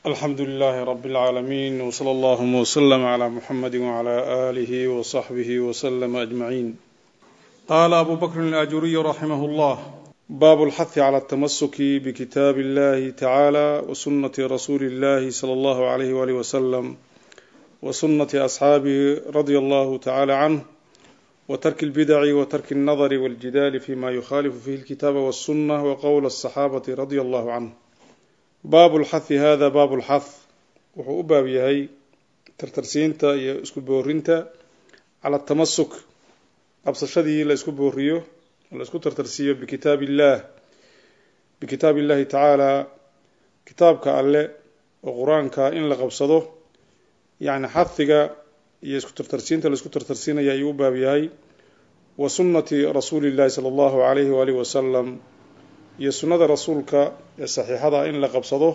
alxamdu لlh rb العaalamiin wslى اllهma وslm عlى mxamedi وعlى آlih وصaxbih وslm أجmaعin qala abu bakr الأjuriy raximh اllah bab اlxahi عlى التamasuki bkitaab اllahi tacalى وsunaةi rasuuli اllahi slى اllah عlyh walih wslm وsunaةi أصxaabihi radي اllah tacalى cnه wtarki اlbidc wtarki الnadr wاljidal fima yukhalifu fihi اlkitaba wالsunة wqwl الصaxaabaةi radي اllah cnه baabu lxahi hada baabu lxah wuxuu u baab yahay tartarsiinta iyo isku boorinta cala tamasuk qabsashadii la isku booriyo la isku tartarsiiyo bikitaab illah bikitaab illahi tacaala kitaabka alle oo qur-aanka in la qabsado yacni xahiga iyo isku tartarsiinta la isku tartarsiinaya ayuu u baab yahay wa sunnati rasuuli illahi sala allahu alayhi waalihi wasalam iyo sunnada rasuulka ee saxiixada in la qabsado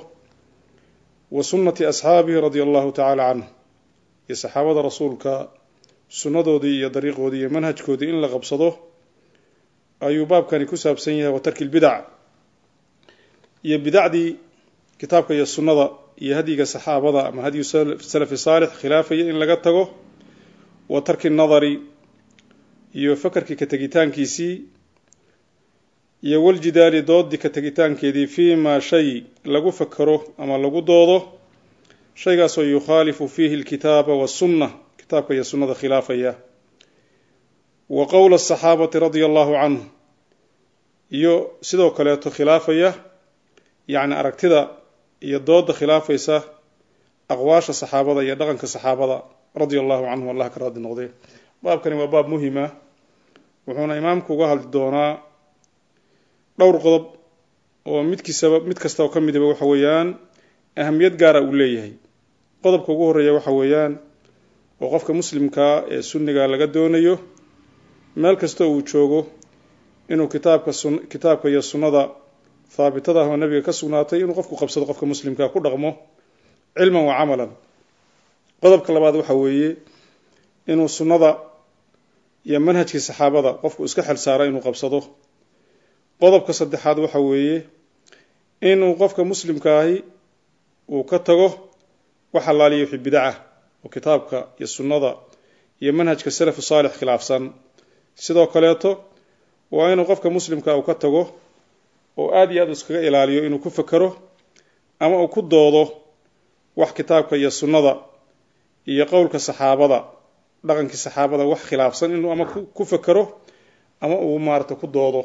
wa sunnati asxaabihi radia allahu tacaala canhu iyo saxaabada rasuulka sunnadoodii iyo dariiqoodii iyo manhajkoodii in la qabsado ayuu baabkani ku saabsan yahay wa tarki lbidac iyo bidacdii kitaabka iyo sunnada iyo hadyiga saxaabada ama hadyu salafi saalix khilaafaya in laga tago wa tarki nadari iyo fakarkii ka tegitaankiisii iyo waljidaali doodii ka tegitaankeedii fii maa shay lagu fakero ama lagu doodo shaygaasoo yukhaalifu fiihi alkitaaba wasunna kitaabka iyo sunnada khilaafaya wa qowla asaxaabati radia allahu canhu iyo sidoo kaleeto khilaafaya yacni aragtida iyo dooda khilaafaysa aqwaasha saxaabada iyo dhaqanka saxaabada radia allahu canhum allah ka raadi noqdee baabkani waa baab muhima wuxuuna imaamku uga hadli doonaa dhowr qodob oo midkiisaba mid kasta oo ka midaba waxa weeyaan ahamiyad gaara uu leeyahay qodobka ugu horreeya waxa weeyaan oo qofka muslimkaa ee sunniga laga doonayo meel kasta uu joogo inuu kitaabka sun kitaabka iyo sunnada haabitada ah oo nabiga ka sugnaatay inuu qofku qabsado qofka muslimkaa ku dhaqmo cilman wa camalan qodobka labaad waxa weeye inuu sunnada iyo manhajkii saxaabada qofku iska xel saara inuu qabsado qodobka saddexaad waxa weeye inuu qofka muslimka ahi uu ka tago wax allaaliya wixii bidaca oo kitaabka iyo sunnada iyo manhajka salafu saalix khilaafsan sidoo kaleeto waa inuu qofka muslimka uu ka tago oo aada iyo aad iskaga ilaaliyo inuu ku fakero ama uu ku doodo wax kitaabka iyo sunnada iyo qowlka saxaabada dhaqankii saxaabada wax khilaafsan inuu ama ku fakero ama uu maarata ku doodo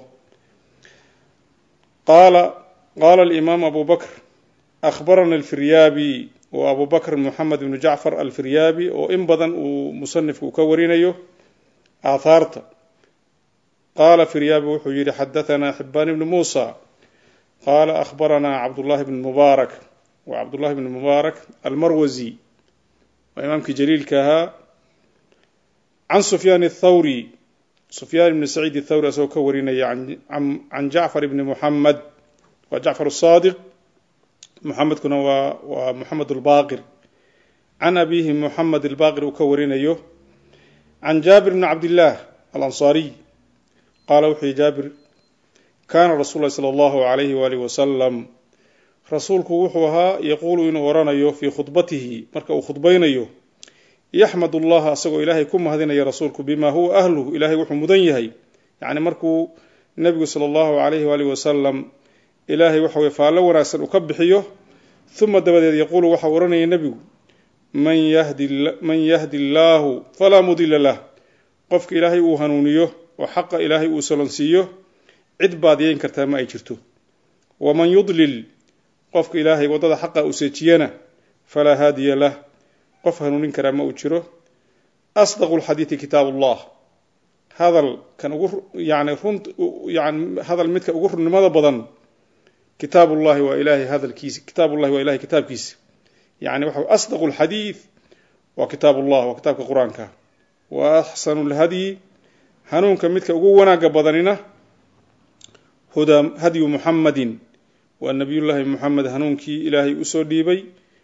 qaala qaala alimaam abu bakr akhbarana alfiryaabi oo abu bakr moxamed ibnu jacfar alfiryaabi oo in badan uu musanifku ka warinayo aathaarta qaala firyaabi wuxuu yihi xadahanaa xibaan ibni muusa qaala akhbaranaa cabdullahi bn mubaarak wa cabdullahi bn mubaarak almarwasi waa imaamkii jaliilka ahaa can sufyaan athawri sufyaan ibni saciid athawri asagoo ka warinaya can jacfar ibni muxamed waa jacfar asaadiq muxamedkuna waa waa moxamed albaqir can abihi moxamed albaqir uu ka warinayo can jaabir bni cabdillaah alansaariy qaala wuxuu yihi jaabir kaana rasuul lahi sala allahu alayhi waalihi wasalam rasuulku wuxuu ahaa yaquulu inuu oranayo fii khudbatihi marka uu khudbaynayo yaxmad allaha asagoo ilaahay ku mahadinaya rasuulku bima huwa ahluhu ilahay wuxuu mudan yahay yacni markuu nebigu sala allahu alayhi waalihi wasalam ilaahay waxa weye faallo wanaagsan uu ka bixiyo uma dabadeed yaquulu waxau odhanaya nebigu man yahdi man yahdi allaahu falaa mudila lah qofka ilaahay uu hanuuniyo oo xaqa ilaahay uu solonsiiyo cid baadiyeyn kartaa ma ay jirto waman yudlil qofka ilaahay waddada xaqa uu seejiyana falaa haadiya lah qof hanuunin karaa ma uu jiro asdaqu lxadiidi kitaab ullah hadal kan ugu yani run yani hadal midka ugu runnimada badan kitaabullahi waa ilahay hadalkiisa kitaabullahi waa ilahay kitaabkiisa yani waxa asdaqu lxadiid waa kitaab ullah waa kitaabka qur-aanka wa axsanu lhadyi hanuunka midka ugu wanaaga badanina huda hadyu muxamadin waa nabiyullaahi muxamed hanuunkii ilaahay usoo dhiibay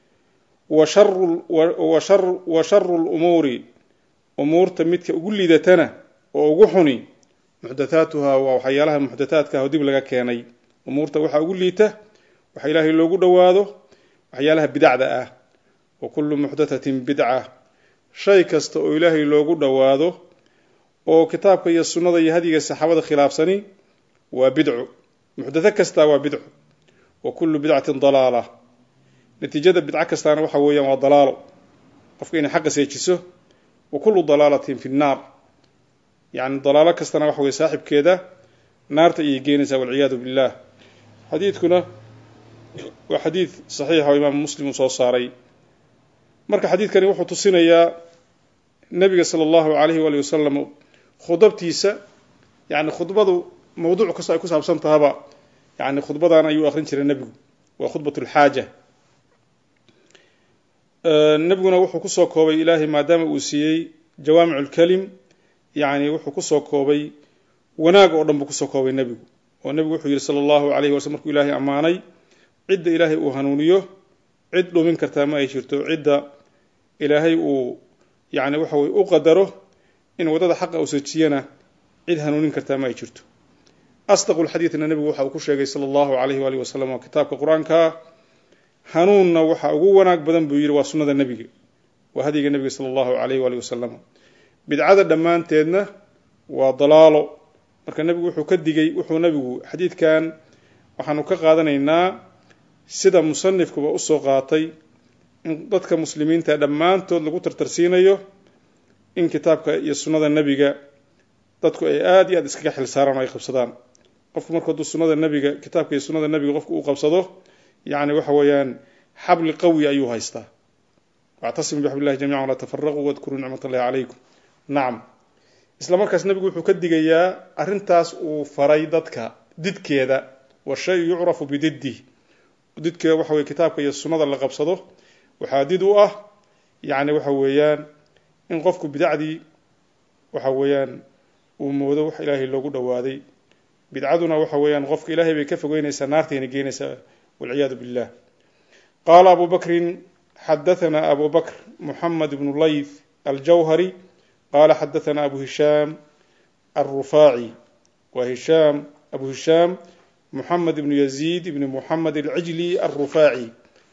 wa sharu lumuuri umuurta midka ugu liidatana oo ugu xuni muxdathaatuha waa waxyaalaha muxdathaadka ah oo dib laga keenay umuurta waxaa ugu liita waxa ilaahay loogu dhowaado waxyaalaha bidacda ah wa kullu muxdathatin bidca shay kasta oo ilaahay loogu dhowaado oo kitaabka iyo sunnada iyo hadiga saxaabada khilaafsani waa bidcu muxdatho kasta waa bidcu wa kullu bidcatin dalaala natiijada bidco kastaana waxa weeyaan waa dalaalo qofka inay xaqa seejiso wa kullu dalaalatin fi nnaar yacni dalaalo kastana waxa weye saaxibkeeda naarta ayay geenaysaa walciyaadu billah xadiidkuna waa xadiid saxiixa oo imaamu muslim uu soo saaray marka xadiidkani wuxuu tusinayaa nebiga sala allahu alayhi waali wasalam khudabtiisa yani khudbadu mawduuc kastoo ay ku saabsan tahaba yani khudbadan ayuu akrin jiray nebigu waa khudbat lxaaja nebiguna wuxuu kusoo koobay ilaahay maadaama uu siiyey jawaamic lkelim yani wuxuu kusoo koobay wanaag oo dhan buu kusoo koobay nebigu oo nebigu wuxuu yihi sala allahu alayhi waslm markuu ilaahay ammaanay cidda ilaahay uu hanuuniyo cid dhumin kartaa ma ay jirto cidda ilaahay uu yani waxa weye u qadaro in waddada xaqa uu sajiyana cid hanuunin kartaa ma ay jirto asdaqu lxadiidna nebigu waxa uu ku sheegay sala allahu alayhi waalihi wasalam oo kitaabka qur-aanka hanuunna waxa ugu wanaag badan buu yidhi waa sunnada nebiga waa hadiga nebiga sala allahu alayhi waalihi wasalam bidcada dhammaanteedna waa dalaalo marka nebigu wuxuu ka digay wuxuu nebigu xadiidkan waxaanu ka qaadanaynaa sida musanifkuba usoo qaatay in dadka muslimiinta dhammaantood lagu tartarsiinayo in kitaabka iyo sunnada nebiga dadku ay aada iyo aad iskaga xil saaraan oo ay qabsadaan qofku marku hadduu sunnada nebiga kitaabka iyo sunnada nebiga qofku uu qabsado yacni waxa weeyaan xabli qawi ayuu haystaa wactasimu bixablillahi jamican walaa tafaraquu wadkuruu nicmat allahi calaykum nacam isla markaas nebigu wuxuu ka digayaa arrintaas uu faray dadka didkeeda wa shay yucrafu bididih didkeeda waxa weye kitaabka iyo sunnada la qabsado waxaa did u ah yacni waxa weeyaan in qofku bidacdii waxa weeyaan uu moodo wax ilaahay loogu dhowaaday bidcaduna waxa weeyaan qofka ilaahay bay ka fogeynaysaa naartayna geenaysaa walciyaadu billah qaala abu bakrin xadathana abu bakr muxamed bnu layth aljawhari qala xadathana abu hishaam alrufaaci wa hishaam abu hishaam muxamed ibnu yaziid ibni muxamed alcijli alrufaaci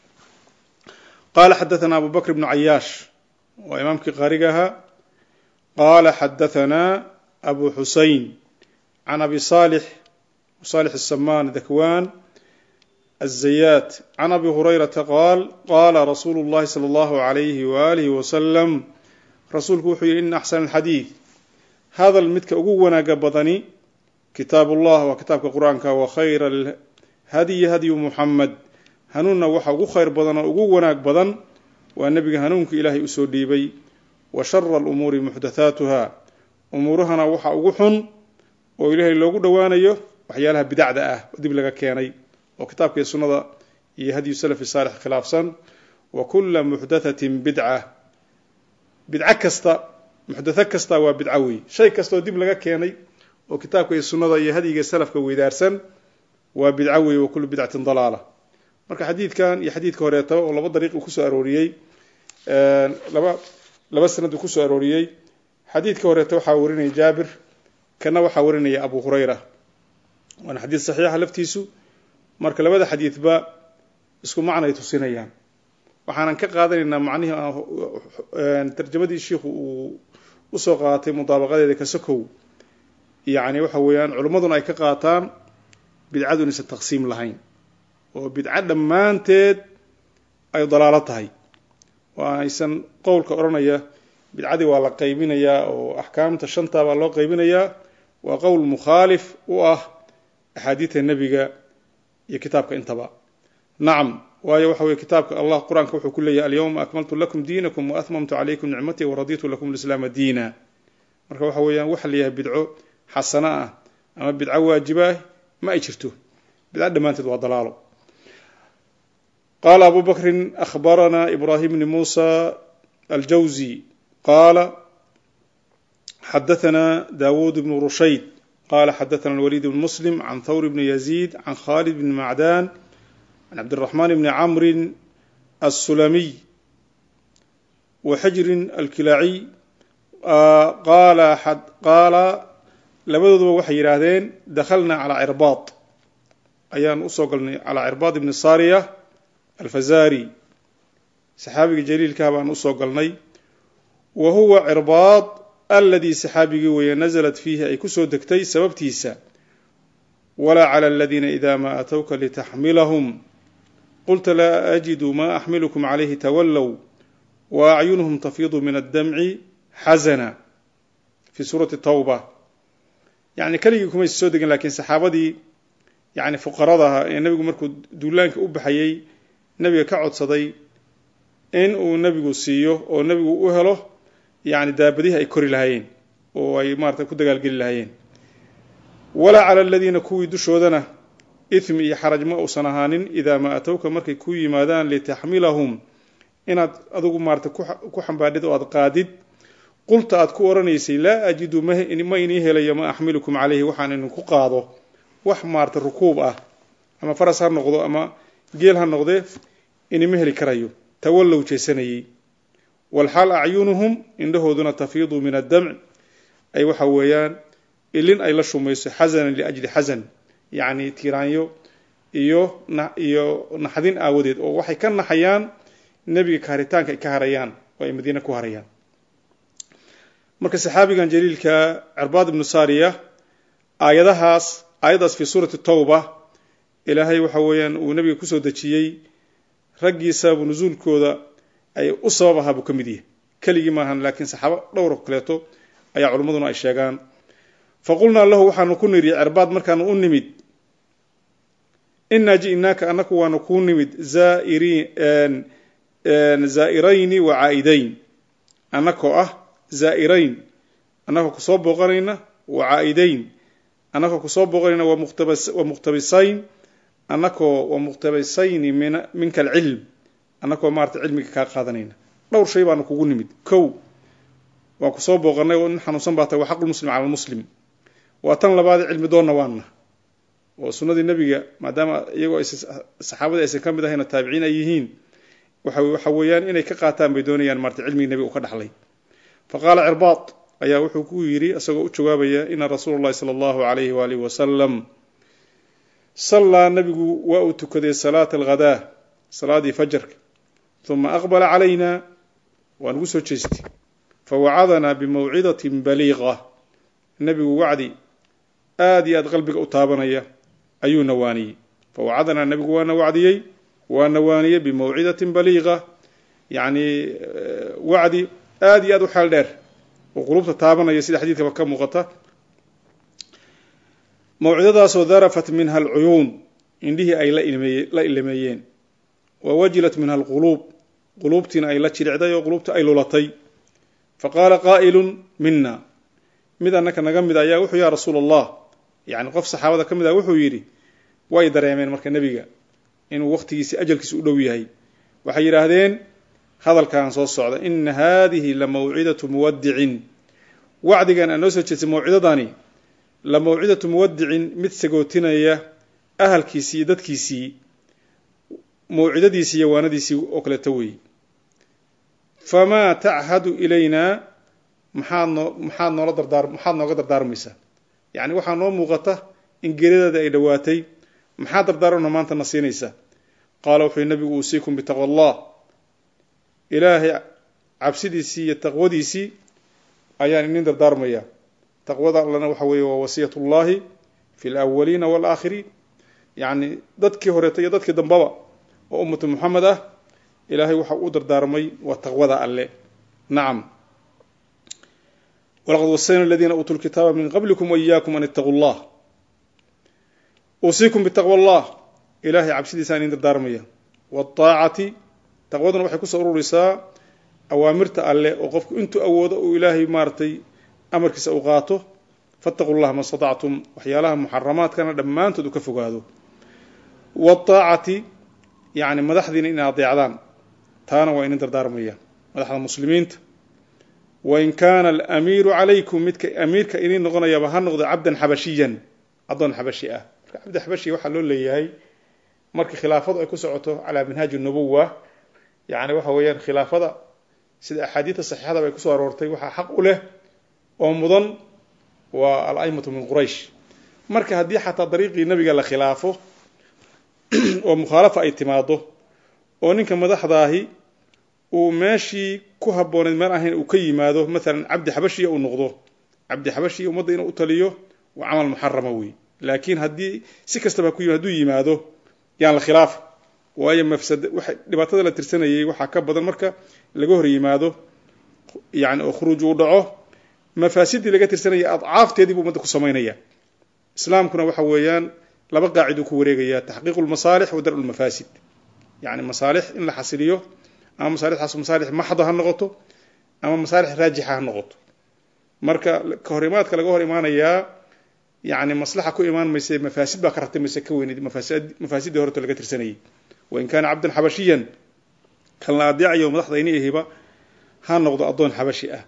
qala xadathana abu bakr bnu cayaash waa imaamkii qaariga ahaa qala xadathana abu xusein can abi salix salix الsamaan dakwan الزyات can abi hurayrata qaal qala rasuulu اllahi slى اllahu عalayhi waalihi wasalam rasuulku wuxuu yihi in axsan alxadiid hadal midka ugu wanaaga badani kitaab ullah waa kitaabka qur-aanka wa khayra alhadyi hadyu muxamed hanuunna waxa ugu khayr badan oo ugu wanaag badan waa nebiga hanuunka ilaahay usoo dhiibay wa shara alumuuri muxdathaatuha umuurahana waxa ugu xun oo ilaahay loogu dhowaanayo waxyaalaha bidacda ah oo dib laga keenay oo kitaabka iyo sunnada iyo hadyu salafi saalix khilaafsan wa kula muxdathatin bidca bidco kasta muxdatho kasta waa bidco wey shay kastaoo dib laga keenay oo kitaabka iyo sunnada iyo hadyiga salafka weydaarsan waa bidco wey wa kullu bidcatin dalaala marka xadiidkan iyo xadiidka horeetaba oo laba dariiq uu kusoo arooriyey laba laba sanad uu kusoo arooriyey xadiidka horeeta waxaa warinaya jaabir kana waxaa warinaya abu hurayra waana xadiid saxiixa laftiisu marka labada xadiidba isku macnay tusinayaan waxaanan ka qaadanaynaa macnihii tarjamadii shiikhu uu usoo qaatay mudaabaqadeeda kasakow yacni waxa weeyaan culimmaduna ay ka qaataan bidcadu inaysan taqsiim lahayn oo bidco dhammaanteed ay dalaalo tahay oo aysan qowlka odhanaya bidcadii waa la qaybinayaa oo axkaamta shanta baa loo qaybinayaa waa qowl mukhaalif u ah axaadiidta nebiga iyo kitaabka intaba nacam waayo waxa weye kitaabka allah qur-aanka wuxuu ku leeyahy alyawma akmaltu lakum diinakum waatmamtu calaykum nicmatii waraditu lakum lislaama diina marka waxa weeyaan waxa layahay bidco xasano ah ama bidco waajiba ah ma ay jirto bidco dhammaanteed waa dalaalo qala abu bakrin ahbarana ibrahim bni musa aljawzi qala xadathana dawud bnu rushayd qala xadathana alwalid bn muslim can thawr bni yazid can khalid bni macdan can cabdiraxman bni camrin الsulamiy wa xijrin alkilaaciy qaala labadooduba waxay yidhaahdeen dakhalna calaa cirbaad ayaan usoo galnay calaa cirbaad ibni sariya alfazari saxaabiga jaliilkaha baan usoo galnay wa huwa cirbaad aladii saxaabigii weeye nasalat fiihi ay kusoo degtay sababtiisa walaa cala aladiina ida maa atowka litaxmilahum qulta laa ajidu maa axmilukum calayhi tawallow wa acyunuhum tafiidu min addamci xasana fi suurati tawba yani keligii kumaysa soo degin lakiin saxaabadii yani fuqaradaha ee nebigu markuu duulaanka u baxayey nebiga ka codsaday in uu nebigu siiyo oo nebigu u helo yani daabadihi ay kori lahaayeen oo ay maarata ku dagaalgeli lahaayeen walaa cala aladiina kuwii dushoodana ithmi iyo xaraj ma uusan ahaanin idaa maa atowka markay ku yimaadaan litaxmilahum inaad adigu maarata ku xambaadhid oo aad qaadid qulta aad ku oranaysay laa ajidu ma inii helayo ma axmilukum calayhi waxaan idinku qaado wax maarata rukuub ah ama faras ha noqdo ama geel ha noqdee inima heli karayo tawallow jeesanayey walxaal acyunuhum indhahooduna tafiidu min addamc ay waxa weeyaan ilin ay la shumayso xasanan liajli xasan yacni tiiraanyo iyo iyo naxdin aawadeed oo waxay ka naxayaan nebiga kaharitaanka ay ka harayaan oo ay madiine ku harayaan marka saxaabigan jaliilka cirbaad ibnu saariya aayadahaas aayaddaas fii suurati tawba ilaahay waxa weeyaan uu nebiga kusoo dejiyey raggii sababu nusuulkooda ay u sabab ahaa buu ka mid yahay keligii maahan laakiin saxaabo dhowr kaleeto ayaa culimmaduna ay sheegaan fa qulnaa lahu waxaanu ku nidhi cirbaad markaanu u nimid inaa ji'naaka annaku waanu kuu nimid zaa'irayni wa caa'idayn annakoo ah zaa'irayn annagoo kusoo booqanayna wa caa'idayn annagoo kusoo booqanayna wa muqtabisayn annakoo wa muqtabisayni minka alcilm annakoo maarata cilmiga kaa qaadanayna dhowr shay baanu kugu nimid kow waan kusoo booqanay oo nin xanuunsan baa tahay waa xaqulmuslim cala almuslim waa tan labaad cilmi doonna waanna oo sunnadii nebiga maadaama iyagoo saxaabadii aysan ka mid ahayna taabiciin ay yihiin waxa weeyaan inay ka qaataan bay doonayaan maarata cilmigii nebiga u ka dhaxlay fa qaala cirbaad ayaa wuxuu ku yidhi isagoo u jawaabaya ina rasuula llahi sala allahu alayhi waalihi wasalam sallaa nebigu waa uu tukaday salaata alghadaa salaadii fajarka uma aqbala calayna waa nagu soo jeestay fawacadanaa bimawcidatin baliiqa nebigu wacdi aad iyo aad qalbiga u taabanaya ayuu nawaaniyey fawacadanaa nebigu waana wacdiyey waa nawaaniyey bimawcidatin baliiqa yacni wacdi aad iyo aad u xeel dheer oo qulubta taabanaya sida xadiidkaba ka muuqata mawcidadaasoo darafat minha alcuyuun indhihii ay la ilameeyeen wa wajilat minha alquluub quluubtiina ay la jiricday oo quluubta ay lulatay fa qaala qaa'ilun mina mid annaka naga mid ayaa wuxuu yaa rasuula allah yacni qof saxaabada ka mid ah wuxuu yidhi way dareemeen marka nebiga inuu wakhtigiisi ajalkiisa u dhow yahay waxay yidhaahdeen hadalkan soo socda ina haadihi la mawcidatu muwadicin wacdigan aan noo soo jeestay mawcidadani la mawcidatu muwadicin mid sagootinaya ahalkiisii iyo dadkiisii mawcidadiisii iyo waanadiisii oo kaleeto weeye famaa tachadu ilaynaa maxaad noo maxaad noola dardaar maxaad nooga dardaarmaysaa yacni waxaa noo muuqata in geeridaada ay dhowaatay maxaa dardaarana maanta na siinaysaa qaala wuxuu nabigu uusiikum bitaqwa allah ilaahay cabsidiisii iyo taqwadiisii ayaan inin dardaarmaya taqwada allana waxa weeye waa wasiyat ullahi fi lawaliina waalaakhiriin yacni dadkii horeeta iyo dadkii dambaba oo ummatu muxamed ah ilaahay waxa u dardaarmay waa taqwada alle nacam walaqad wasayna aladiina uutuu lkitaaba min qablikum waiyaakum an ittaquu llah uusiikum bitaqwa allah ilahay cabsidiisa aan idin dardaarmaya waaacati taqwaduna waxay kusoo ururaysaa awaamirta alle oo qofku intuu awoodo uu ilaahay maaratay amarkiisa u qaato fattaquu llah ma statactum waxyaalaha muxaramaadkana dhammaantood u ka fogaado waaacati yani madaxdiina inay adeecdaan taana waa idin dardaarmaya madaxda muslimiinta wain kaana alamiiru calaykum midka amiirka idin noqonayaba ha noqdo cabdan xabashiyan addoon xabashi ah marka cabdi xabashi waxaa loo leeyahay marka khilaafadu ay ku socoto calaa minhaaji nubuwa yani waxa weeyaan khilaafada sida axaadiidta saxiixada bay kusoo aroortay waxaa xaq u leh oo mudan waa al-aimatu min quraysh marka haddii xataa dariiqii nebiga la khilaafo oo mukhaalafa ay timaado oo ninka madaxdaahi uu meeshii ku habbooneyd meel ahayn uu ka yimaado maalan cabdi xabashiya uu noqdo cabdi xabashiya ummadda inuu u taliyo waa camal muxarama wey laakiin haddii si kastaba ku hadduu yimaado yaan la khilaafa waayo mafsad waxa dhibaatada la tirsanayay waxaa ka badan marka laga hor yimaado yani oo khuruuj uu dhaco mafaasidii laga tirsanaya adcaafteedii buu ummadda ku samaynaya islaamkuna waxa weeyaan laba qaaciduu ku wareegaya taxqiiqu lmasaalix wa darcu lmafaasid yani masaalix in la xasiliyo ama masaalixdaas masaalix maxda ha noqoto ama masaalix raajixa ha noqoto marka ka hor imaadka laga hor imaanayaa yani maslaxa ku imaan mayse mafaasid baa ka ratimaysa ka weyneyd mafaasidii horto laga tirsanayay wain kaana cabdan xabashiyan kan la adeecayo madaxdayni ahiba ha noqdo addoon xabashi ah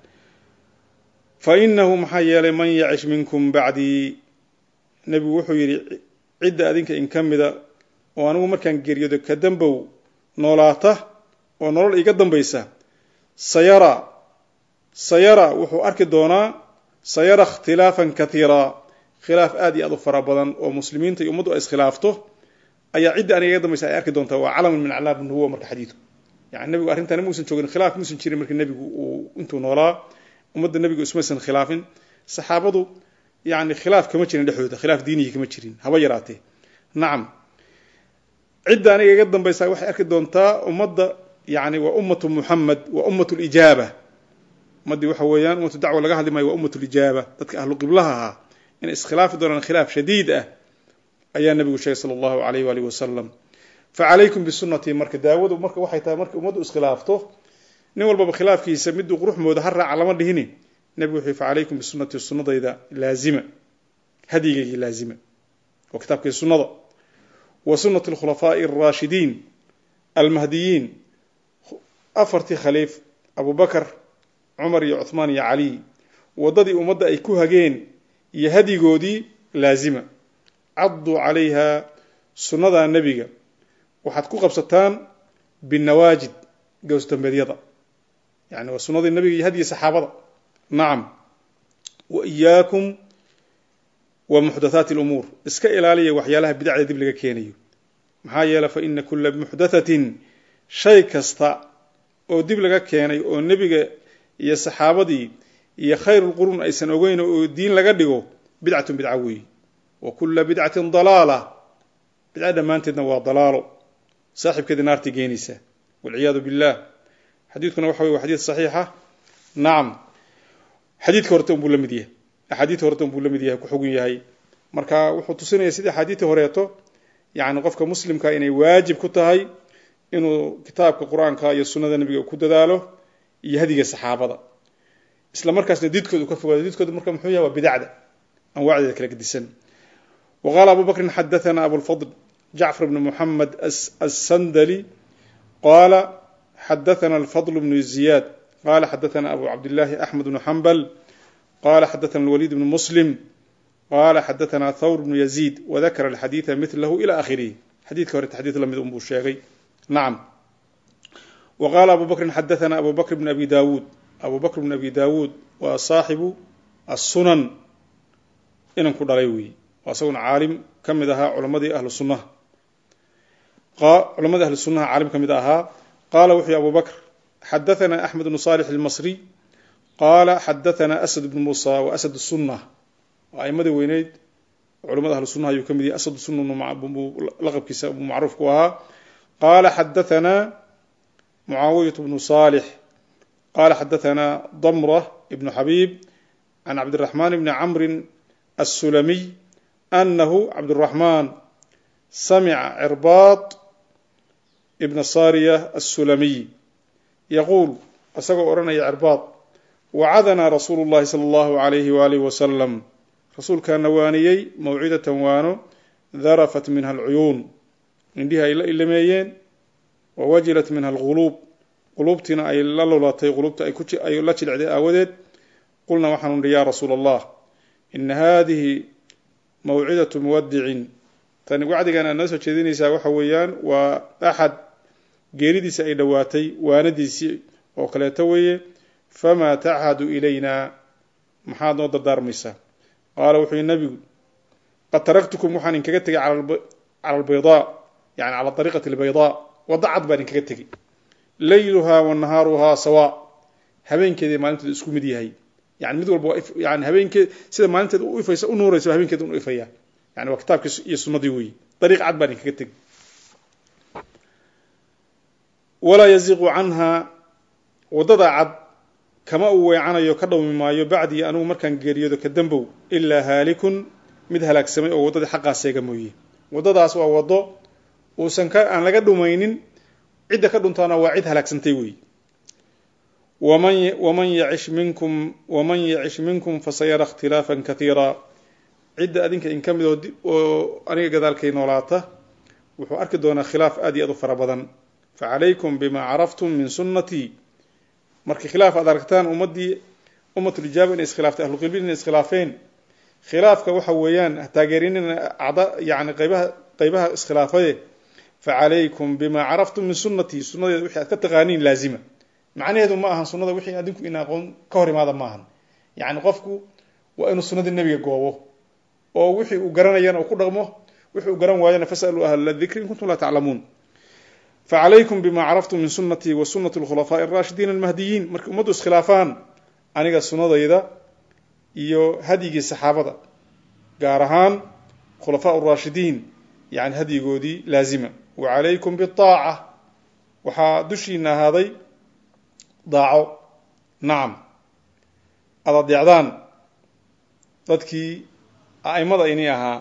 fa inahu maxaa yeelay man yacish minkum bacdii nebigu wuxuu yidhi cidda adinka in ka mida oo anigu markaan geeriyoodo ka dambow noolaata oo nolol iga dambaysa sayara sayara wuxuu arki doonaa sayara ikhtilaafan katiira khilaaf aad iyo aad u fara badan oo muslimiinta iyo ummaddu ay iskhilaafto ayaa cidda aniga iga dambaysa ay arki doontaa waa calamun min aclaam nubuwa marka xadiidku yani nebigu arrintan muusan joogin khilaaf muusan jirin markii nebigu uu intuu noolaa ummadda nebigu ismaysan khilaafin saxaabadu yani khilaaf kama jirin dhexdooda khilaaf diiniyi kama jirin haba yaraatee nacam cidda aniga iga dambaysa waxay arki doontaa ummadda yani waa ummatu muxamed waa ummatu lijaaba ummaddii waxa weeyaan ummatu dacwa laga hadli maayo waa ummatu lijaaba dadka ahlu qiblaha ahaa inay iskhilaafi doonaan khilaaf shadiid ah ayaa nebigu sheegay sala allahu alayh waalihi wasalam facalaykum bisunatii marka daawadu marka waxay tahay marka ummaddu iskhilaafto nin walbaba khilaafkiisa miduu quruxmooda ha raaca lama dhihini nebigu wuxuu facalaykum bisunatii sunnadayda laazima hadyigaygii laazima oo kitaabkii sunnada wa sunati alkhulafaa'i alraashidiin almahdiyiin afartii khaliif abu bakar cumar iyo cuhmaan iyo cali waddadii ummadda ay ku hageen iyo hadyigoodii laazima cadduu calayha sunnada nebiga waxaad ku qabsataan binawaajid gowsdambeedyada yani waa sunnadii nebiga iyo hadyi saxaabada nacam wa iyaakum wa muxdathaati alumuur iska ilaaliya waxyaalaha bidacda dib laga keenayo maxaa yeele fa ina kula muxdathatin shay kasta oo dib laga keenay oo nebiga iyo saxaabadii iyo khayrulquruun aysan ogeyn oo diin laga dhigo bidcatun bidca weeye wa kula bidcatin dalaala bidca dhammaanteedna waa dalaalo saaxibkeedii naartii geenaysa walciyaadu billah xadiidkuna waxa wey waa xadiid saxiixa nacam xadiidka horeta unbuu la mid yahay axaadiidta horeta unbuu la mid yahay ku xugun yahay marka wuxuu tusinaya sidii axaadiidta horeeto yani qofka muslimka inay waajib ku tahay inuu kitaabka qur-aanka iyo sunnada nebiga ku dadaalo iyo hadiga saxaabada isla markaasna diidkooda ka fogaado diidkooda marka muxuu yahay waa bidacda anwaacdeeda kala gedisan wa qaala abu bakrin xadathana abulfadl jacfar bn muxamed asandali qaala xadathana alfadl bnu ziyaad qala xadathana abu cabdillahi axmed bnu xambal qala xadathana alwaliid bnu muslim qala xadathana thawr bnu yaziid wadakara alxadiida milahu ila akhirihi xadiidka horeta xadiid lamid unbuu sheegay nacam wa qaala abu bakrin xadathana abu bakr bn abi dawuud abu bakr bn abi dawuud waa saaxibu assunan inan ku dhalay weeye waa isaguna caalim ka mid ahaa culamadii ahlu sunnaha culamadii ahlu sunnaha caalim ka mid ahaa qaala wuxuu abu bakr xadathana axmed bnu salix almasri qaala xadathana asad bnu muusa wa asad sunna waa aimadii weyneyd culamada ahlu sunnaha ayuu ka mid yahay asad sunna laqabkiisa buu macruuf ku ahaa qaala xadathana mucaawiyat bnu salix qala xadathana damra ibnu xabib can cabdiraxmaan bni camrin assulamiy anahu cabduraxmaan samica cirbaad ibna sariya assulamiy yaquul isagoo odhanaya cirbaad wacadanaa rasuulu llahi sala allahu alayhi waalihi wasalam rasuulkaana waaniyey mawcidatan waano darafat minha alcuyuun indhihi ay la ilameeyeen wa wajilat minha alquluub quluubtiina ay la lulatay quluubta ay la jilcday aawadeed qulna waxaanu nihi ya rasuula allah ina hadihi mawcidatu muwadicin tani wacdigan aad noo soo jeedinaysaa waxa weeyaan waa axad geeridiisa ay dhowaatay waanadiisii oo kaleeto weeye famaa tachadu ilayna maxaad noo dardaarmaysaa qaala wuxuu yihi nabigu qad taraktukum waxaan inkaga tegay cala albaydaa yani cala ariiqati albaydaa wadda cad baan inkaga tegey layluhaa wa nahaaruhaa sawa habeenkeeda maalinteeda isku mid yahay yani mid walba waa yani habeenkeed sida maalinteeda u ifaysa u nuuraysa habeenkeeda u ifaya yani waa kitaabkii iyo sunnadii weeye dariiq cad baan inkaga tegi walaa yaziqu canha waddada cad kama uu weecanayo ka dhawmi maayo bacdii anigu markaan geeriyoodo ka dambow ilaa haalikun mid halaagsamay oo waddadii xaqaa seega mooye waddadaas waa waddo uusan ka aan laga dhumaynin cidda ka dhuntaana waa cid halaagsantay weeye waman waman yacish minkum waman yacish minkum fasayara ikhtilaafan katiira cidda adinka in ka mid oo oo aniga gadaalkay noolaata wuxuu arki doonaa khilaaf aad iyo aad u fara badan facalaykum bima caraftum min sunnatii markii khilaaf aad aragtaan ummaddii ummatulijaaba inay iskhilaaftay ahluqilbiin inay iskhilaafeen khilaafka waxa weeyaan taageerinina acda yani qaybaha qaybaha iskhilaafaye facalaykum bima caraftum min sunnatii sunnadeeda wixii aad ka taqaaniin laazima macnaheedu ma ahan sunnada wixii adinku in aqoon ka hor imaada ma ahan yacni qofku waa inuu sunnadii nebiga goobo oo wixii uu garanayana uu ku dhaqmo wixii uu garan waayana fasaluu ahla dikri in kuntum laa taclamuun facalaykum bima caraftum min sunnatii wa sunnati alkhulafaa'i araashidiin almahdiyiin markay ummaddu iskhilaafaan aniga sunnadayda iyo hadyigii saxaabada gaar ahaan khulafaa raashidiin yani hadyigoodii laazima wa calaykum biaaca waxaa dushiina ahaaday daaco nacam ad adeecdaan dadkii a'imada ini ahaa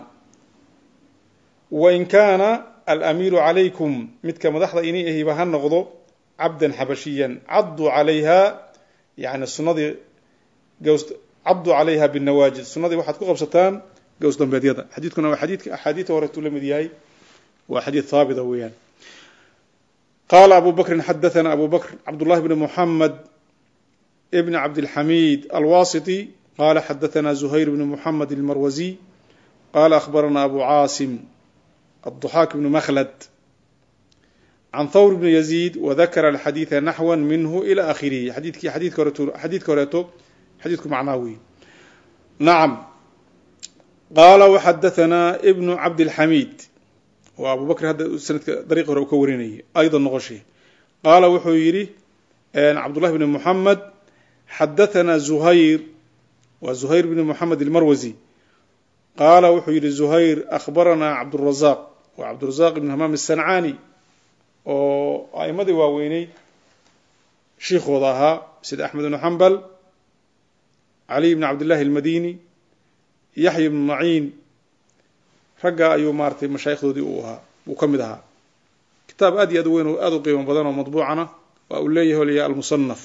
wain kaana alamiiru calaykum midka madaxda ini ahiba ha noqdo cabdan xabashiyan cadduu calayha yani sunnadii gaws cadduu calayha binawaajid sunnadii waxaad ku qabsataan gaws dambeedyada xadiidkuna waa xadiidka axaadiida horeetuu la mid yahay waa xadiid haabita weeyaan qaala abu bakrin xadathana abu bakr cabdullahi bni muxamed bn cabdilxamiid alwasiti qala xadathana zuhayr bni muxamed almarwaziy qala akhbarana abu caasim الضحاك بن مخلد عن ثور بن يزيد وذكر الحديث نحوا منه إلى آخره حديث حديث كوريتو حديث كوريتو حديث معناوي نعم قال وحدثنا ابن عبد الحميد وأبو بكر هذا سنة طريقة كوريني أيضا نغشي قال وحويري عبد الله بن محمد حدثنا زهير وزهير بن محمد المروزي qaala wuxuu yidhi zuhayr akhbaranaa cabdurazaq waa cabdurazaq ibn hamaam asancaani oo a'imadii waaweynay shiikhooda ahaa sida axmed ibnu xambal caliy bn cabdillahi almadini yaxya ibnu maciin ragga ayuu maaratay mashaayikdoodii uu ahaa uu ka mid ahaa kitaab aad iyo aad u weyn oo aad u qiimo badan oo madbuucana waa uu leeyahay olaya almusanaf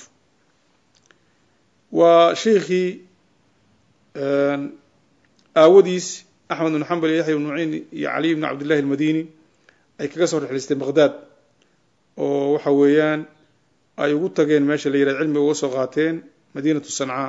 waa shiikhii aawadiis axmed bn xambal iyo yaxya ibn maciin iyo caliy bn cabdillahi almadini ay kaga soo rexlaysteen baqhdad oo waxa weeyaan ay ugu tageen meesha la yihahd cilmiga uga soo qaateen madiinatu sancaa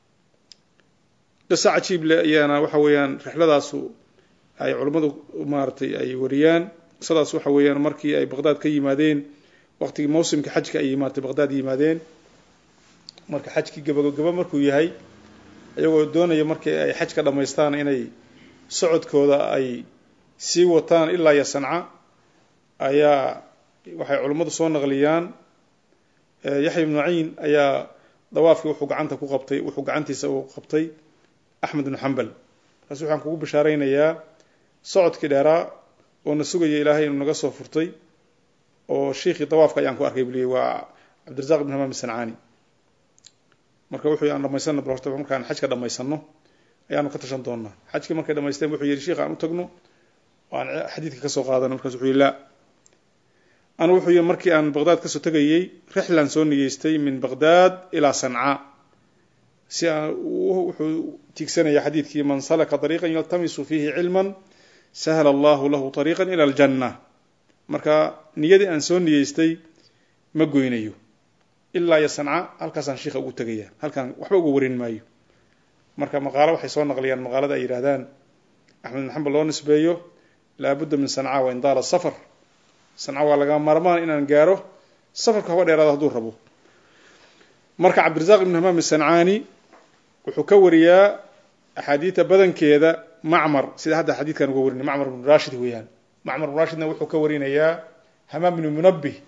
qiso cajiib le ayaana waxa weeyaan rexladaasu ay culummadu maaratay ay wariyaan qisadaas waxa weeyaan markii ay baqhdad ka yimaadeen waqtigii mawsimka xajka ay maaratay baqhdad yimaadeen marka xajkii gabagaba markuu yahay iyagoo doonaya markii ay xaj ka dhammaystaan inay socodkooda ay sii wataan ilaa iyo sanca ayaa waxay culimmadu soo naqliyaan yaxya ibnu maciin ayaa dawaafkii wuxuu gacanta ku qabtay wuxuu gacantiisa uu qabtay axmed ibnu xambal markaas waxaan kugu bishaaraynayaa socodkii dheeraa oo na sugaya ilaahay inuu naga soo furtay oo shiikhii dawaafka ayaan ku arkay buliye waa cabdirazaq ibn hamaam sancaani marka wuxuu aan dhamaysana bal horta markaan xajka dhamaysano ayaanu ka tashan doonaa xajkii markay dhamaysteen wuxuu yidhi sheikh aan u tagno oo aan xadiidka kasoo qaadano markaas wuxuu yihi la anu wuxuu yihi markii aan baqdaad kasoo tegayey rixlaan soo niyeystay min baqdaad ilaa sanca si aan wuxuu tiigsanaya xadiidkii man salaka طariiqan yaltamisu fiihi cilman sahla allahu lahu طariiqan ila aljanna marka niyadii aan soo niyeystay ma goynayo ilaa iyo sanca halkaasaan shiikha ugu tegaya halkaan waxba uga warin maayo marka maqaalo waxay soo naqliyaan maqaalada ay yidhahdaan axmed bin xambal loo nisbeeyo laabudda min sanca wa indaala safar sanca waa laga maarmaan inaan gaaro safarku haba dheeraado hadduu rabo marka cabdirazaq ibn hamaam sancaani wuxuu ka wariyaa axaadiida badankeeda macmar sida hadda xadiidkan uga warinay macmar ibnu rashid weeyaan macmar ibnu rashidna wuxuu ka warinayaa hamaam ibnu munabih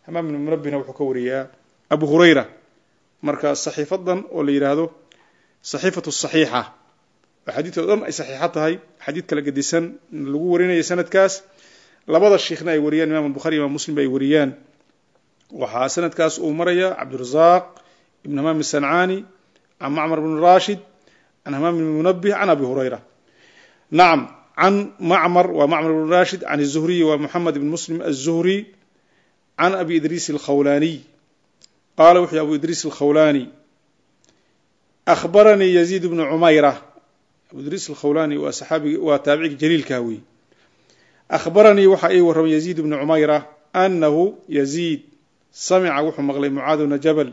hamaam ibnu munabihna wuxuu ka wariyaa abu hurayra marka saxiifadan oo la yidhaahdo saxiifatu saxiixa oo xadiidka o dhan ay saxiixa tahay xadiid kala gedisan lagu warinaya sanadkaas labada shiikhna ay wariyaan imam bukhari imam muslim ba ay wariyaan waxaa sanadkaas uu maraya cabdirazaaq ibn hamaam sancaani can macmar bn rashid can hamaam ibn munabih can abi hurayra nacam can macmar waa macmar bn rashid can الzuhriy waa moxamed ibn muslim aلzuhri can abi idriis اlkhawlaniy qaala wuxuu abu idriis اlkhawlani akhbaranii yaziid bnu cumayra abu idriis alkhawlani waa saxaabigi waa taabicigi jaliilkaa wey akhbaranii waxaa ii warramay yaziid bnu cumayra anahu yaziid samica wuxuu maqlay mucaad bna jabal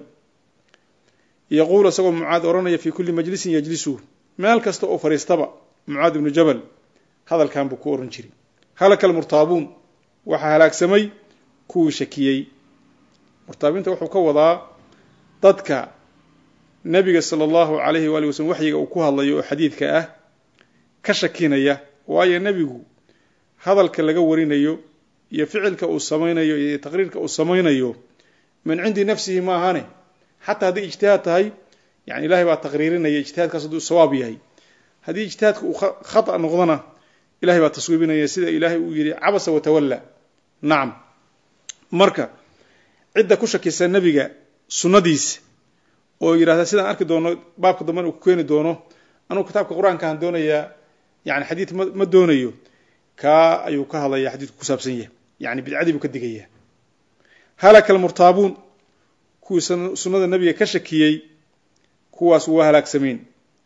yaquulu isagoo mucaad odhanaya fii kulli majlisin yajlisu meel kasta oo fadhiistaba mucaad ibnu jabal hadalkan buu ku ohan jiray halaka almurtaabuun waxaa halaagsamay kuwii shakiyey murtaabiinta wuxuu ka wadaa dadka nebiga sala allahu calayhi waali waslm waxyiga uu ku hadlayo oo xadiidka ah ka shakinaya waayo nebigu hadalka laga warinayo iyo ficilka uu samaynayo iyo taqriirka uu samaynayo min cindi nafsihi ma ahane xataa haddii ijtihaad tahay yani ilahay baa taqriirinaya ijtihaadkaas hadduu sawaab yahay haddii ijtihaadka uu khata noqdona ilahay baa taswiibinaya sida ilaahay uu yihi cabasa watawalla nacam marka cidda ku shakisa nebiga sunnadiisa oo yidhahda sidaan arki doono baabka damben uu ku keeni doono anugu kitaabka qur-aankaan doonayaa yani xadiid ma ma doonayo kaa ayuu ka hadlaya xadiidku ku saabsan yahay yani bidcadii buu ka digaya halaka almurtaabuun kuwii sunnada nebiga ka shakiyey kuwaas waa halaagsameen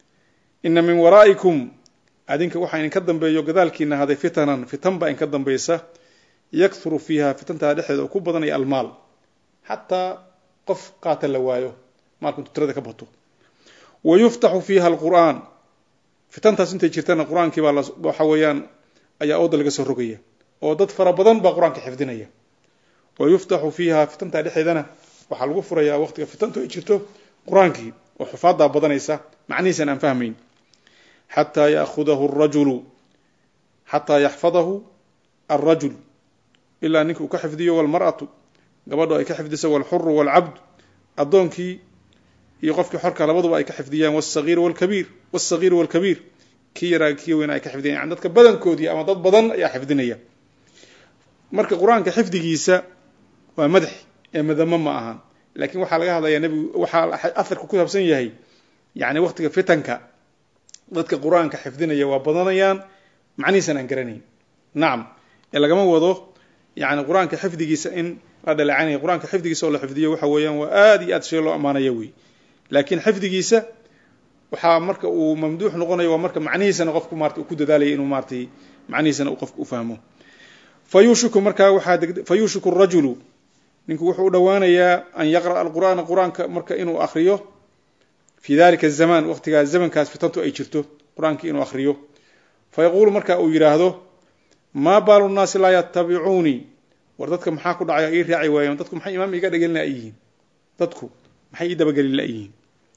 ina min waraa'ikum adinka waxaa idinka dambeeyo gadaalkiina haday fitanan fitan baa idinka dambaysa yakhuru fiiha fitantaa dhexdeeda oo ku badanaya almaal xataa qof qaata la waayo maalku intuu tirada ka bato wa yuftaxu fiiha alqur'aan fitantaas intay jirtana qur-aankii baa waxa weeyaan ayaa ooda laga soo rogaya oo dad fara badan baa qur-aanka xifdinaya wa yuftaxu fiiha fitantaa dhexeedana waxaa lagu furayaa waqtiga fitantu ay jirto qur-aankii oo xufaadaa badanaysa macnihiisan aan fahmayn xataa yaahudahu rajulu xataa yaxfadahu alrajul ilaa ninka uu ka xifdiyo walmar'atu gabadho ay ka xifdiso walxuru walcabd addoonkii iyo qofkii xorka labaduba ay ka xifdiyaan wsagiir wlkabiir wsagiir walkabiir kii yaraa kii weyna ay ka xifdiyan yani dadka badankoodii ama dad badan ayaa xifdinaya marka qur-aanka xifdigiisa waa madax ee madamo ma ahan lakin waxaa laga hadlayaa nebigu waxaa aharku ku saabsan yahay yani waqtiga fitanka dadka qur-aanka xifdinaya waa badanayaan macnihiisan aan garanayn nacam ee lagama wado yani qur-aanka xifdigiisa in la dhaleecanaya qur-aanka xifdigiisa oo la xifdiyo waxa weeyaan waa aada iyo aad shay loo ammaanaya wey laakiin xifdigiisa waxaa marka uu mamduux noqonayo waa marka macnihiisana qofku maarata uu ku dadaalaya inuu maaratay macnihiisana uu qofku u fahmo fa yuushiku markaa waxaa fa yuushiku rajulu ninku wuxuu u dhowaanayaa an yaqra'a alqur'aana qur-aanka marka inuu akriyo fi dalika azamaan waqtigaa zamankaas fitantu ay jirto qur-aankii inuu akriyo fa yaquulu marka uu yidhaahdo maa baalu nnaasi laa yatabicuunii war dadka maxaa ku dhacaya ii raaci waayeen dadku maxay imaam iga dhagelin layihiin dadku maxay ii dabagelin layihiin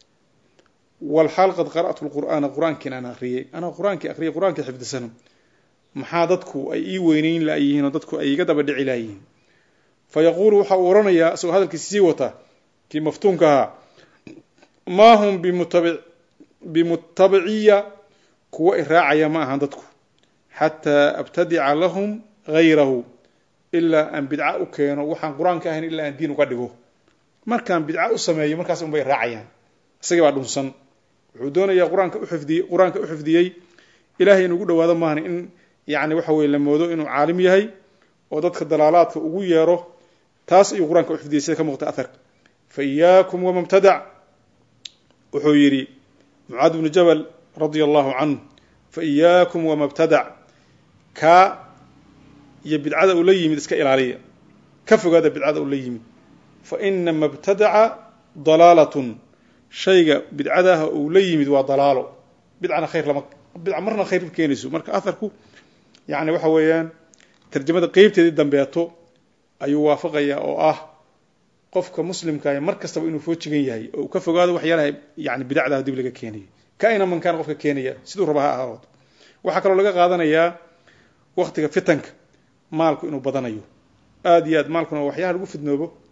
walxaal qad qara'tu lqur'aana qur-aankiin aan akriyay anaa qur-aankii akriyay qur-aankii xifdisano maxaa dadku ay ii weyneyn layihiin oo dadku ay iga daba dhici layihiin fa yaquulu waxa uu oranayaa isagoo hadalkiisa sii wata kii maftuunka ahaa maa hum bimutabi bimutabiciya kuwa i raacaya ma ahan dadku xataa abtadica lahum gayrahu ilaa aan bidca u keeno waxaan qur-aanka ahayn ilaa aan diin uga dhigo markaan bidca u sameeyo markaas unbay raacayaan isagii baa dhunsan wuxuu doonayaa qur-aanka uxifdiyey qur-aanka u xifdiyey ilahay in ugu dhawaado maahan in yani waxa weye la moodo inuu caalim yahay oo dadka dalaalaadka ugu yeero taas ayuu qur-aanka uxifdiyey sida ka muuqta aharka fa iyaakum wamabtadac wuxuu yidhi mucaad bnu jabal radia allahu canhu fa iyaakum wamabtadac kaa iyo bidcada uu la yimid iska ilaaliya ka fogaada bidcada uu la yimid fa ina mabtadaca dalaalatun shayga bidcadaha uu la yimid waa dalaalo bidcana khayr lama bidca marna khayr ma keenayso marka aharku yani waxa weeyaan tarjamada qeybteedii dambeeto ayuu waafaqaya oo ah qofka muslimkaah mar kastaba inuu foojigan yahay oo uu ka fogaado waxyaalaha yani bidacdaha dib laga keenayo kaina mankaan qofka keenaya siduu raba ha ahaado waxaa kaloo laga qaadanayaa waktiga fitanka maalku inuu badanayo aada iyo aad maalkuna waxyaha lagu fidnoobo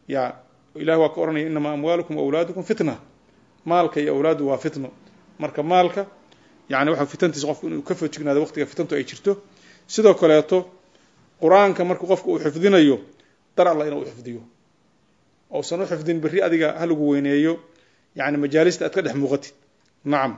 ya ilahi waa ka ohanaya inamaa amwaalukum awlaadukum fitna maalka iyo awlaadu waa fitno marka maalka yani waxa fitantiisa qofku inuu ka fojignaado waqtiga fitantu ay jirto sidoo kaleeto qur-aanka markuu qofka uu xifdinayo dar alla inuu xifdiyo ousan u xifdin berri adiga halagu weyneeyo yani majaalista aad ka dhex muuqatid nacam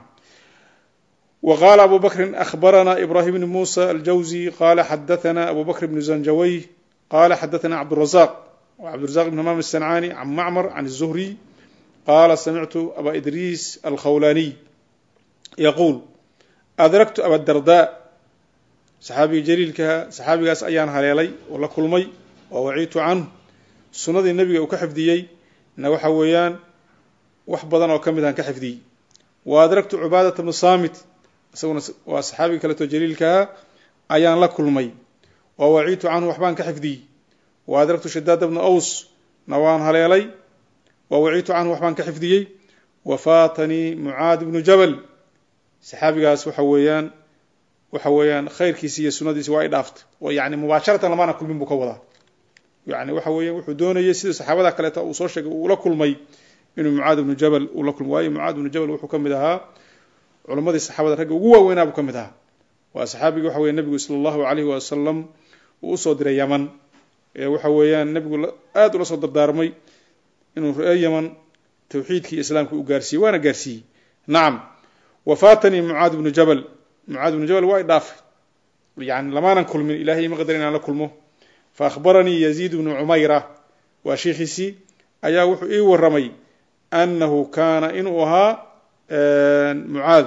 wa qaala abu bakrin akhbarana ibrahim bni musa aljawzi qala xadathana abu bakr bni zanjaway qala xadathana cabdurazaq cabdurazaq ibn hamaam aلsancani can macmar can الzuhriy qala samictu aba idriis alkhawlaniy yaquul adraktu abadarda saxaabiga jaliilkaha saxaabigaas ayaan haleelay oo la kulmay oo waciitu canhu sunnadii nebiga uu ka xifdiyey na waxa weeyaan wax badan oo ka mid aan ka xifdiyey wa adragtu cubaadata bnu saamit isaguna waa saxaabiga kaleeto jaliilkaha ayaan la kulmay wa waciitu canhu waxbaan ka xifdiyey wa adragtu shadaada bnu aws na waan haleelay wa waciitu canhu waxbaan ka xifdiyey wa faatanii mucaad bnu jabal saxaabigaas waxa weeyaan waxa weeyaan khayrkiisi iyo sunadiisi waa i dhaaftay oo yani mubaasharatan lamaana kulmin buu ka wadaa yani waxa weeya wuxuu doonayay sida saxaabada kaleeta uu soo sheegay uu la kulmay inuu mucaad ibnu jabal uu la kulmay waayo mucaad ibnu jabal wuxuu ka mid ahaa culammadii saxaabada ragga ugu waaweynaa buu ka mid ahaa waa saxaabigii waxa weye nebigu sala allahu alayhi wasalam uu usoo diray yaman ee waxa weeyaan nebigu aada ula soo dardaarmay inuu reer yaman tawxiidkii islaamka u gaarsiiyey waana gaarsiiyey nacam wafaatanii mucaad ibnu jabal mucaad ibnu jabal waa i dhaafay yani lamaanan kulmin ilahay ima qadar inaan la kulmo fa akhbaranii yaziid bnu cumayra waa sheikhiisii ayaa wuxuu ii waramay annahu kaana inuu ahaa mucaad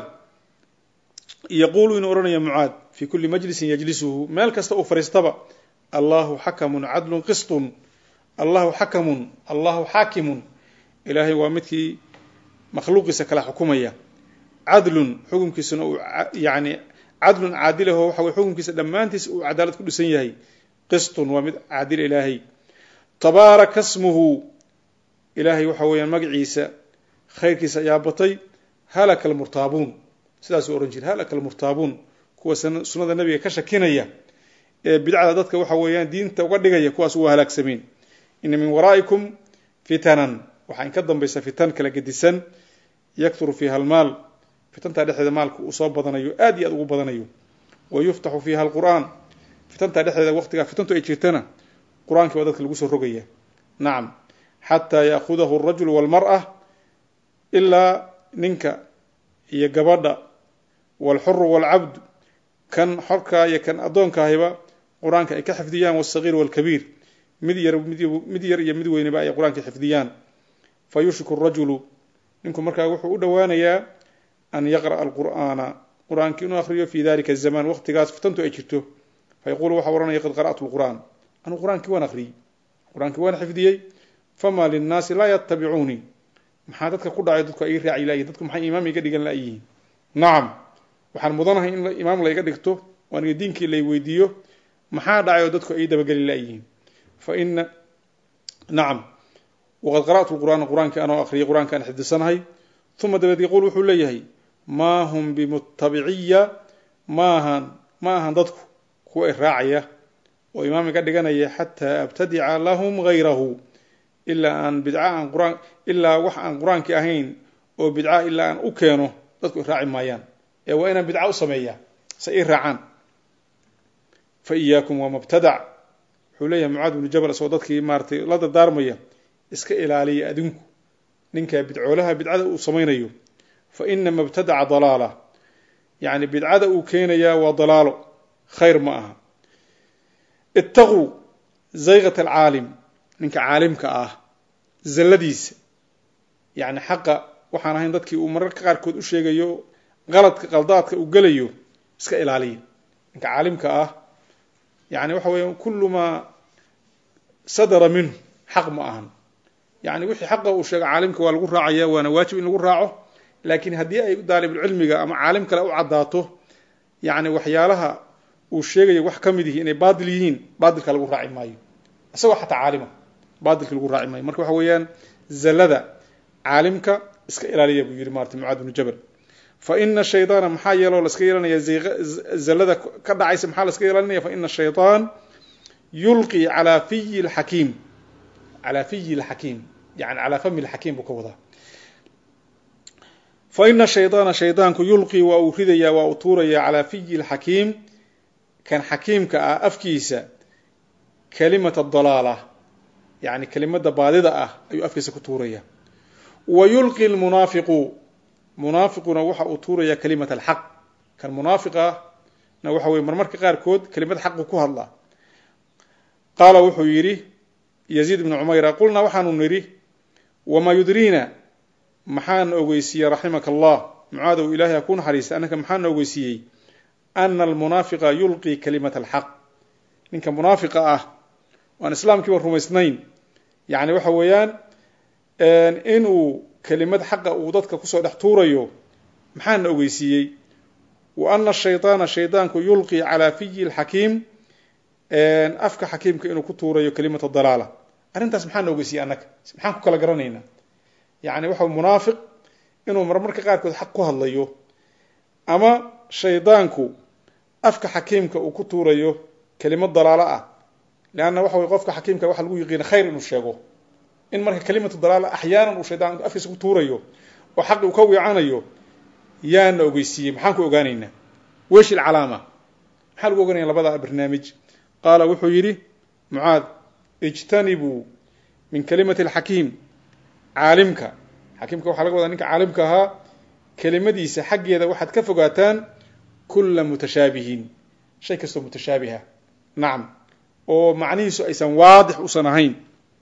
yaquulu inuu odhanaya mucaad fi kuli majlisin yajlisuhu meel kasta uu fariistaba allahu xakamun cadlun qisطun allahu xakamun allahu xaakimun ilaahay waa midkii makhluuqiisa kala xukumaya cadlun xukumkiisuna uu yani cadlun caadilaho waxa weye xukumkiisa dhammaantiis uu cadaalad ku dhisan yahay qisطun waa mid caadil ilaahay tabaaraka smuhu ilaahay waxa weeyaan magaciisa khayrkiisa ayaa batay halaka almurtaabuun sidaasuu ohan jira halaka almurtaabuun kuwa sunnada nabiga ka shakinaya ee bidcada dadka waxa weeyaan diinta uga dhigaya kuwaas waa halaagsameen ina min waraa'ikum fitanan waxaa in ka dambaysa fitan kala gedisan yakturu fiiha almaal fitantaa dhexdeeda maalka uu soo badanayo aad iyo aad ugu badanayo wa yuftaxu fiiha alqur'aan fitantaa dhexdeeda waqtigaa fitantu ay jirtana qur-aankii baa dadka lagu soo rogaya nacam xataa yaakudahu alrajulu walmar'a ilaa ninka iyo gabadha walxuru walcabdu kan xorkaa iyo kan addoonkaahiba qur-aanka ay ka xifdiyaan wasagiir walkabiir mid yar mid yar iyo mid weynaba ay qur-aanka xifdiyaan fa yushriku rajulu ninku markaa wuxuu u dhowaanayaa an yaqra'a alqur'aana qur-aanka inuu akhriyo fi dalika azamaan waqtigaas fitantu ay jirto fa yaquulu waxa ohanaya qad qara'tu lqur'aan anuu qur-aankii waan akhriyey qur-aankii waan xifdiyey fama linnaasi laa yatabicuunii maxaa dadka ku dhacay dadku ay raaci layihin dadku maxay imaam iga dhigan layihiin nacam waxaan mudanahay in imaam layga dhigto oo aniga diinkii lay weydiiyo maxaa dhacay oo dadku ay dabageli layihiin fa ina nacam waqad qara'tu lqur'aana qur-aankii anoo akhriyay qur-aanka aan xifdisanahay uma dabeed yaquul wuxuu leeyahay maa hum bimutabiciya maahan ma ahan dadku kuwa i raacaya oo imaam iga dhiganaya xataa abtadica lahum gayrahu ilaa aan bidca aan quraan ilaa wax aan qur-aankii ahayn oo bidca ilaa aan u keeno dadku i raaci maayaan ee waa inaan bidca u sameeyaa se ii raacaan fa iyaakum wamabtadac wuxuu leeyahay mucaad bnu jabal isagoo dadkii maaratay la dardaarmaya iska ilaaliya adinku ninkaa bidcoolaha bidcada uu samaynayo fa ina mabtadaca dalaala yacni bidcada uu keenayaa waa dalaalo khayr ma aha ittaquu zayqat alcaalim ninka caalimka ah zalladiisa yacni xaqa waxaan ahayn dadkii uu mararka qaarkood u sheegayo qaladka qaldaadka uu gelayo iska ilaaliya ninka caalimka ah yani waxa weeya kullu maa sadara minhu xaq ma ahan yani wixii xaqa uu sheega caalimka waa lagu raacaya waana waajib in lagu raaco laakiin haddii ay daalibulcilmiga ama caalim kale u caddaato yani waxyaalaha uu sheegayo wax ka mid yihi inay baatil yihiin baatilka lagu raaci maayo isagoo xataa caalima baatilka lagu raaci maayo marka waxa weeyaan zallada caalimka iska ilaaliya buu yihi maarata mucaad bnu jabal fa ina shaydaana maxaa yeeloo laska yeelanaya zallada ka dhacaysa maxaa laska yeelanaya fa ina shayطaan yulqi calaa fiyi اlxakiim calaa fiyi lxakiim yani calaa fami lxakiim buu ka wadaa fa ina shaydaana shaydaanku yulqii waa uu ridayaa waa uu tuurayaa calaa fiyi lxakiim kan xakiimka ah afkiisa kalimata dalaala yani kelimada baadida ah ayuu afkiisa ku tuuraya wa yulqi lmunaafiqu munaafiquna waxa uu tuuraya kalimat alxaq kan munaafiqa na waxa weye marmarka qaarkood kelimad xaqu ku hadla qaala wuxuu yidhi yaziid ibnu cumayra qulnaa waxaanu nidhi wamaa yudriina maxaana ogeysiiyey raximaka allah mucaadow ilahay ha ku naxariista annaka maxaana ogeysiiyey ana almunaafiqa yulqii kalimata alxaq ninka munaafiqa ah aan islaamkiiba rumaysnayn yani waxa weeyaan inuu kelimad xaqa uu dadka kusoo dhex tuurayo maxaana ogeysiiyey wa ana shayطaana shaydaanku yulqii calaa fiyi lxakiim afka xakiimka inuu ku tuurayo kelimata dalaala arrintaas maxaana ogeysiiyey annaga maxaan ku kala garanaynaa yani waxa munaafiq inuu marmarka qaarkood xaq ku hadlayo ama shaydaanku afka xakiimka uu ku tuurayo kelimad dalaalo ah leanna waxa wey qofka xakiimka waxa lagu yiqiina khayr inuu sheego in marka kelimatu dalaala axyaanan uu shaydaan afkiisa ku tuurayo oo xaqi uu ka wiicanayo yaana ogeysiiyey maxaan ku ogaanaynaa wesh ilcalaama maxaa lagu ogaanaya labada barnaamij qaala wuxuu yidhi mucaad ijtanibuu min kalimati alxakiim caalimka xakiimka waxaa laga wadaa ninka caalimka ahaa kelimadiisa xaggeeda waxaad ka fogaataan kula mutashaabihin shay kastoo mutashaabiha nacam oo macnihiisu aysan waadix usan ahayn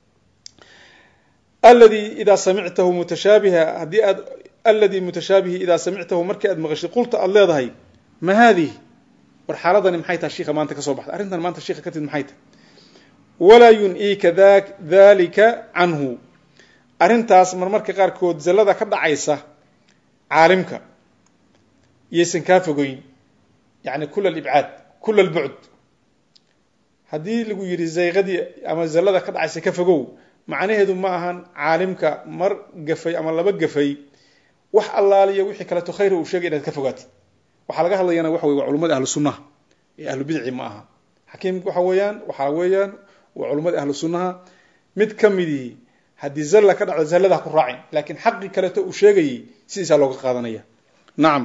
aladi idaa samictahu mutashaabiha haddii aad aladi mutashaabihi idaa samictahu markii aad maqashid qulta aada leedahay ma haadihi war xaaladani maxay tahay shiika maanta ka soo baxday arrintan maanta shiika ka tid maxay tahay walaa yun-iika dalika canhu arrintaas marmarka qaarkood zallada ka dhacaysa caalimka yaysan kaa fogeyn yani kula alibcaad kula albucd haddii lagu yidhi zayqadii ama zallada ka dhacaysa ka fogow macnaheedu ma ahan caalimka mar gafay ama laba gafay wax allaaliya wixii kaleeto khayra uu sheegay inaad ka fogaatid waxaa laga hadlayana waxa wey waa culimmada ahlu sunnaha ee ahlu bidci ma aha xakiimka waxa weeyaan waxaa weeyaan waa culimmada ahlu sunnaha mid ka midii haddii zalla ka dhacdo zallada ha ku raacin laakiin xaqii kaleeto uu sheegayay sidiisaa looga qaadanaya nacam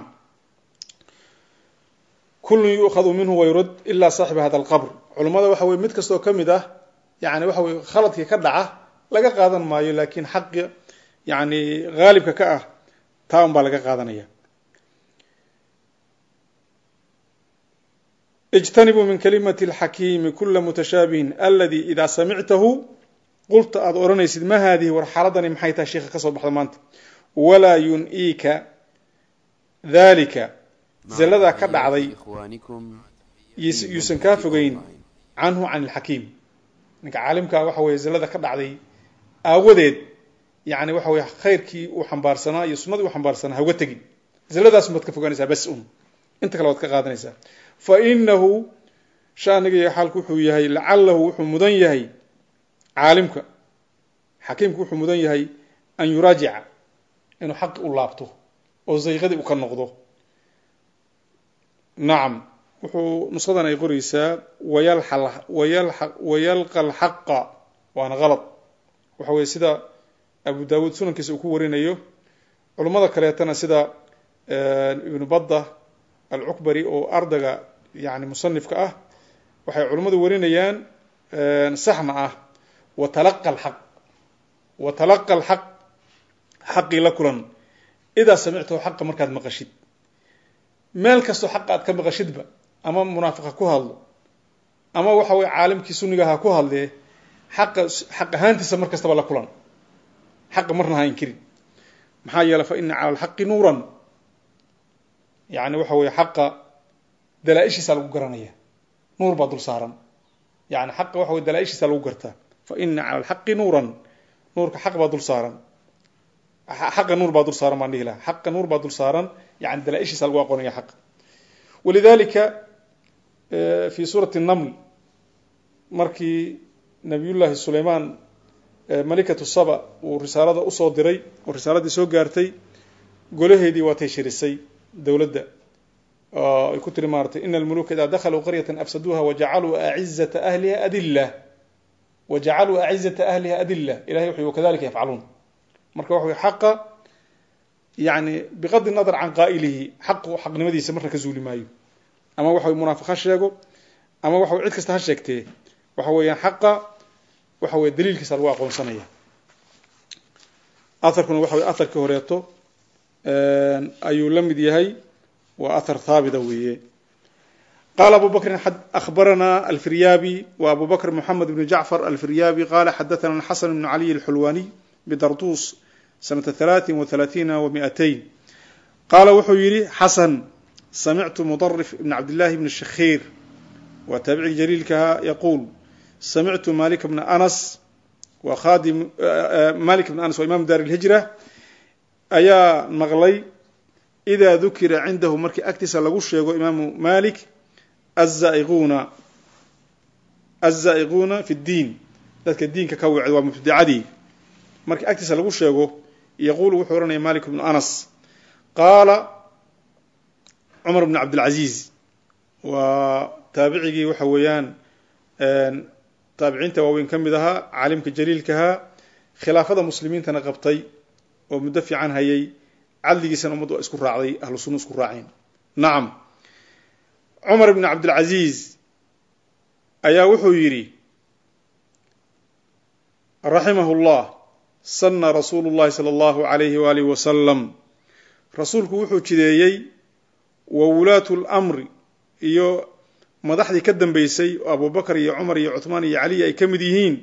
kullun yu'khadu minhu wayrud ilaa saaxiba hada alqabr culummada waxa weye mid kastoo ka mid ah yani waxa weye khaladkii ka dhaca laga qaadan maayo laakiin xaqi yani haalibka ka ah taa un baa laga qaadanaya ijtanibuu min kalimati alxakiimi kula mutashaabihin aladi idaa samictahu qulta aada odhanaysid ma haadihi war xaaladani maxay tahay sheika ka soo baxda maanta walaa yun-iika dalika zalladaa ka dhacday yuusan kaa fogeyn canhu can ilxakiim ninka caalimkaa waxa weye zallada ka dhacday aawadeed yani waxa weye khayrkii uu xambaarsanaa iyo sunnadii uu xambaarsanaa hauga tegin zalladaasun baad ka fogaanaysaa bas un inta kale waad ka qaadanaysaa fa inahu shaaniga iyo xaalku wuxuu yahay lacalahu wuxuu mudan yahay caalimka xakiimku wuxuu mudan yahay an yuraajica inuu xaqi u laabto oo zayqadii u ka noqdo nacam wuxuu nushadan ay qoraysaa wayalqa alxaqa waana qalad waxa weye sida abu dawuud sunankiisa uu ku warinayo culummada kaleetana sida ibnu badda alcukbari oo ardayga yani musanifka ah waxay culimmadu warinayaan saxna ah watalaqa alxaq watalaqa alxaq xaqii la kulan idaa samictahu xaqa markaad maqashid meel kastoo xaqa aad ka maqashidba ama munaafiqa ku hadlo ama waxa weye caalimkii sunniga ha ku hadlee xaqa xaq ahaantiisa mar kastaba la kulan xaqa marna ha inkirin maxaa yeeley fa ina cala alxaqi nuuran yani waxa weye xaqa dalaa-ishiisa lagu garanaya nuur baa dul saaran yani xaqa waxa weye dalaa-ishiisa lagu gartaa fa ina cala alxaqi nuuran nuurka xaq baa dul saaran xaqa nuur baa dul saaran baan dhihi laha xaqa nuur baa dul saaran yani dalaa-ishiisa lagu aqoonaya xaqa walidalika fi suurati naml markii nabiyullaahi sulaymaan malikatu saba uu risaalada usoo diray oo risaaladii soo gaartay golaheedii waatay shirisay dowladda ay ku tiri maaratay ina almuluka idaa dakhaluu qaryatan afsaduuha wajacaluu acizata ahliha adila wajacaluu acizata ahliha adila ilahay wuxu wakadalika yafcaluun marka waxa wey xaqa yani biqadi nadar can qaa'ilihi xaqu xaqnimadiisa marna ka zuuli maayo ama waxa wey munaafiq ha sheego ama waxa wey cid kasta ha sheegtee waxa weeyaan xaqa waxa weye daliilkiisa lagu aqoonsanaya aharkuna waxa wey aharkii horeeto ayuu la mid yahay waa ahar haabita weeye qala abu bakrin akhbarana alfiryaabi wa abu bakr moxamed bn jacfar alfiryaabi qala xadathana xasan bn caliy alxulwaniy bidartus sanata halaatin wa halaatiina wa miatayn qaala wuxuu yidhi xasan samictu mudarif ibn cabdillahi bn shakhiir waa taabicii jaliilkaha yaquul samictu malik bna anas wa khadim malik bn anas waa imam dar lhijra ayaa maqlay ida dukira cindahu markii agtiisa lagu sheego imaamu malik azaiquna azaa'iquuna fi ddiin dadka diinka ka wecda waa mubtadicadii markii agtiisa lagu sheego yaquulu wuxuu ohanaya malik bnu anas qaala cumar bn cabdilcaziiz waa taabicigii waxa weeyaan taabiciinta waaweyn ka mid ahaa caalimka jaliilkahaa khilaafada muslimiintana qabtay oo muddo fiican hayay cadligiisana ummaddu waa isku raacday ahlu sunna isku raaceen nacam cumar bn cabdilcaziiz ayaa wuxuu yidhi raximahu llah sana rasuulu llahi sala allahu alayhi waalihi wasalam rasuulku wuxuu jideeyey wa wulaatu lmri iyo madaxdii ka dambeysay oo abubakar iyo cumar iyo cuthmaan iyo caliy ay ka mid yihiin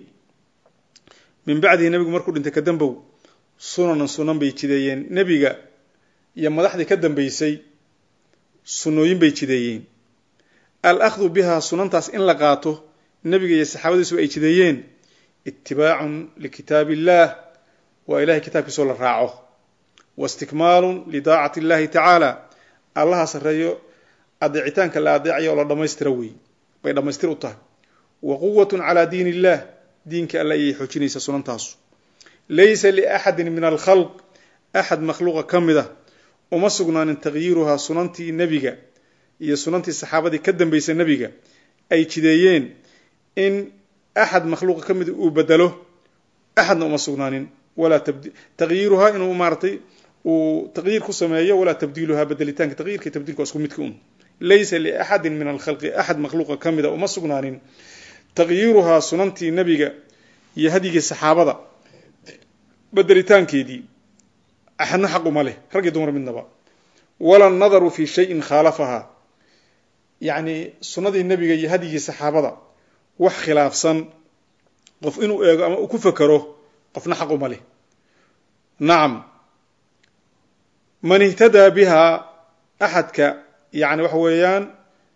min bacdihi nebigu markuu dhintay kadambow sunanan sunan bay jideeyeen nebiga iyo madaxdii ka dambeysay sunnooyin bay jideeyeen alahdu biha sunantaas in la qaato nebiga iyo saxaabadiisu ay jideeyeen itibaacun likitaab illah waa ilahay kitaabkiisoo la raaco wa istikmaalun lidaacati illahi tacaala allaha sarreeyo adeecitaanka la adeecayo oo la dhammaystira wey bay dhammaystir u tahay wa quwatun calaa diin illah diinka alla ayay xoojinaysaa sunantaasu laysa liaxadin min alkhalq axad makhluuqa ka mid a uma sugnaanin tagyiiruhaa sunantii nebiga iyo sunantii saxaabadii ka dambeysay nebiga ay jideeyeen in axad makhluuqa ka mida uu bedelo axadna uma sugnaanin walaa tagyiiruhaa inuu maaratay uu taqyiir ku sameeyo walaa tabdiiluhaa bedelitaanka taqyiirka tabdiilka waa isku midka un laysa liaxadin min alkhalqi axad makhluuqa ka mida uma sugnaanin taqyiiruhaa sunantii nebiga iyo hadyigii saxaabada bedelitaankeedii axadna xaq uma leh rag iyo dumar midnaba wala nadaru fi shayin khaalafahaa yacni sunnadii nebiga iyo hadyigii saxaabada wax khilaafsan qof inuu eego ama uu ku fekero qofna xaq uma leh nacam man ihtadaa bihaa axadka yani waxa weeyaan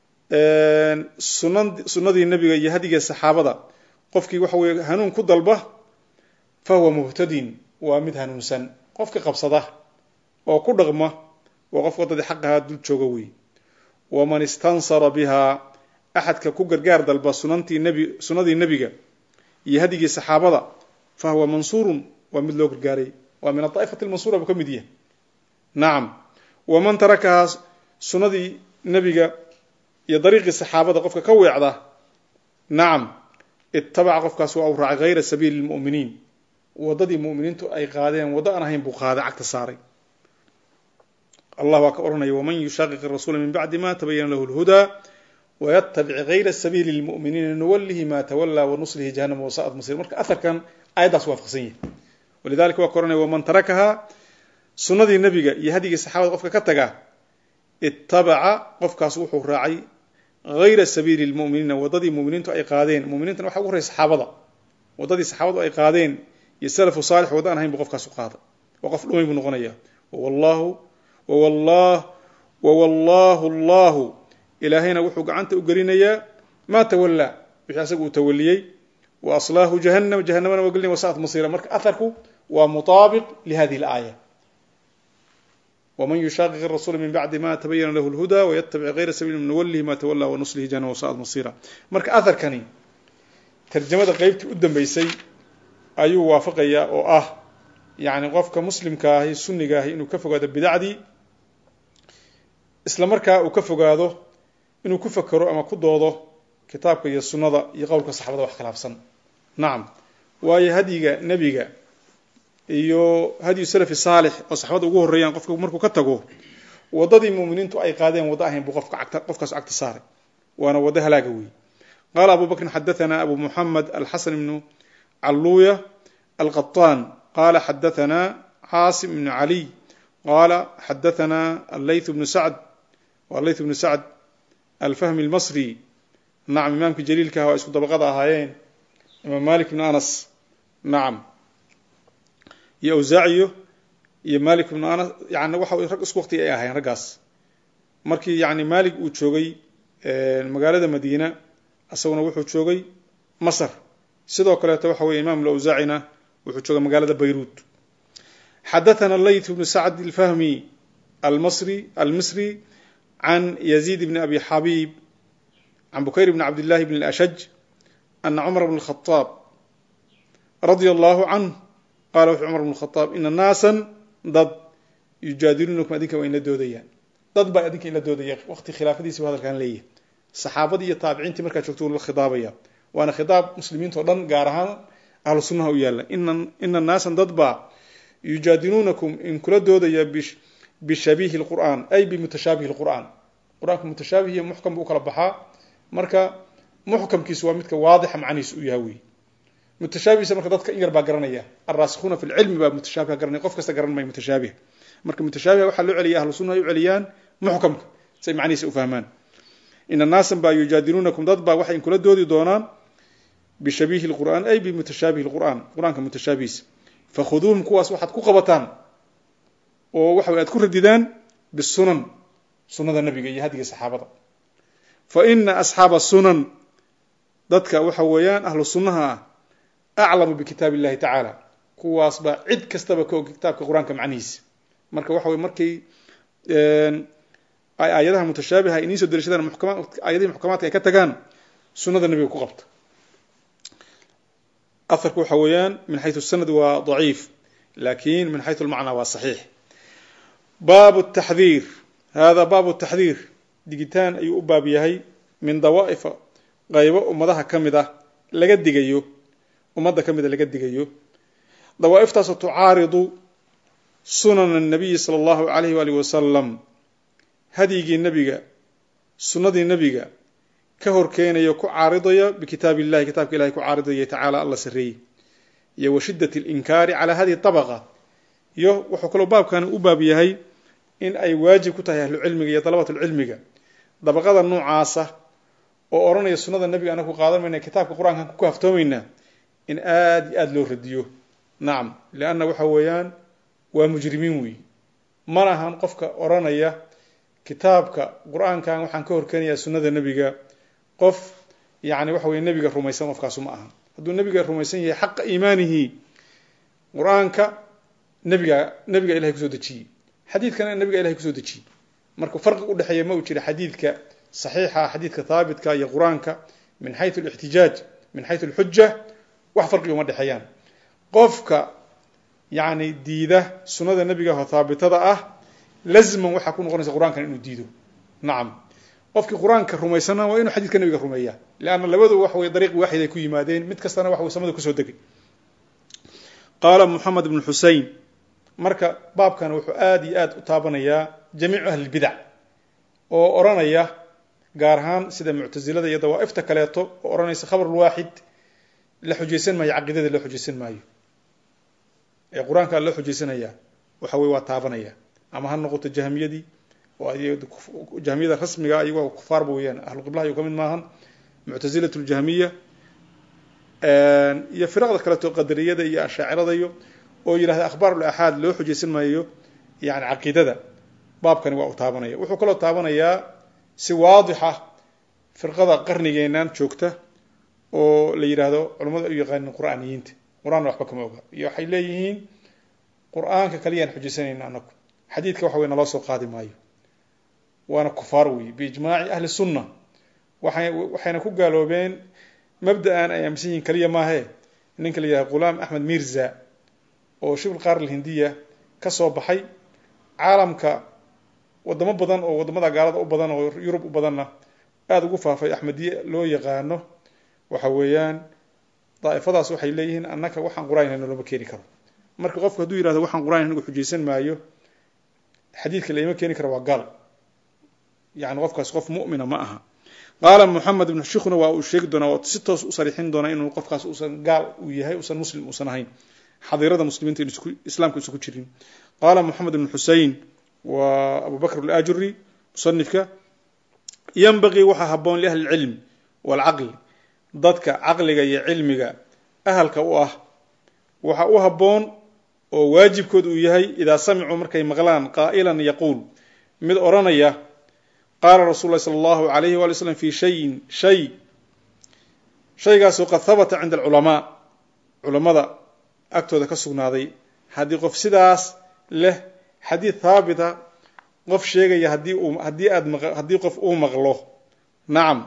sunan sunnadii nebiga iyo hadyigii saxaabada qofkii waxa weye hanuun ku dalba fa huwa muhtadin waa mid hanuunsan qofka qabsada oo ku dhaqma waa qof waddadii xaqahaa dul jooga wey waman istansara bihaa axadka ku gargaar dalba sunantii nebi sunnadii nebiga iyo hadyigii saxaabada fa huwa mansuurun waa mid loo gargaaray waa min adaa'ifati lmansuura buu ka mid yahay nacam waman tarakahaa sunnadii nebiga iyo dariiqii saxaabada qofka ka weecda nacam itabaca qofkaas waa u raacay hayra sabiili lmu'miniin waddadii mu'miniintu ay qaadeen waddo aan ahayn buu qaaday cagta saaray allah waa ka odhanaya waman yushaqiq rasuula min bacdi ma tabayana lahu lhudaa wayatabic hayra sabiili lmu'miniina nuwalihi ma tawalaa wanuslihi jahanama wasaa'at masir marka aharkan aayaddaas waafaqsan yahay walidalika waa ka ohanaya waman tarakahaa sunnadii nebiga iyo hadyigii saxaabada qofka ka taga itabaca qofkaas wuxuu raacay hayra sabiili lmu'miniina waddadii muminiintu ay qaadeen muminiintana waxa ugu horey saxaabada waddadii saxaabadu ay qaadeen iyo salafu saalix wadda aan ahayn buu qofkaas u qaaday oo qof dhumay buu noqonaya wawallahu wawallah wawallahu allahu ilaahayna wuxuu gacanta u gelinayaa maa tawallaa wixii asaga uu tawaliyey wa aslaahu jahannam jahanamana waa gelinaya wasaat masiira marka aharku waa mutaabiq lihadihi alaaya wman yushaqiq rasuula min bacdi ma tabayana lahu lhuda wayatabic hayra sabiili nuwalihi ma tawala wanuslihi jahannam wasaat masira marka aharkani tarjamada qeybtii u dambeysay ayuu waafaqayaa oo ah yani qofka muslimka ahi sunniga ahi inuu ka fogaado bidacdii isla markaa uu ka fogaado inuu ku fekero ama ku doodo kitaabka iyo sunnada iyo qowlka saxabada wax khilaafsan nacam waayo hadyiga nebiga iyo hadyu salafi saalix oo saxbada ugu horreeyaan qofka markuu ka tago waddadii muuminiintu ay qaadeen waddo ahayn buu qofka agta qofkaas agta saaray waana waddo halaaga weeye qaala abu bakrin xadathana abu muxamed alxasan ibnu calluuya alqaطaan qala xadathana caasim ibnu caliy qala xadathana allayth bnu sacd allayth bnu sacd alfahmi almasri nacam imaamkii jaliilka ah waa isku dabaqada ahaayeen imaam malik bnu anas nacam iyo awsaaciyo iyo malik bnu anas yani waxa rag isku waqti ay ahaayeen raggaas markii yani malik uu joogay magaalada madiina isaguna wuxuu joogay masr sidoo kaleeto waxa weye imam lawsaacina wuxuu joogay magaalada bayruut xadathana layth bnu sacd alfahmi almasri almisri can yazid bni abi xabib can bukayr bni cabdillahi bn ashaj ana cumar bn khaaab radia allahu canh qala wuxuu cumar bn khaaab ina naasan dad yujaadiluunakum adinka waa inla doodayaan dad baa adinka inla doodaya waqti khilaafadiisi bu hadalkan leeyahy saxaabadii iyo taabiciintii markaa joogto uu la khidaabaya waana khidaab muslimiinta o dhan gaar ahaan ahlu sunnaha u yaalla ina naasan dad baa yujaadiluunakum in kula doodaya bishabiihi lqur'aan ay bimutashaabihi lqur'aan qur-aanka mutashaabih iyo muxkam buu ukala baxaa marka muxkamkiisu waa midka waadixa macnihiis u yaha wey mutashaabihiisa marka dadka in yar baa garanaya alraasikuuna fi lcilmi baa mutashaabiha garanaya qof kasta garan maya mutashaabih marka mutashaabih waxaa loo celiya ahlu sunna ay u celiyaan muxkamka say macnihiisa u fahmaan ina naasan baa yujaadiluunakum dad baa waxay inkula doodi doonaan bishabiihi lqur'aan ay bimutashaabihi lqur'aan qur-aanka mutashaabihiisa fakhuduuhum kuwaas waxaad ku qabataan oo waxa way aad ku radidaan bisunan sunada nabiga iyo hadiga saxaabada fa ina asxaaba sunan dadka waxa weeyaan ahlu sunnaha ah aclamu bikitaab illahi tacaala kuwaas baa cid kastaba ka og kitaabka qur-aanka macnihiisa marka waxa wey markay ay aayadaha mutashaabiha iniin soo derishadaan muxkama aayadihii muxkamaadka ay ka tagaan sunada nabiga ku qabta aharku waxa weeyaan min xayثu sanad waa ضaciif lakin min xayثu اlmacnaa waa صaxiix baab الtaxdiir hada baab الtaxdiir digitaan ayuu u baab yahay min dawaa'ifa qaybo ummadaha ka mid ah laga digayo ummadda ka mida laga digayo dawaaiftaasoo tucaaridu sunan الnabiyi salى اllahu alayh waalih wasalam hadyigii nebiga sunnadii nebiga ka horkeenaya ku caaridaya bikitaab illahi kitaabka ilahay ku caaridaya tacaala alla sareeyey iyo wa shidat اlinkaari calaa hadihi طabaqa iyo wuxuu kaloo baabkani u baab yahay in ay waajib ku tahay ahlucilmiga iyo dalabat lcilmiga dabaqada noocaasa oo odhanaya sunnada nebiga anaga ku qaadan mayna kitaabka qur-aankan ku kaaftoomaynaa in aada iyo aada loo radiyo nacam lianna waxa weeyaan waa mujrimiin wey mana ahan qofka odhanaya kitaabka qur-aankan waxaan ka horkeenayaa sunnada nebiga qof yani waxa weye nebiga rumaysan qofkaasu ma ahan hadduu nebiga rumaysan yahay xaqa iimaanihi qur-aanka nebiga nebiga ilahay kusoo dejiyey xadiidkana nebiga ilahay kusoo dejiyey marka farqi udhexeeya ma uu jira xadiidka saxiixa xadiidka haabitka iyo qur-aanka min xayu alixtijaaj min xayu alxuja wax farqi uma dhexeeyaan qofka yani diida sunnada nebiga oo haabitada ah lazman waxaa ku noqonaysa qur-aankan inuu diido nacam qofkii qur-aanka rumaysana waa inuu xadiidka nebiga rumeeya leanna labadu waxa weye dariiq waaxid ay ku yimaadeen mid kastana waxa way samada kusoo degay qaala moxamed ibnu xusein marka baabkan wuxuu aada iyo aada u taabanayaa jamiicu ahlilbidac oo odhanaya gaar ahaan sida muctasilada iyo dawaaifta kaleeto oo odhanaysa khabarulwaaxid la xujaysan maayo caqiidada loo xujaysan maayo ee qur-aankaa loo xujaysanaya waxa weye waa taabanaya ama ha noqoto jahmiyadii jahmiyada rasmiga iyagoo kufaarba weeyaan ahlu qiblaha iyu ka mid maahan muctasilat ljahmiya iyo firaqda kaleeto qadariyada iyo ashaacirada iyo oo yidhahda akhbaar ulaxaad loo xujaysan maayo yani caqiidada baabkani waa u taabanaya wuxuu kaloo taabanayaa si waadixa firqada qarnigeenan joogta oo la yidhaahdo culamadu ay u yaqaanin qur'aaniyiinta qur-aanna waxba kama oga iyo waxay leeyihiin qur-aanka kaliyaan xujaysanayna anagu xadiidka waxa wey naloo soo qaadi maayo waana kufaar wey biijmaaci ahli sunna waay waxayna ku gaaloobeen mabda-an ay aaminsan yihiin kaliya maahe ninka la yidhahdo ghulaam axmed mirza oo shibl qaar alhindiya ka soo baxay caalamka wadamo badan oo wadamada gaalada u badan oo yurub u badanna aada ugu faafay axmediye loo yaqaano waxa weeyaan daa'ifadaas waxay leeyihiin annaka waxaan qur-aan hayno looma keeni karo marka qofku hadduu yihahdo waxaan qur-aan anigu xujaysan maayo xadiidka laima keeni karo waa gaal yani qofkaas qof mu'mina ma aha qaala moxamed ibnu shikhuna waa uu sheegi doonaa oo si toos u sariixin doonaa inuu qofkaas uusan gaal uu yahay uusan muslim uusan ahayn xadiirada muslimiinta in islaamka isugu jirin qaala moxamed ibnu xusein waa abu bakr alajuri musanifka yanbagii waxaa haboon liahli lcilm waalcaqli dadka caqliga iyo cilmiga ahalka u ah waxa u habboon oo waajibkood uu yahay idaa samicuu markay maqlaan qaa'ilan yaquul mid odhanaya qaala rasul lahi sala allahu alayhi wali slam fi shayin shay shaygaasoo qad habata cinda alculamaa culammada agtooda ka sugnaaday haddii qof sidaas leh xadiid haabita qof sheegaya haddii uu haddii aad maq haddii qof uu maqlo nacam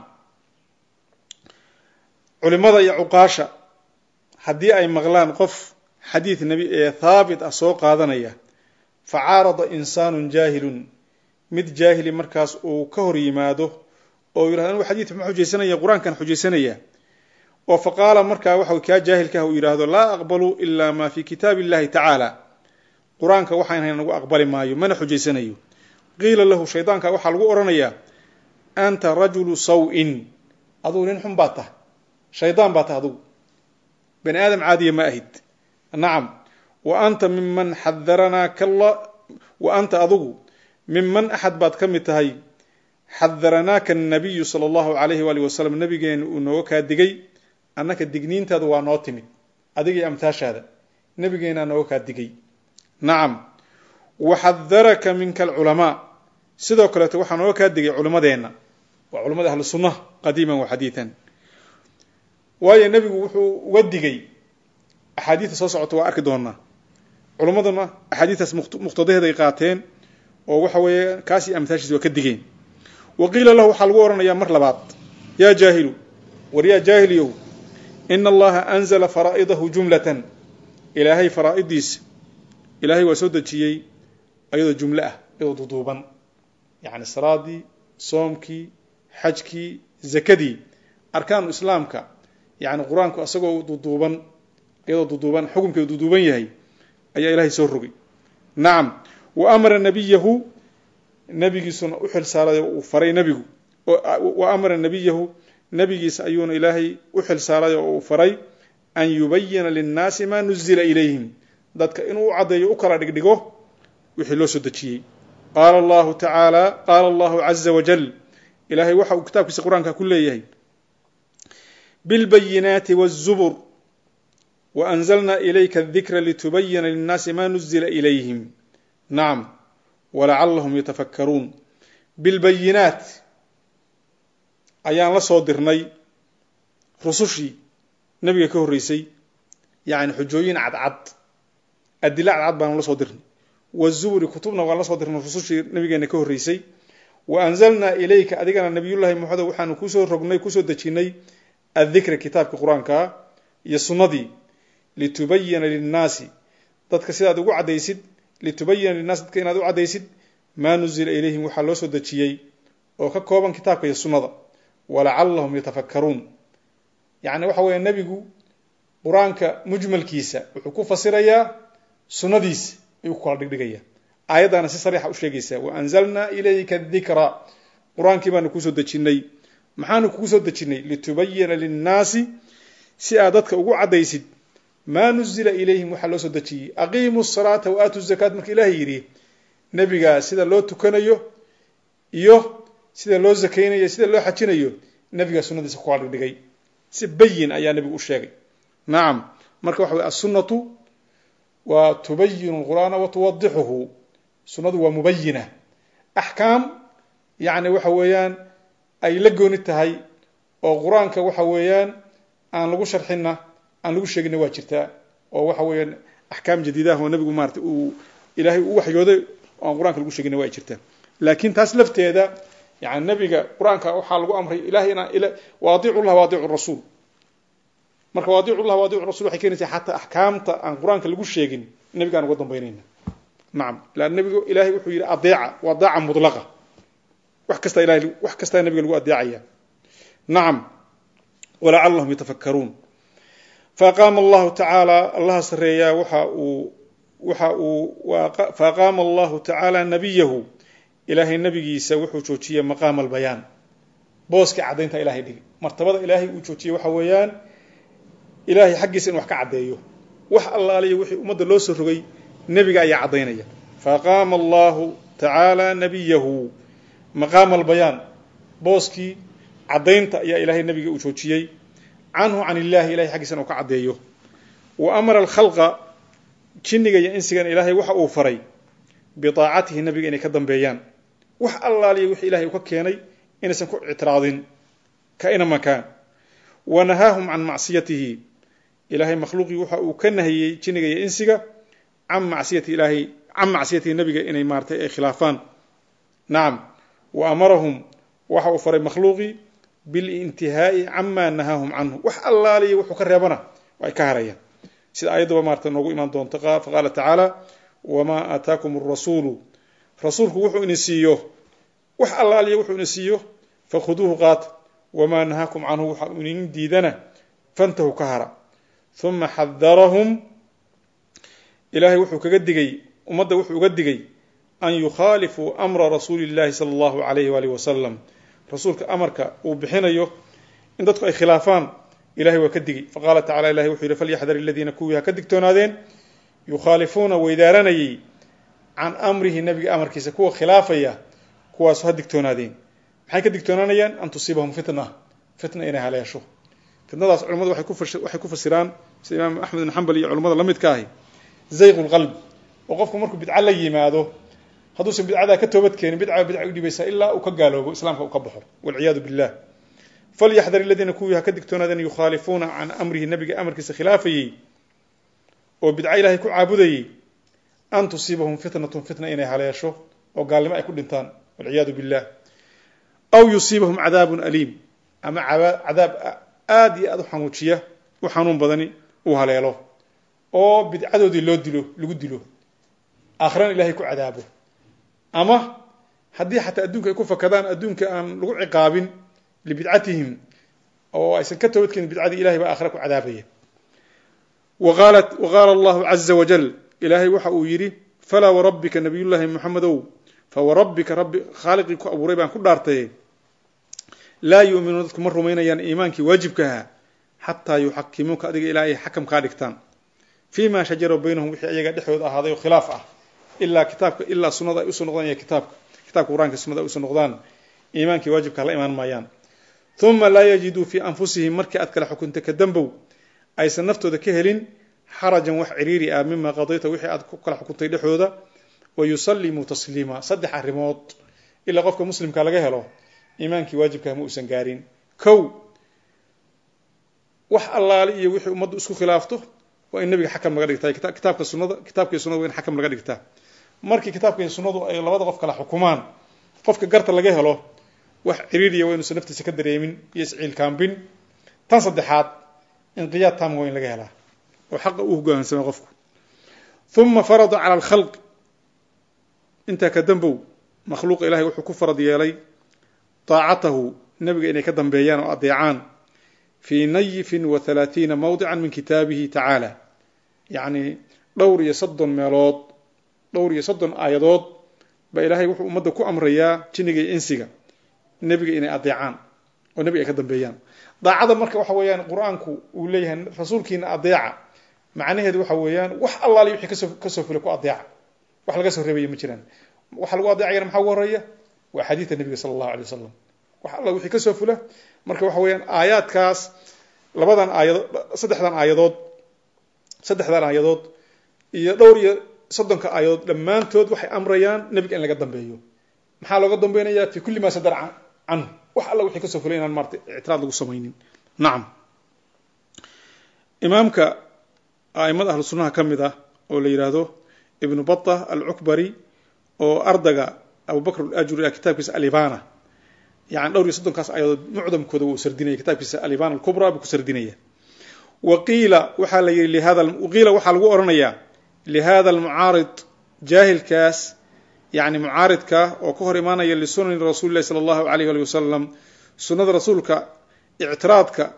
culimada iyo cuqaasha haddii ay maqlaan qof xadiid nebi ee haabit ah soo qaadanaya fa caarada insaanun jaahilun mid jaahili markaas uu ka hor yimaado oo yidhahdo anigu xadiidka ma xujaysanaya qur-aankan xujaysanaya oo fa qaala markaa waxa kaa jaahilkaah uu yidhaahdo laa aqbalu ilaa maa fi kitaabi illahi tacaala qur-aanka waxaan hayn nagu aqbali maayo mana xujaysanayo qiila lahu shaydaanka waxaa lagu odhanayaa anta rajulu saw-in adugu nin xun baad tahay shaydaan baa tahay adugu bani aadam caadiya ma ahid nacam wa anta miman xadaranaa kalla wa anta adugu miman axad baad ka mid tahay xadaranaaka annabiyu sala allahu alayhi waali wasalam nabigeena uu nooga kaa digay annaka digniintaadu waa noo timid adigii amtaashaada nabigeenaa nooga kaa digay nacam waxadaraka minka alculamaa sidoo kaleeto waxaa nooga kaa digay culimmadeenna waa culamada ahlu sunnaha qadiiman wa xadiidan waayo nebigu wuxuu uga digay axaadiidta soo socota waa arki doonaa culimmaduna axaadiistaas muqtadaheeday qaateen oo waxa weeye kaasi amtaashiis waa ka digeen wa qiila lahu waxaa lagu odhanayaa mar labaad yaa jaahilu war yaa jaahiliyow ina allaha anzala faraa'idahu jumlatan ilaahay faraa'idiisa ilaahay waa soo dejiyey ayadoo jumlo ah iyadoo duduuban yacni salaadii soomkii xajkii zakadii arkaanu islaamka yacni qur-aanku isagoo duduuban iyadoo duduuban xukumkeedu duduuban yahay ayaa ilaahay soo rogay nacam wa amara nabiyahu nabigiisuna u xil saaray oo uu faray nebigu wa amara nabiyahu nabigiisa ayuuna ilaahay u xil saaray oo uu faray an yubayina linnaasi maa nuzila ilayhim dadka inuu u caddeeyo u kala dhigdhigo wixii loo soo dejiyey qaala allahu tacaala qaala allahu caza wajal ilaahay waxa uu kitaabkiisa qur-aanka ku leeyahay bilbayinaati wاzubur waanzalna ilayka adikra litubayina linnaasi ma nuzila ilayhim nacam walacalahum yatafakkaruun bilbayinaat ayaan la soo dirnay rusushii nebiga ka horreysay yacni xujooyin cadcad adila cadcad baanu la soo dirnay wazuburi kutubna waan la soo dirnay rusushii nabigeena ka horreysay wa anzalnaa ilayka adigana nabiyullahi maxamed waxaanu kusoo rognay kusoo dejinnay addikra kitaabka qur-aankaa iyo sunnadii litubayina linnaasi dadka sidaad ugu caddaysid litubayina linnaasi dadka inaad u caddaysid maa nuzila ilayhim waxaa loo soo dejiyey oo ka kooban kitaabka iyo sunnada walacallahum yatafakkaruun yacni waxa weeye nebigu qur-aanka mujmalkiisa wuxuu ku fasirayaa sunnadiisa ayuu ku kala dhigdhigaya aayaddaana si sariixa u sheegaysaa wa anzalnaa ilayka dikra qur-aankii baanu kusoo dejinnay maxaanu kugu soo dejinnay litubayina linnaasi si aad dadka ugu caddaysid maa nuzila ilayhim waxaa loo soo dejiyey aqiimu salaata wa aatu zakaat marka ilaahay yidhi nebigaa sida loo tukanayo iyo sida loo zakaynayo sida loo xajinayo nebigaa sunnadiisa ku kala dhigdhigay si bayin ayaa nebigu u sheegay nacam marka waxa wey assunnatu waa tubayinu qur'aana wa tuwadixuhu sunnadu waa mubayina axkaam yacni waxa weeyaan ay la gooni tahay oo qur-aanka waxa weeyaan aan lagu sharxinna aan lagu sheeginna waa jirtaa oo waxa weeyaan axkaam jadiidaah oo nebigu maarata uu ilaahay u waxyooday oo aan qur-aanka lagu sheeginna waa jirtaa laakiin taas lafteeda yani nebiga qur-aanka waxaa lagu amray ilahay inaa waadicu llah waadicu rasuul marka waadicu llah waadicu rasul waxay keenaysaa xataa axkaamta aan qur-aanka lagu sheegin nebigaan uga dambaynayna nacam lan nebigu ilahay wuxuu yidhi adeeca waa daaca mudlaqa wax kastaa ilahay wax kastaa nebiga lagu adeecaya nacam walacallahum yatafakkaruun faaqaama allahu tacaala allaha sareeyaa waxa uu waxa uu faaqaama allahu tacaala nabiyahu ilaahay nabigiisa wuxuu joojiyey maqaama albayaan booskii caddaynta ilahay dhigi martabada ilaahay uu joojiyey waxa weeyaan ilaahay xaggiisa in wax ka caddeeyo wax allaaliya wixii ummadda loo soo rogay nebiga ayaa caddaynaya faaqaama allahu tacaala nabiyahu maqaama albayaan booskii caddaynta ayaa ilaahay nebiga uu joojiyey canhu can illahi ilahay xaggiisa inuu ka caddeeyo wa amara alkhalqa jinniga iyo insigana ilaahay waxa uu faray biaacatihi nebiga inay ka dambeeyaan wax allaaliya wixii ilahay uu ka keenay inaysan ku ictiraadin kaina makaan wa nahaahum can macsiyatihi ilaahay makhluuqii waxa uu ka nahiyey jinniga iyo insiga can macsiyati ilaahay can macsiyatihi nebiga inay maaratay ay khilaafaan nacam wa amarahum waxa uu faray makhluuqii bilintihaa'i camaa nahaahum canhu wax allaaliya wuxuu ka reebana ay ka harayaan sida ayaddaba maarata noogu imaan doonta faqaala tacaala wamaa aataakum arasuulu rasuulku wuxuu ini siiyo wax allaaliya wuxuu ini siiyo fakhuduuhu qaata wamaa nahaakum canhu waxa uu inin diidana fantahu ka hara uma xadarahum ilaahay wuxuu kaga digay ummadda wuxuu uga digay an yukhaalifuu amra rasuuli llahi sala allahu alayhi waalihi wasalam rasuulka amarka uu bixinayo in dadku ay khilaafaan ilahay waa ka digay faqaala tacala ilahi wuxuu yihi falyaxdar aladiina kuwii ha ka digtoonaadeen yukhaalifuuna weydaaranayay can amrihi nebiga amarkiisa kuwa khilaafaya kuwaasu ha digtoonaadeen maxay ka digtoonaanayaan an tusiibahum fitna fitna inay haleesho fitnadaas culamadu waxay ku fasiraan sida imaam axmed bin xambal iyo culamada la midka ahi zayqu lqalb oo qofku markuu bidca la yimaado hadduusan bidcadaa ka toobad keenin bidca bidca u dhibaysaa ilaa uu ka gaaloobo islaamka uu ka baxo walciyaadu billah falyaxdar aladiina kuwii ha ka digtoonaadeen yukhaalifuuna can amrihi nebiga amarkiisa khilaafayey oo bidco ilaahay ku caabudayey an tusiibahum fitnatun fitna inay haleesho oo gaalnimo ay ku dhintaan walciyaadu billah aw yusiibahum cadaabun aliim ama cadaab aada iyo aada u xanuujiya u xanuun badani uu haleelo oo bidcadoodii loo dilo lagu dilo aakhirana ilahay ku cadaabo ama haddii xataa adduunka ay ku fakadaan adduunka aan lagu ciqaabin libidcatihim oo aysan ka toobadkeenin bidcadii ilahay baa aakhira ku cadaabaya wa qaala allahu caza wajal ilaahay waxa uu yidhi falaa warabbika nabiyullaahi moxamedow fawarabbika rabbi khaaliqii ku abuuray baan ku dhaartaye laa yuuminuuna dadku ma rumaynayaan iimaankii waajibkaha xataa yuxakimuuka adiga ilaa ay xakam kaa dhigtaan fii ma shajara baynahum wixii ayaga dhexdooda ahaaday oo khilaaf ah ilaa kitaabka ilaa sunada ay usoo noqdaan iyo kitaabka kitaabka qur-aanka sunada ay usoo noqdaan iimaankii waajibka la imaan maayaan uma laa yajiduu fii anfusihim markii aad kala xukunta ka dambow aysan naftooda ka helin xarajan wax ciriiri ah mima qadayta wixii aad ku kala xukuntay dhexdooda wa yusallimuu tasliima saddex arrimood ilaa qofka muslimka laga helo iimaankii waajibkaha ma uusan gaarin kow wax allaali iyo wixii ummaddu isku khilaafto waa in nabiga xakam laga dhigtaa kitaabka sunada kitaabka iyo sunada waa in xakam laga dhigtaa markii kitaabka iyo sunnadu ay labada qof kala xukumaan qofka garta laga helo wax ciriiriya waa inuusan naftiisa ka dareemin iyo isciilkaambin tan saddexaad inqiyaad taam waa in laga helaa oo xaqa u hogaansamay qofku uma farada cala alkhalq intaa ka dambow makhluuqa ilahay wuxuu ku farad yeelay daacatahu nebiga inay ka dambeeyaan oo adeecaan fii nayifin wa halaathiina mawdican min kitaabihi tacaala yacni dhowr iyo soddon meelood dhowr iyo soddon aayadood baa ilaahay wuxuu ummadda ku amrayaa jinniga iyo insiga nebiga inay adeecaan oo nebiga ay ka dambeeyaan daacada marka waxa weeyaan qur-aanku uu leeyahay rasuulkiina adeeca macnaheedu waxa weeyaan wax allaali wixii kasoo kasoo fulay ku adeeca wax laga soo reebaya ma jiraan waxa lagu adeecayana maxaa ugu horeeya waa xadiida nebiga sala allahu alay wasalam wax alla wixii kasoo fula marka waxa weeyaan aayaadkaas labadan aayadood saddexdan aayadood saddexdan aayadood iyo dhowr iyo soddonka aayadood dhammaantood waxay amrayaan nebiga in laga dambeeyo maxaa looga dambeynaya fi kulli maa sadar canhu wax alla wixii kasoo fulay inaan maarata ictiraad lagu samaynin nacam imaamka a'imada ahlu sunnaha ka mid ah oo la yidhaahdo ibnu bata alcukbari oo ardaga abubakr alajuri ah kitaabkiisa alibana yani dhowr iyo soddonkaas ayadood mucdamkooda wuu sardinaya kitaabkiisa alibana alkubra buu ku sardinaya wa qiila waxaa la yidhi lihada qiila waxaa lagu odhanayaa lihada almucaarid jaahilkaas yani mucaaridka oo ka hor imaanaya lisunani rasuuli lahi sala allahu alayh ali wasalam sunnada rasuulka ictiraadka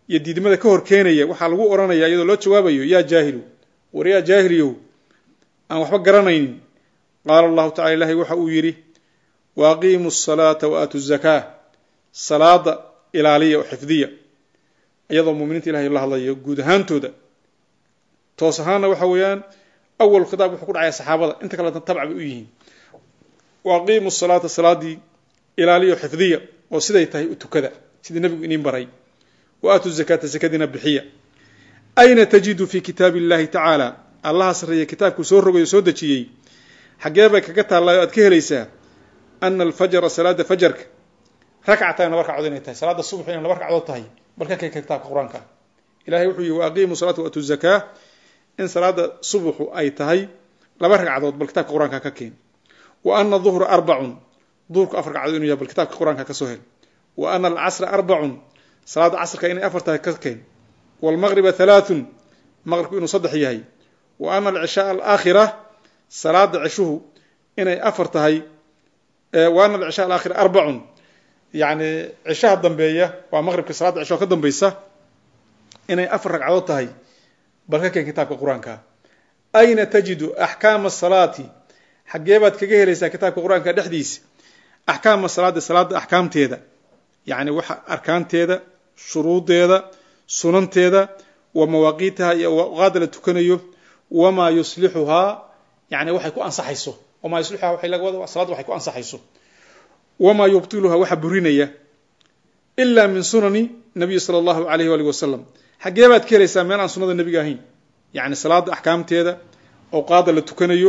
iyo diidmada ka hor keenaya waxaa lagu odhanaya iyadoo loo jawaabayo yaa jaahilu war yaa jaahiliyow aan waxba garanaynin qaala allahu tacala ilahay waxa uu yidhi wa aqiimu asalaata wa aatu zakaa salaada ilaaliya oo xifdiya iyadoo muminiinta ilahay la hadlayo guud ahaantooda toos ahaanna waxa weeyaan awal khitaab wuxuu ku dhacaya saxaabada inta kalena tabca bay u yihiin wa aqiimu salaata salaadii ilaaliya oo xifdiya oo siday tahay u tukada sidii nebigu iniin baray wa aatu zakaata zakadiina bixiya ayna tajidu fi kitaabi illahi tacaala allaha sarreeya kitaabkuu soo rogayo soo dejiyey xaggee bay kaga taallaayo aad ka helaysaa ana alfajra salaada fajarka rakcatan laba ragcadood inay tahay salaada subax inay laba ragcadood tahay bal ka keen kitaabka qur-aanka ilahay wuxuu yihi wa aqiimu salaata wa atu zakaa in salaada subaxu ay tahay laba ragcadood bal kitaabka qur-aanka ka keen wa ana duhra arbacun duhurku afar ragcadood inuu yahay bal kitaabka qur-aanka ka soo hel wa ana alcasra arbacun salaada casrka inay afar tahay ka keen waalmaqriba halaathun maqribku inuu saddex yahay wa ana alcishaaa alaakhira salaada cishuhu inay afar tahay wa ana alcishaa alaakhira arbacun yacni cishaha dambeeya waa maqribka salaada cisho ka dambaysa inay afar ragcadood tahay bal ka keen kitaabka qur-aanka ayna tajidu axkaama asalaati xaggee baad kaga helaysaa kitaabka qur-aanka dhexdiisa axkaama salaadi salaada axkaamteeda yacni waxa arkaanteeda shuruudeeda sunanteeda wa mawaaqiitaha iyo awqaada la tukanayo wamaa yuslixuhaa yani waxay ku ansaxayso wamaa yuslixuhaa waxay laga wada salaad waxay ku ansaxayso wamaa yubtiluhaa waxa burinaya ilaa min sunani nabiyi sala allahu alayh waalih wasalam xaggee baad ka helaysaa meel aan sunada nebiga ahayn yacni salaada axkaamteeda awqaada la tukanayo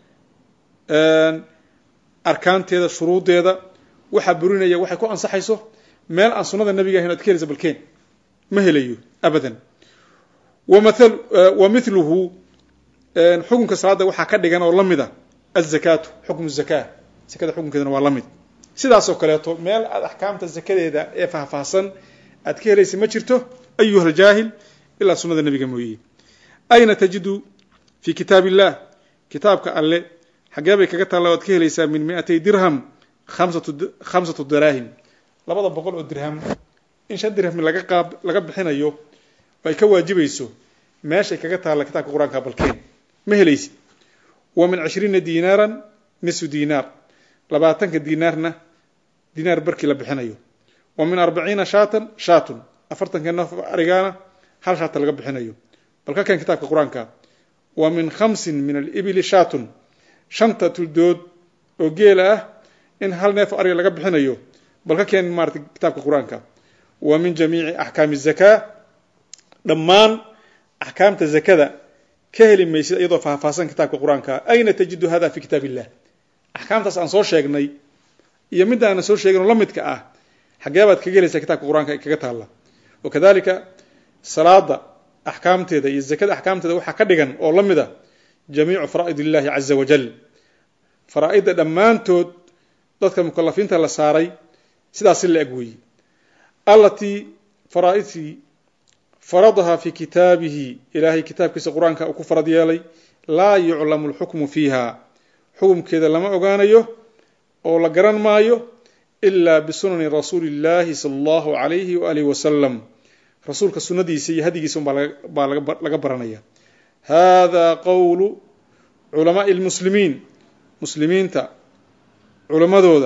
arkaanteeda shuruudeeda waxaa burinaya waxay ku ansaxayso meel aan sunada nebiga ahayn o ad ka helaysa balkeen ma helayo abadan wa miluhu xukunka salaada waxaa ka dhigan oo la mida azakaatu xukmu zakaa zakada xukunkeedana waa la mid sidaasoo kaleeto meel aad axkaamta zakadeeda ee faahfaahsan aad ka helaysa ma jirto ayuha aljaahil ilaa sunada nebiga mooye ayna tajidu fi kitaab illah kitaabka alle xaggee bay kaga taalla o ad ka helaysaa min miatay dirham khamsatu daraahim labada boqol oo dirham in shan dirham laga qaab laga bixinayo oo ay ka waajibayso meeshay kaga taalla kitaabka qur-aanka balkeen ma helaysid wa min cishriina diinaaran nisfu diinaar labaatanka diinaarna diinaar barkii la bixinayo wa min arbaciina shaatan shaatun afartanka naf arigaana hal shaata laga bixinayo bal ka keen kitaabka qur-aanka wa min khamsin min alibili shaatun shanta tuldood oo geela ah in hal neef ariga laga bixinayo bal ka keen maarata kitaabka qur-aanka wa min jamiici axkaami zakaa dhammaan axkaamta zakada ka heli maysid iyadoo faahfaahsan kitaabka qur-aanka ayna tajidu hada fi kitaab illah axkaamtaas aan soo sheegnay iyo midda aanan soo sheegin oo la midka ah xaggee baad kaga helaysaa kitaabka qur-aanka kaga taalla wakadalika salaada axkaamteeda iyo zakada axkaamteeda waxaa ka dhigan oo la mid a jamiicu faraa'id illahi caza wajal faraa-idda dhammaantood dadka mukalafiinta la saaray sidaasi la eg weeye allatii faraa-idtii faradahaa fi kitaabihi ilaahay kitaabkiisa qur-aanka uu ku farad yeelay laa yuclamu alxukmu fiiha xukumkeeda lama ogaanayo oo la garan maayo ilaa bisunani rasuuli illahi sala allahu alayhi waalihi wasalam rasuulka sunadiisa iyo hadigiisa un baa laga baranaya hada qowlu culamaai lmuslimiin muslimiinta culammadooda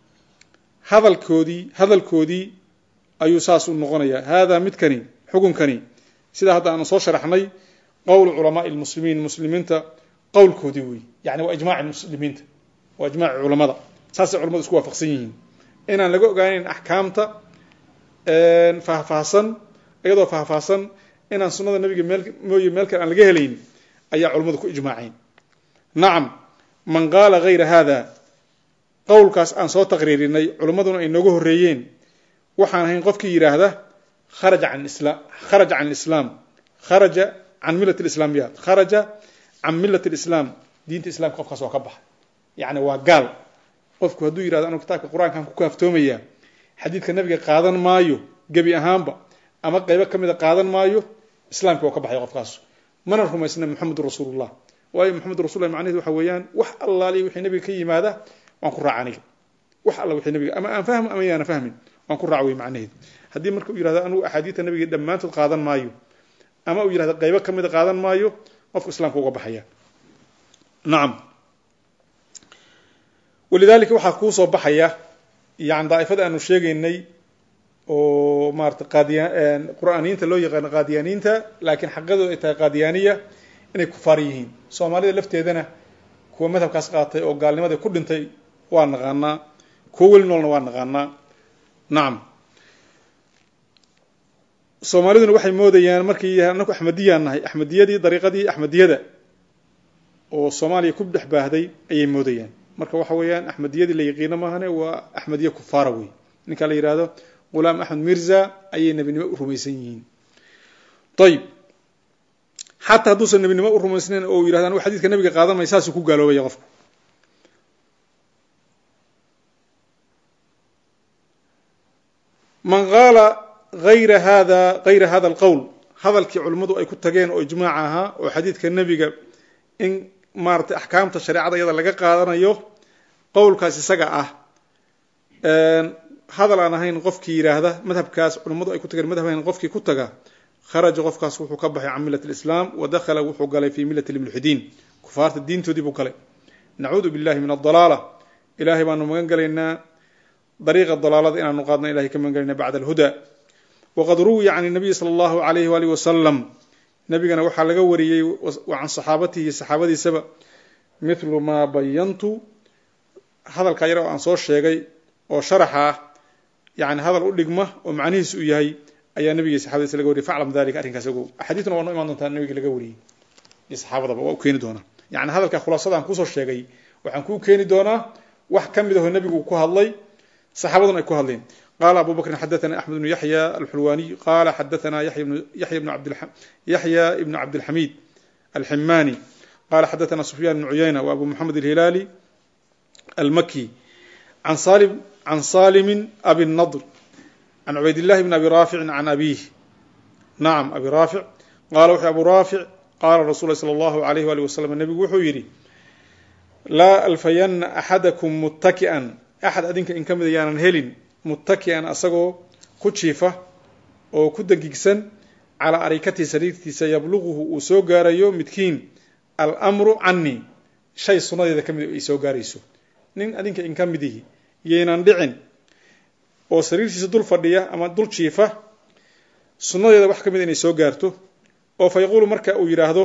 hadalkoodii hadalkoodii ayuu saas u noqonayaa hada midkani xukunkani sidaa hadda aanu soo sharaxnay qowlu culamaai lmuslimiin muslimiinta qowlkoodii wey yani waa ijmaci muslimiinta waa ijmaci culamada saasay culamadu isku waafaqsan yihiin inaan laga ogaaneyn axkaamta faahfaahsan iyadoo faahfaahsan inaan sunada nabiga meel mooye meel kale aan laga helayn ayaa culamadu ku ijmaaceen nacam man qaala hayra hada qowlkaas aan soo taqriirinay culimmaduna ay nooga horreeyeen waxaan ahayn qofkii yidhaahda kharaja can islam kharaja can lislaam kharaja can millat lislaamiyaat kharaja can millat lislaam diinta islamka qofkaas waa ka baxa yacni waa gaal qofku hadduu yidhahdo anu kitaabka qur-aankaan ku kaaftoomayaa xadiidka nabiga qaadan maayo gebi ahaanba ama qeybo ka mida qaadan maayo islaamka waa ka baxay qofkaas mana rumaysna moxamedun rasuulullah waayo moxamedun rasulullah macnaheed waxa weeyaan wax allaaliya wixii nabiga ka yimaada waan ku raaca aniga wax alla wixii nabiga ama aan fahmo ama yaana fahmin waan ku raaca wey macnaheed haddii marka uu yihahdo anugu axaadiidta nabiga dhammaantood qaadan maayo ama uu yihahdo qaybo ka mida qaadan maayo qofku islaamka uga baxaya nacam walidalika waxaa kuu soo baxaya yani daa'ifada aanu sheegaynay oo maarata qaadiya qur'aaniyiinta loo yaqaano qaadiyaaniinta laakiin xaqadooda ay tahay qaadiyaaniya inay kufaar yihiin soomaalida lafteedana kuwa madhabkaas qaatay oo gaalnimadii ku dhintay waa naqaanaa kuwo weli noolna waa naqaanaa nacam soomaaliduna waxay moodayaan markii anaku axmediyaan nahay axmediyadii dariiqadii axmediyada oo soomaaliya ku dhex baahday ayay moodayaan marka waxa weeyaan axmediyadii la yaqiino maahane waa axmediye kufaara wey ninka la yihahdo gulaam axmed mirza ayay nebinimo u rumaysan yihiin ayib xataa hadduusan nebinimo u rumaysnayn oo yihahdo anigu xadidka nabiga qaadanmay saasuu ku gaaloobaya qofku man qaala ayra hada gayra hada alqowl hadalkii culimmadu ay ku tageen oo ijmaac ahaa oo xadiidka nebiga in maaratay axkaamta shareecada iyada laga qaadanayo qowlkaas isaga ah hadal aan ahayn qofkii yidhaahda madhabkaas culimmadu ay ku tageen madhab ahayn qofkii ku taga kharaja qofkaas wuxuu ka baxay can millat lislaam wa dakhala wuxuu galay fii millati lmulxidiin kufaarta diintoodii buu galay nacuudu billahi min adalaala ilahay baanu magan gelaynaa dariiqa dalaalada inaanu qaadno ilahay ka magan galayna bacda alhuda waqad ruwiya can nabiyi sala allahu alayhi waalihi wasalam nabigana waxaa laga wariyey can saxaabatihi saxaabadiisaba mithlu maa bayantu hadalka yar oo aan soo sheegay oo sharaxa ah yani hadal u dhigma oo macnihiis uu yahay ayaa nabiga saxabadiisa laga wariyay faclam dalika arrinkaas ogow axaadiisna waa noo imaan doontaa nabiga laga wariyey iyo saxaabadaba waa u keeni doonaa yani hadalka khulaasadaan kusoo sheegay waxaan kuu keeni doonaa wax ka mid aho nebigu ku hadlay saxaabaduna ay ku hadleen qala abu bakrin xadaثna axmed bnu yaxya alxulwaniy qala xadaثna yaxya ibnu cabdilxamid alximani qala xadaثna sufyan bnu cuyayna wa abu moxamed alhilaali almaki can salimi abi nadr can cubayd llahi bn abi raaficin can abih nacam abi raafic qala wuxuu abu raafic qala rasul lah salى اllahu alayh wali wasalam nebigu wuxuu yidhi laa alfayana axadakum muttaki'an axad adinka in ka mida yaanan helin muttaki'an asagoo ku jiifa oo ku degigsan calaa arikatihi sariirtiisa yabluquhu uu soo gaarayo midkiin almru canii shay sunnadeeda ka mid ay soo gaarayso nin adinka in ka midihi yaynan dhicin oo sariirtiisa dul fadhiya ama dul jiifa sunnadeeda wax ka mid inay soo gaarto oo fa yaquulu marka uu yidhaahdo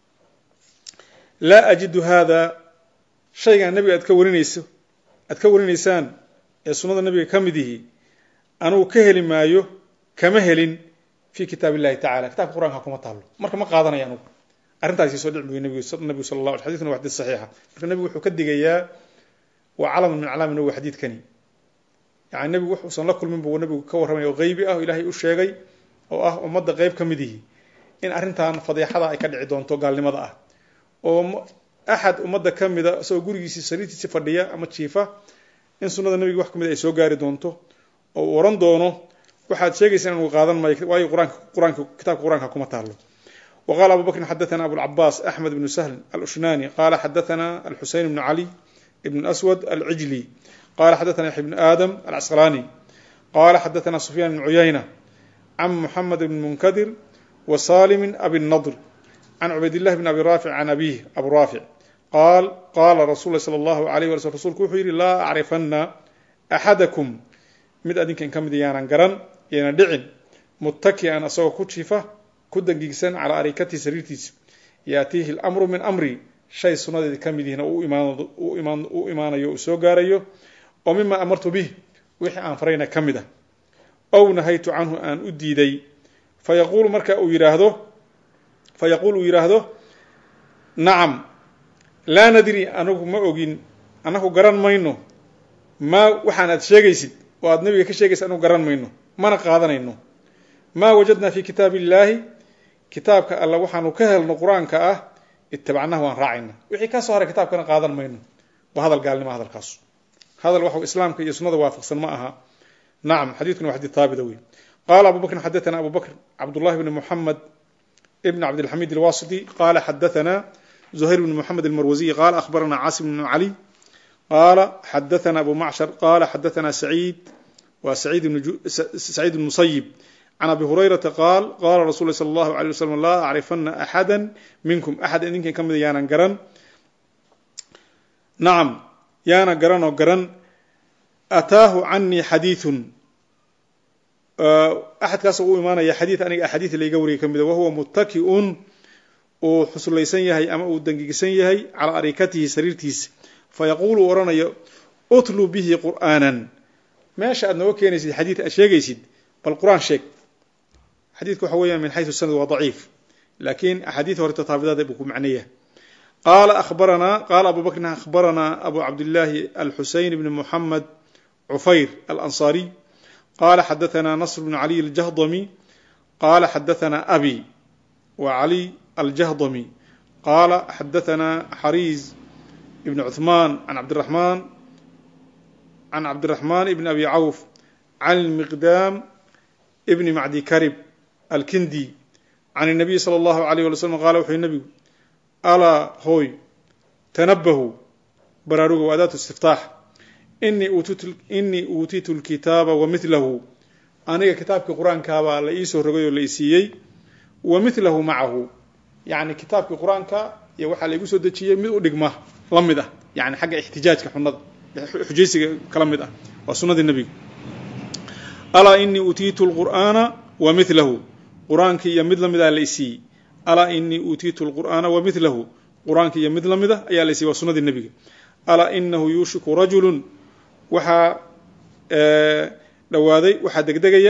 laa ajidu hada shaygan nebiga aad ka warinayso aad ka warinaysaan ee sunnada nabiga ka mid yihi anugu ka heli maayo kama helin fi kitaab illahi tacala kitabka qur'anka kuma taalo marka ma qaadanaya anugu arrintaasi soo dhici buy nabigu sal la xadidkuna waa xadiid saxiixa marka nebigu wuxuu ka digayaa waa calamun min calaami nawowi xadiidkani yani nebigu wuxuusan la kulmin buu nebigu ka warramaya oo qeybi ah oo ilaahay u sheegay oo ah ummadda qeyb ka mid yihi in arrintan fadeexada ay ka dhici doonto gaalnimada ah oo axad ummadda ka mida isagoo gurigiisii sariirtiisi fadhiya ama jiifa in sunnada nebiga wax ka mid ay soo gaari doonto oo uu ohan doono waxaad sheegaysaa in uu qaadan maayo waayo quraanka quraanka kitaabka quraanka kuma taalo وqال أbو بكر xdثna أبوالعباس أحمد بن سهل الأشناني qال xdثna الحuسين بن علي بن أسود العجلي qال xdثna يحيى بن آdم العسقلاني qال xdثna سفyان بن عyينة عن محمد بن منكدر وسالم أبي النضر عن عبيد الله بن أبي رافع عن أبيه أبو رافع qال qاla رsuل ل صلى الله عليه وسلم رsulku wuxuu yihi laa أcriفna أxadكم mid adinka in ka mid yaanan garan yayna dhicin mutaki'an asagoo ku jiifa ku dangigsan calaa arikatihi sariirtiisa yaatiihi اlamru min amri shay sunnadeeda ka mid yihiin oo u imaanayo uu soo gaarayo oo mima amartu bih wixii aan farayna ka mid ah ow nahaytu canhu aan u diiday fayaquulu marka uu yidhaahdo fayaquul uu yidhaahdo nacam laa nadri anagu ma ogin annagu garan mayno maa waxaan aad sheegaysid oo aad nabiga ka sheegaysa anagu garan mayno mana qaadanayno maa wajadna fi kitaab illaahi kitaabka alla waxaanu ka helno qur-aanka ah itabacnahu waan raacayna wixii ka soo haray kitaabkana qaadan mayno waa hadal gaalnimo hadalkaas hadal waxa islaamka iyo sunnada waafaqsan ma aha nacam xadiidkuna waa xadiid haabita wey qala abu bakrin xadathana abu bakr cabdullahi bni muxamed ibn cabdilxamid alwasiti qala xadathana زهير بن محمد المروزي قال أخبرنا عاصم بن علي قال حدثنا أبو معشر قال حدثنا سعيد waa saciid ibn musayib can abi hurayrata qaal qaala rasul sala allahu alay wasalam laa acrifana axada minkum axad idinkan ka mida yaanan garan nacam yaana garan oo garan ataahu canii xadiiثun axadkaas u imaanaya xadiid aniga axaadiid layga wariyay ka mida wahuwa muttaki'un uu xuslaysan yahay ama uu dangigisan yahay calaa arikatihi sariirtiisa fayaquulu u odhanayo utlu bihi qur'aanan meesha aad nooga keenaysid xadiid aad sheegaysid bal qur-aan sheeg xadiidku waxa weeyaan min xaysu sanad waa daciif laakiin axaadiid hore tataabidaada buu ku macneeya qaala akhbaranaa qaala abu bakrin akhbaranaa abu cabdillaahi alxuseyn bni muxamed cufayr alansaariy qala xadaثna nasr bn caliy aljahdami qala xadaثna abi wa caliy aljahdami qala xadaثna xariiz ibn cuثman an cabdiraحman can cabdiraحman ibn abi cawf can miqdaam ibni macdi karib alkindi can الnabiy slى اllahu عalيه wali slm qala wuxuu nabigu alaa hooy tanabahu baraaruga wa adaatu istiftaax inii uutiitu lkitaaba wa milahu aniga kitaabkii qur-aankaabaa la iisoo rogay oo la isiiyey wa milahu macahu yani kitaabkii qur-aanka iyo waxaa la igu soo dejiyey mid u dhigma la mid ah yani xagga ixtijaajka xunada xujaysiga kala mid ah waa sunadii nebiga alaa inii uutiitu lqur'aana wa milahu qur-aankii iyo mid lamid ah la isiiyey alaa inii uutiitu lqur'aana wa milahu qur-aankii iyo mid lamid ah ayaa la isiiyey waa sunadii nebiga alaa inahu yuushiku rajulu waxaa dhowaaday waxaa degdegaya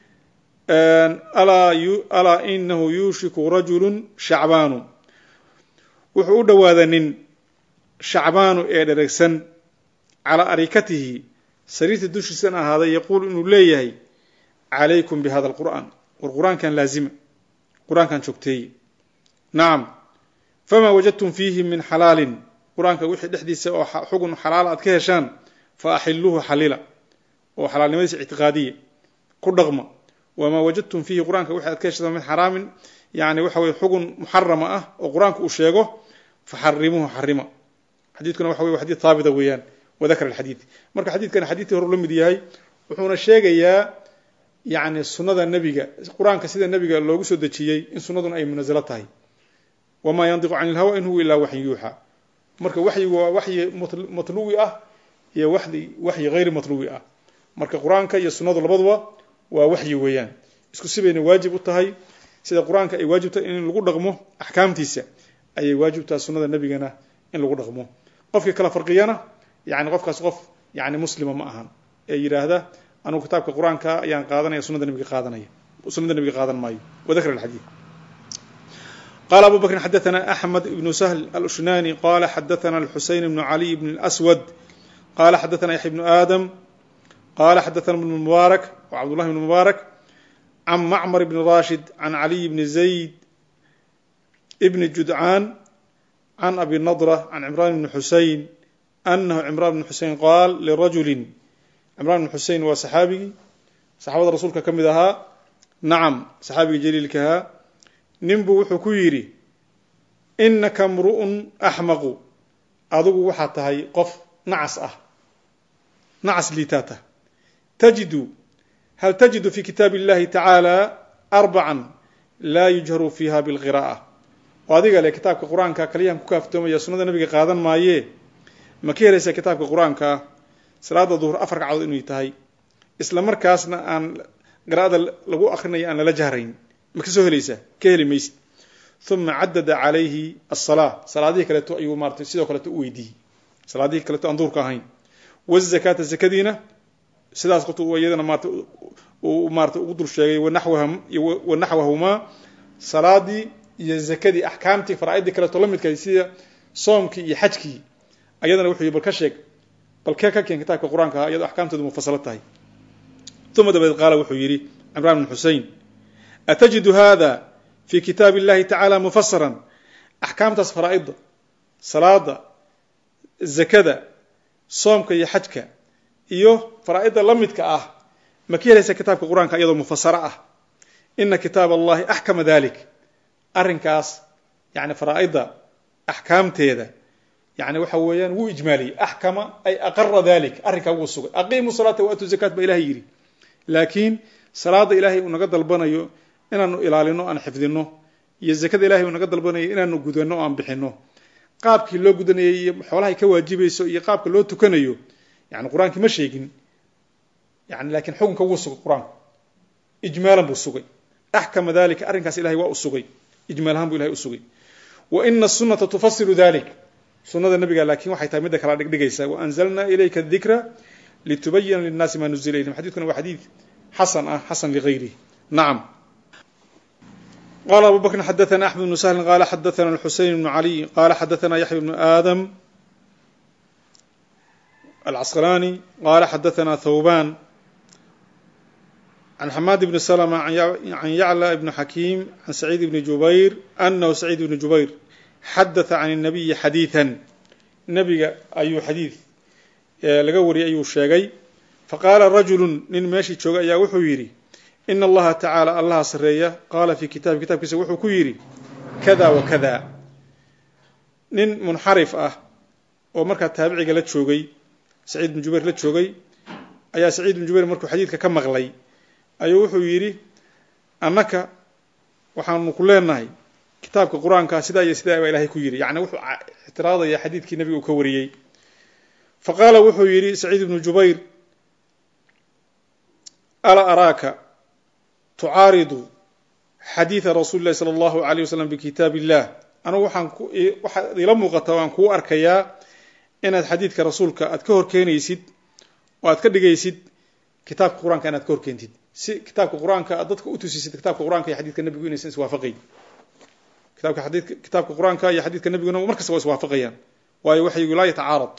alaa inahu yuushiku rajulu shacbaanu wuxuu u dhowaaday nin shacbaanu ee dheregsan calaa arikatihi sariirta dushiisan ahaaday yaquulu inuu leeyahay calaykum bi hada alqur'aan war qur-aankan laazima qur-aankan joogteeye nacam famaa wajadtum fiihi min xalaalin qur-aanka wixii dhexdiisa oo xugun xalaala aad ka heshaan fa axiluuhu xalila oo xalaalnimadiisa ictiqaadiya ku dhaqma wamaa wajadtum fiihi qur-aanka wixii aad ka heshaan min xaraamin yani waxa weye xugun muxarama ah oo qur-aanka uu sheego faxarimuuhu xarima xadiidkuna waxa wey xadid haabita weeyaan wadakar alxadiid marka xadiidkan xadiidkii hore la mid yahay wuxuuna sheegayaa yani sunada nebiga qur-aanka sida nebiga loogu soo dejiyey in sunaduna ay munazalo tahay wamaa yandiqu cani ilhawa in huwa ilaa waxyin yuuxa marka waxyigu waa waxyi matluwi ah iyo waxyi waxyi hayri matluwi ah marka qur-aanka iyo sunnadu labaduba waa waxyi weeyaan isku sibayna waajib u tahay sida qur-aanka ay waajib tahay in lagu dhaqmo axkaamtiisa ayay waajib tahay sunnada nebigana in lagu dhaqmo qofkii kala farqiyana yani qofkaas qof yani muslima ma ahan ee yidhaahda anugu kitaabka qur-aanka ayaan qaadanaya sunada nebiga qaadanaya sunada nebiga qaadan maayo wadakr alxadiid qala abu bakrin xadaثna axmed ibnu sahl alushnani qala xadaثna alxuseyn ibnu caliy ibn اlaswad qala xadaثna yaxya ibnu aadam qala xadaثna ibn mubaarak wa cabdullahi ibn mubaarak can macmar ibn rashid can caliy bni zayd ibni judcaan can abi nadra can cimran ibni xusein anahu cimran ibn xusein qaal lirajuli cimran ibn xusein waa saxaabigii saxaabada rasuulka ka mid ahaa nacam saxaabigii jaliilkahaa ninbuu wuxuu ku yidhi inaka mru'un axmaqu adigu waxaad tahay qof nacas ah nacas liitaata tajidu hal tajidu fi kitaabi اllahi tacaala arbacan laa yujharu fiiha bilqira'a oo adiga le kitaabka qur-aanka kaliyahan ku kaaftoomaya sunnada nabiga qaadan maayee ma ka helaysaa kitaabka qur-aanka salaada duhur afar ragcadood inay tahay isla markaasna aan qira'ada lagu akrinayo aan lala jahrayn ma ka soo helaysaa ka heli maysid uma cadada calayhi asalaa salaadihii kaleeto ayuu maratay sidoo kaleeto u weydiiyey salaadihii kaleeto aan duurka ahayn wazakaata zakadiina sidaas qoftu iyadana maarata uu maarata ugu dul sheegay wanaxwahumaa salaadii iyo zakadii axkaamtii faraaidii kaleeto la midkahay sida soomkii iyo xajkii ayadana wuxuu bal ka sheeg bal kee ka keen kitaabka qur-aanka ah iyadoo axkaamteedu mufasalo tahay uma dabadeed qaala wuxuu yidhi cimraan bn xusein atajidu hada fi kitaabi اllahi tacala mufasaran axkaamtaas faraa'ida salaada zakada soomka iyo xajka iyo faraa'ida la midka ah ma ka helaysa kitaabka qur-aanka iyadoo mufasaro ah ina kitaab allahi axkama dalik arrinkaas yani faraa'ida axkaamteeda yani waxa weeyaan wuu ijmaaliyey axkama ay aqara dalik arrinkaa wuu sugay aqiimu salaata waatu zakat ba ilahay yidhi laakiin salaada ilaahay uu naga dalbanayo inaanu ilaalino aan xifdino iyo zakada ilahay uu naga dalbanayo inaanu gudano o aan bixino qaabkii loo gudanayay iyo xoolahay ka waajibayso iyo qaabka loo tukanayo yani qur-aankii ma sheegin yani lakin xukunka wuu sugay qur-aanku ijmaalan buu sugay axkama dalika arrinkaas ilahay waa u sugay ijmaal ahaan buu ilahay u sugay wa ina asunata tufasiru dalik sunada nabiga laakin waxay tahay midda kala dhigdhigaysa waanzalna ilayka dikra litubayina linnaasi ma nuzila ilayhim xadidkuna waa xadiid xasan ah xasan ligayrihi nacam qala abu bakrin xadaثna axmed bnu sahlin qala xadaثna xusein bnu caliy qala xadaثna yaxya bnu aadam alcasqalani qala xadaثna thawban عن حماد بن سلمة عن يعلى بن حكيم عن سعيد بن جبير أنه سعيد بن جبير حدث عن النبي حديثا نبي أي حديث laga wariyay ayuu sheegay faqaala rajulu nin meeshii jooga ayaa wuxuu yidhi ina allaha tacaala allaha sareeya qaala fii kitabi kitabkiisa wuxuu ku yidhi kada wa kada nin munxarif ah oo markaa taabiciga la joogay saciid bn jubayr la joogay ayaa saciid bn jubayr markuu xadiidka ka maqlay ayuu wuxuu yidhi annaka waxaanu ku leenahay kitaabka qur-aanka sidaa iyo sidaa baa ilahay ku yidhi yani wuxuu ictiraadaya xadiidkii nabiga uu ka wariyey faqaala wuxuu yidhi saciid ibnu jubayr alaa araaka tucaaridu xadiida rasuuli llahi sala allahu alayh wasalam bikitaab illah anugu waxaan waxaad ila muuqataa waan kuu arkayaa inaad xadiidka rasuulka aad ka horkeenaysid oo aad ka dhigaysid kitaabka qur-aanka inaad ka horkeentid si kitaabka qur-aanka aad dadka u tusisid kitaabka qur-aanka iyo xadidka nebigu inaysan iswaafaqayn kitaabka xadiidka kitaabka qur-aanka iyo xadiidka nebiguna mar kasta waa iswaafaqayaan waayo waxyigu laa yatacaarad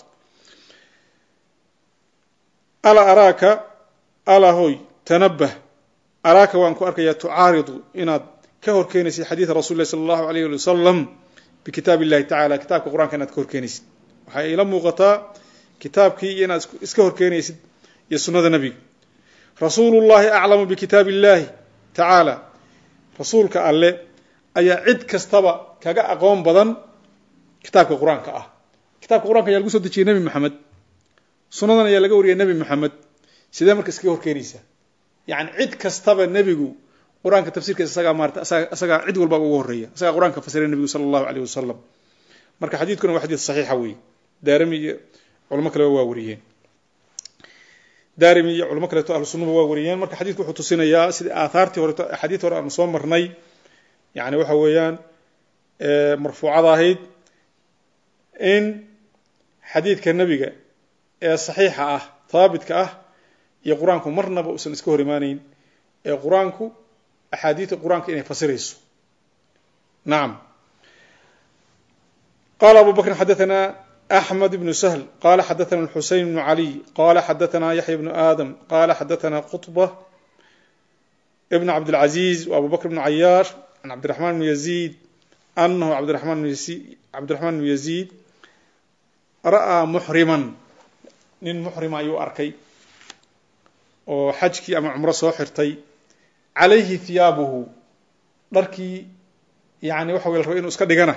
alaa araaka alaa hoy tanabah araaka waan ku arkayaa tucaaridu inaad ka horkeenaysid xadiida rasul lahi sala allahu alayh ali wasalam bikitaab illahi tacala kitaabka qur-aanka inaad ka horkeenaysid waxay ila muuqataa kitaabkii iyo inaad iska horkeenaysid iyo sunnada nebiga rasuulu llahi aclamu bikitaab illahi tacaala rasuulka alle ayaa cid kastaba kaga aqoon badan kitaabka qur-aanka ah kitaabka qur-anka ayaa lagu soo dejiyey nebi moxamed sunnadan ayaa laga wariyay nebi moxamed sidee marka iskaga horkeenaysaa yani cid kastaba nebigu qur-aanka tafsirkiisa isagaa maarata isagaa cid walba uga horreeya isagaa qur-aanka fasiray nebigu sala allahu alayh wasalam marka xadiidkuna waa xadiid saxiixa weeye daarimi iyo culamo kaleba waa wariyeen daarimi iyo culamo kaleeto ahlu sunnaba waa wariyeen marka xadidku wuxuu tusinayaa sida aathaartii horeto axaadiid hore aanu soo marnay yani waxa weeyaan marfuucada ahayd in xadiidka nebiga ee saxiixa ah haabitka ah iyo qur-aanku marnaba uusan iska hor imaaneyn ee qur-aanku axaadiidta qur-aanka inay fasirayso nacam qala abu bakrin xadaثna أحمد بن سهل قال حدثنا الحسين بن علي قال حدثنا يحيى بن آدم قال حدثنا قطبة ابن عبد العزيز وأبو بكر بن عياش عن عبد الرحمن بن يزيد أنه عبد الرحمن بن يزيد, عبد الرحمن بن يزيد رأى محرما nin muxrima ayuu arkay oo xajkii ama cumro soo xirtay calayhi hiyaabuhu dharkii yani waxa wey la raba inu iska dhigana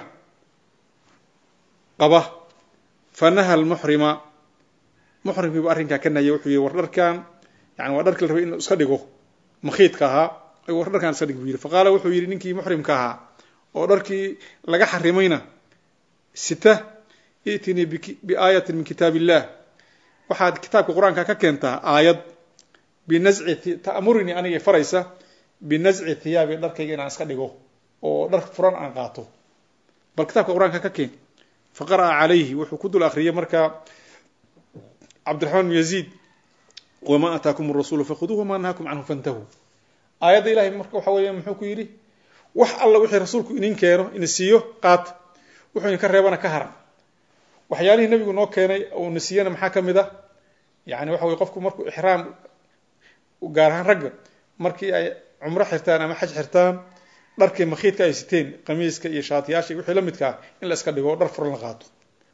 qaba fanaha lmuxrima muxrimkii buu arrinkaa ka nahiyay wuxuu yihi war dharkan yani waa dharkii la rabay inuu iska dhigo makhiidka ahaa war dharkaan iska dhig buu yihi faqaala wuxuu yihi ninkii muxrimka ahaa oo dharkii laga xarimayna sita itinii biaayatin min kitaab illah waxaad kitaabka qur-aanka ka keentaa aayad binasci ta'murinii aniga faraysa binasci thiyaabi dharkayga inaan iska dhigo oo dhar furan aan qaato bal kitaabka qur-aanka ka keen faqara'a calayhi wuxuu ku dul akriyay markaa cabdiraxmaan bn yaziid wamaa ataakum rasuulu fakhuduuh wamaa nahaakum canhu fantahuu aayadda ilahay marka waxa weeya muxuu ku yidhi wax alla wixii rasuulku inin keeno ina siiyo qaata wuxuu idinka reebana ka haran waxyaalihii nabigu noo keenay oo na siiyana maxaa ka mid ah yani waxa weye qofku markuu ixraam gaar ahaan ragga markii ay cumro xirtaan ama xaj xirtaan dharkii makhiidka ay siteen qamiiska iyo shaatiyaasha iyo wixii la midkaa in la iska dhigo oo dhar furan la qaato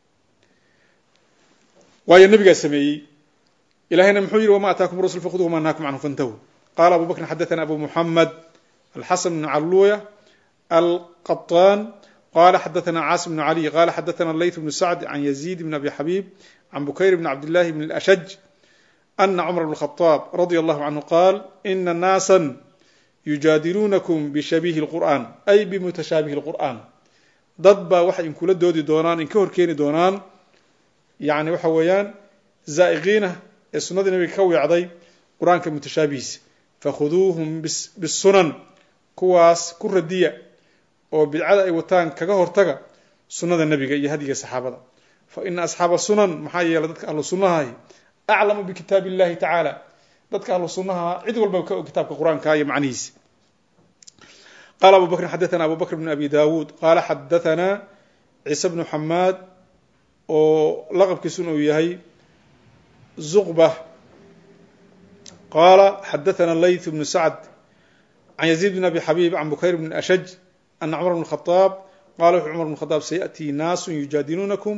waayo nabigaa sameeyey ilahayna muxuu yihi wama ataakum rasul fakhuduu wama nahaakum canhu fantahu qaala abu bakrin xadathana abu muxamed alxasan bn caluya alqaطaan qala xadaثna cاsim بن علي qala xadaثna layث بن sacd عan يزيد بن abi xabيb عan bukayr بn cabd لlahi بn الأshج ana cumar bn khadaab radia allahu canhu qaal ina naasan yujaadiluunakum bishabiihi lqur'an ay bimutashaabihi lqur'an dad baa waxay inkula doodi doonaan inka horkeeni doonaan yani waxa weeyaan zaa'iqiina ee sunnadii nabiga ka weecday qur-aanka mutashaabihiisa fakhuduuhum bisunan kuwaas ku radiya oo bidcada ay wataan kaga hortaga sunnada nebiga iyo hadiga saxaabada fa ina asxaaba sunan maxaa yeelay dadka ahlu sunnahahi aclamu bikitaabi illahi tacaala dadka ahlu sunnaha cid walba ka og kitaabka qur-aanka iyo macnihiisa qala abu bakrin xadathana abu bakr bn abi dawuud qaala xadathana ciise bnu xamaad oo laqabkiisuna uu yahay zuqba qaala xadathana layth bnu sacd can yaziid bn abi xabiib can bukayr bn ashaj ana cumar bn khadaab qala wuxuu cumar bn khadaab sayaأtii naasu yujaadiluunakum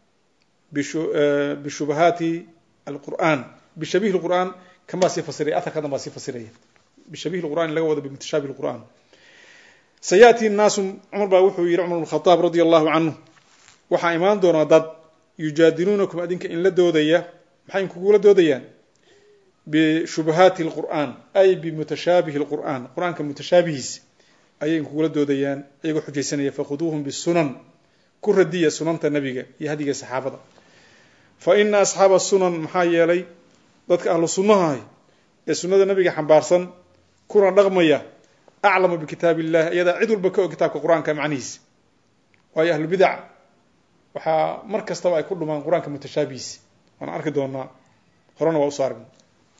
bishubahaati alqur'an bishabihi lqur'an kan baa sii fasiraya aharkadan baa sii fasiraya bishabihi lqur'an in laga wado bimutashaabih lqur'an sayaأtii naasu cumar baa wuxuu yihi cumar bn khadaab radia allahu canhu waxaa imaan doonaa dad yujaadiluunakum adinka in la doodaya maxay inkugula doodayaan bishubahaati lqur'an ay bimutashaabihi lqur'an qur-aanka mutashaabihiisa ayay inkugula doodayaan iyagoo xujaysanaya fakhuduuhum bisunan ku radiya sunanta nabiga iyo hadiga saxaabada fa ina asxaaba sunan maxaa yeelay dadka ahlu sunnahahi ee sunnada nabiga xambaarsan kuna dhaqmaya aclamu bikitaab illahi iyadaa cid walba ka og kitaabka qur-aanka macnihiisa waayo ahlu bidac waxaa mar kastaba ay ku dhumaan qur-aanka mutashaabihiisa waan arki doonaa horena waa usoo aragna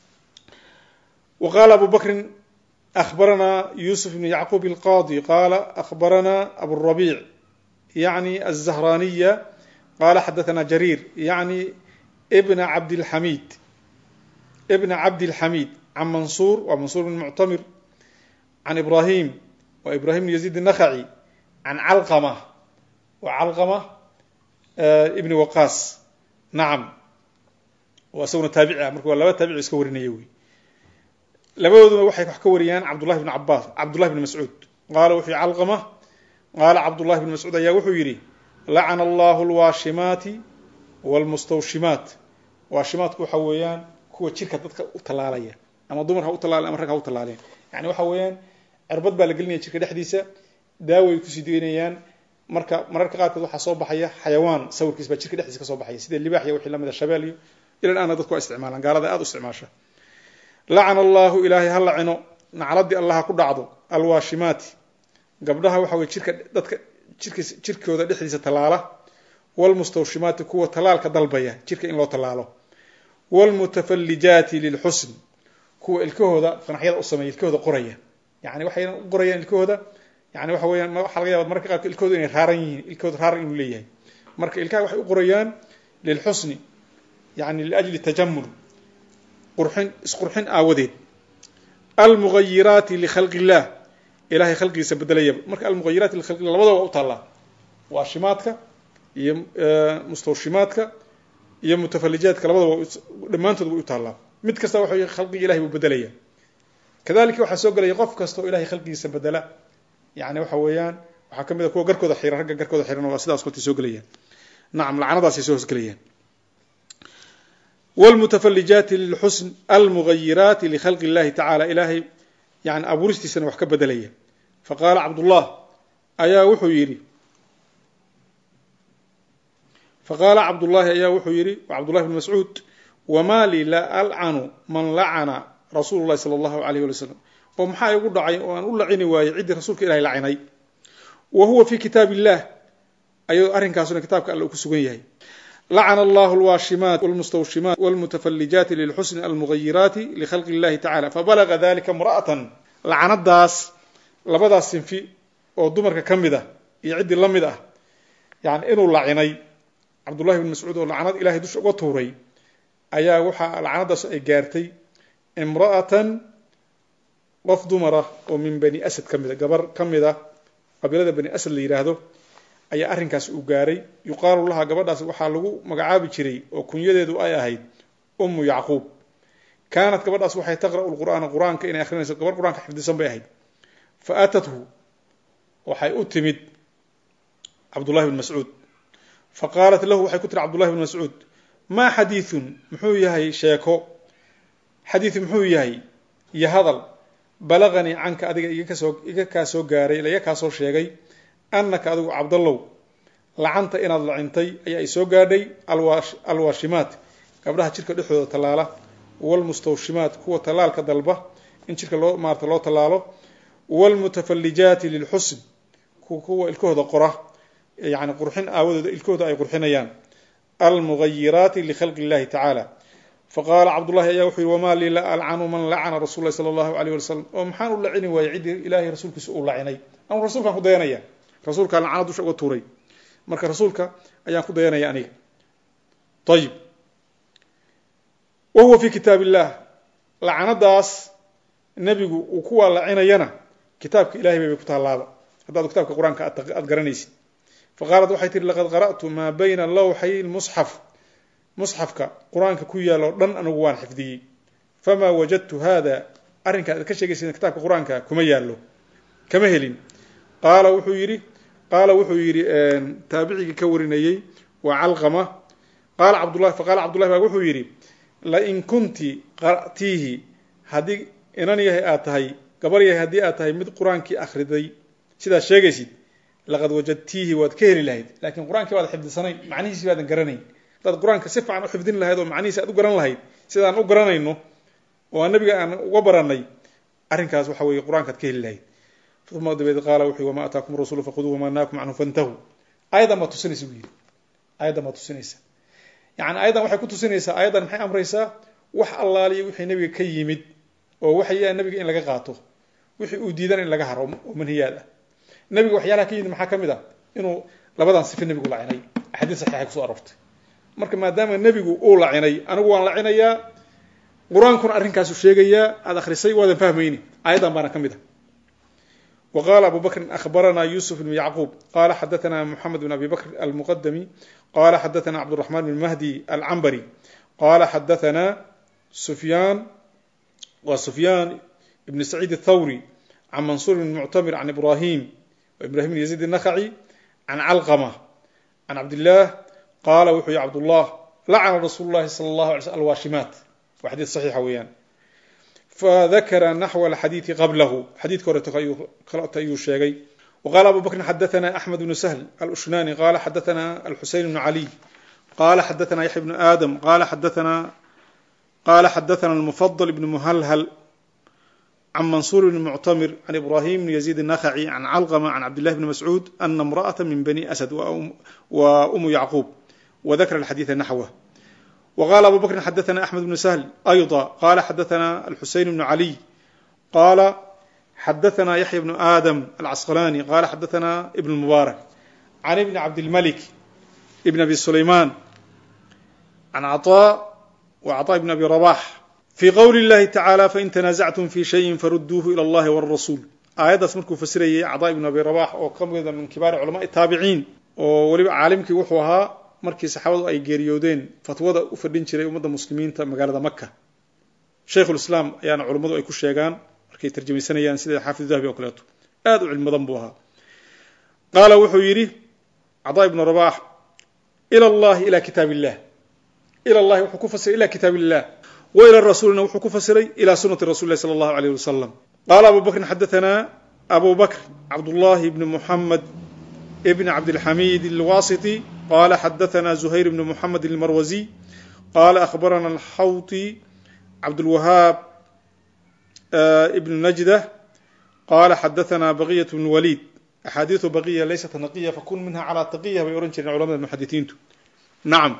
wa qaala abu bakrin أخبرنا يوسف بن يعقوب القاضي قال أخبرنا أبو الربيع يعني الزهرانية قال حدثنا جرير يعني ابن عبد الحميد ابن عبد الحميد عن منصور ومنصور بن معتمر عن إبراهيم وإبراهيم بن يزيد النخعي عن علقمة وعلقمة ابن وقاص نعم وأسونا تابعة مركوا لا تابع يسكورين يوي labadooduna waxay wax ka wariyaan cabdullahi bn cabaas cabdullahi bn mascuud qaala wuxuu calqama qaala cabdullahi bn mascuud ayaa wuxuu yidhi lacana allahu lwaashimaati wlmustawshimaat waashimaatku waxa weeyaan kuwa jirka dadka u tallaalaya ama dumar ha u tallaalen ama rag ha u tallaaleen yani waxa weeyaan cirbad baa la gelinaya jirka dhexdiisa daaway kusii deynayaan marka mararka qaarkood waxaa soo baxaya xayawaan sawirkiis baa jirka dhexdiisa ka soo baxaya sida libaax iyo wixii lamida shabeel iyo ilan aana dadku waa isticmaalaan gaalada aada u isticmaasha lacana allahu ilaahay ha lacino nacladii allah ha ku dhacdo alwaashimaati gabdhaha waxa weye jirka dadka jirkiis jirkooda dhexdiisa tallaala wlmustawshimaati kuwa tallaalka dalbaya jirka in loo tallaalo wlmutafallijaati lilxusn kuwa ilkahooda fanaxyada u sameeya ilkahooda qoraya yani waxayna u qorayaan ilkahooda yani waxa weyaan waxaa laga yaba mararka qaarkood ilkahooda inay raaran yihiin ilkahooda raaran inuu leeyahay marka ilkaha waxay u qorayaan lilxusni yani liajli tajamul qurxin isqurxin aawadeed almughayiraati likhalqi illah ilahay khalqigiisa bedelayaba marka almughayiraati likhalqi illah labadaba waa u taallaa waashimaadka iyo mustawshimaadka iyo mutafalijaadka labadaba dhammaantood way u taallaa mid kasta waxa khalqiga ilahay buu bedelaya kadalika waxaa soo gelaya qof kasta oo ilahay khalqigiisa bedela yani waxa weeyaan waxaa kamid a kuwa garkooda xiran ragga garkooda xiran waa sidaas koltay soo gelayaan nacam lacanadaasay soo hosgelayaan wlmutafalijaati lilxusn almughayiraati likhalqi illahi tacala ilaahay yani abuuristiisana wax ka bedelaya faqaala cabdullah ayaa wuxuu yidhi faqaala cabdullahi ayaa wuxuu yidhi cabdullahi bn mascuud wamaa lii la alcanu man lacana rasuulu llahi sala allahu alayh wali slam oo maxaa igu dhacay oo aan u lacini waayey ciddii rasuulka ilahay lacinay wa huwa fi kitaab illah ayadoo arrinkaasuna kitaabka alle uu ku sugan yahay lacana allahu alwaashimaat wlmustawshimaat wlmutafalijaati lilxusni almughayiraati likhalqi illahi tacala fabalaga dalika imra'atan lacanadaas labadaas sinfi oo dumarka ka mid ah iyo ciddii la mid ah yani inuu lacinay cabdullahi bn mascuud oo lacanad ilahay dusha uga tuuray ayaa waxaa lacanadaas ay gaartay imra'atan qof dumara oo min bani asad ka mida gabar ka mid a qabiilada bani asad la yidhaahdo ayaa arrinkaas uu gaaray yuqaalu laha gabadhaas waxaa lagu magacaabi jiray oo kunyadeedu ay ahayd ummu yacquub kaanat gabadhaas waxay taqra'u lqur'aana qur-aanka inay akhrinayso gabar qur-aanka xifdisan bay ahayd fa aatathu waxay u timid cabdullahi bn mascuud fa qaalat lahu waxay ku tiri cabdullahi bn mascuud maa xadiidun muxuu yahay sheeko xadiid muxuu yahay iyo hadal balaganii canka adiga igakasoo iga kaa soo gaaray iga kaa soo sheegay annaka adigu cabdallow lacanta inaad lacintay ayaa ay soo gaadhay alwaashimaat gabdhaha jirka dhexdooda tallaala walmustawshimaat kuwa tallaalka dalba in jirka loo maarata loo tallaalo waalmutafallijaati lilxusn kuwa ilkahooda qora yani qurxin aawadooda ilkahooda ay qurxinayaan almugayiraati likhalqi illahi tacaala faqaala cabdullahi ayaa wuxuu yihi wamaa lii la alcanu man lacana rasul lahi sala allahu alayh wasalam oo maxaan u lacini waayey ciddii ilaahay rasuulkiisa uu lacinay anu rasuulkaan ku dayanaya rasuulkaan lacana dusha uga tuuray marka rasuulka ayaan ku dayanaya aniga ayib wa huwa fi kitaab illah lacanadaas nebigu uu kuwaa lacinayana kitaabka ilahay bay bay ku taalaaba haddaad kitaabka qur-aanka aad garanaysid faqaalat waxay tihi laqad qara'tu maa bayna lawxay lmusxaf musxafka qur-aanka ku yaal oo dhan anigu waan xifdiyey famaa wajadtu hada arrinkaa ad ka sheegaysa kitaabka qur-aanka kuma yaallo kama helin qaala wuxuu yidhi qaala wuxuu yidhi taabicigii ka warinayey waa calqama qaala cabdullahi faqaala cabdullahi baa wuxuu yidhi lain kunti qara'tiihi haddii inan yahay aad tahay gabar yahay haddii aad tahay mid qur-aankii akhriday sidaad sheegaysid laqad wajadtiihi waad ka heli lahayd laakiin qur-aankii baad xifdisanayn macnihiisi baadan garanayn haddaad qur-aanka si fiican u xifdin lahayd oo macnihiisi aad u garan lahayd sidaan u garanayno oo aan nabiga aan uga baranay arrinkaas waxa weeye qur-aankaad ka heli lahayd uma dabeed qaala wuxuu wama ataakum rasuulu faquduuhu wama naakum canhu fantahu ayadan baa tusinaysa buu yidhi ayadan baa tusinaysa yani ayadan waxay ku tusinaysaa ayadan maxay amraysaa wax allaaliyo wixii nabiga ka yimid oo waxaya nabiga in laga qaato wixii uu diidan in laga haro oo manhiyaad ah nabiga waxyaalaha ka yimid maxaa ka mid ah inuu labadan sife nebigu lacinay axaadiis saxiixay kuso aroortay marka maadaama nebigu uu lacinay anigu waan lacinayaa qur-aankuna arrinkaasu sheegayaa aada akhrisay waadan fahmayni ayadan baana ka mid ah wa qaala abu bakrin akhbaranaa yusuf bn yacquub qala xadathana moxamed bn abi bakr almuqadami qala xadathana cabduraxman bn mahdi alcambari qala xadathana sufyaan wa sufyaan ibn saciid athawri can mansuur bn muctamir can ibrahim ibrahim bn yaziid الnakhaci can calqama can cabdillaah qaala wuxuu yihi cabdullah lacana rasuulu llahi sala allahu alay slm alwaashimaat waa xadiid saxiixa weeyaan fadakara naxwa alxadiidi qablahu xadiidka horeeto kaleto ayuu sheegay waqala abu bakrin xadathana axmed bnu sahl alushnani qala xadathana alxuseyn bnu caliy qala xadathana yaxya bnu aadam qala xadathana qala xadathana almufadl ibn muhalhal can mansuur bn muctamir can ibrahim bn yaziid الnakhaci can calqma can cabdillahi bni mascuud ana imra'ata min bani asad wa umu yacquub wadakara alxadiida naxwah wqala abu bakrin xadathana axmed bnu sahl ayضa qala xadathana alxuseyn bnu caliy qala xadathana yaxya bnu aadam alcasqalani qala xadathana ibn mubaarak can ibni cabdilmalik ibn abi sulayman can caطa wa caطa ibn abi rabax fi qowli اllahi tacaalى fain tanaasactum fi shayin faruduuhu ilى اllahi wاrasuul aayaddaas markuu fasirayay caطa ibn abi rabax oo ka mida min kibaari culamaءi taabiciin oo weliba caalimkii wuxuu ahaa markii saxaabadu ay geeriyoodeen fatwada u fadhin jiray ummadda muslimiinta magaalada maka shaykhulislaam ayaana culummadu ay ku sheegaan markay tarjamaysanayaan sida xaafid dahabi oo kaleeto aad u cilmi badan buu ahaa qaala wuxuu yidhi caطa ibnu rabax ilى اllahi ilى kitaab illah ilى اllahi wuxuu ku fasiray ila kitaab illah wa ilى rasuulina wuxuu ku fasiray ilى sunati rasuli lah salى اllahu alayh wasalam qaala abu bakrin xadathana abu bakr cabdullahi bni muxamed bn cabdilxamid alwasiti qala xadathana zuhayr bn muxamed almarwazi qala akhbarana alxawti cabdulwahaab ibn najda qala xadathana baqiyat bn walid axaadiiu baqiya laysat naqiya fakun minha calaa taqiya bay ohan jireen culamada muxadisiintu nacam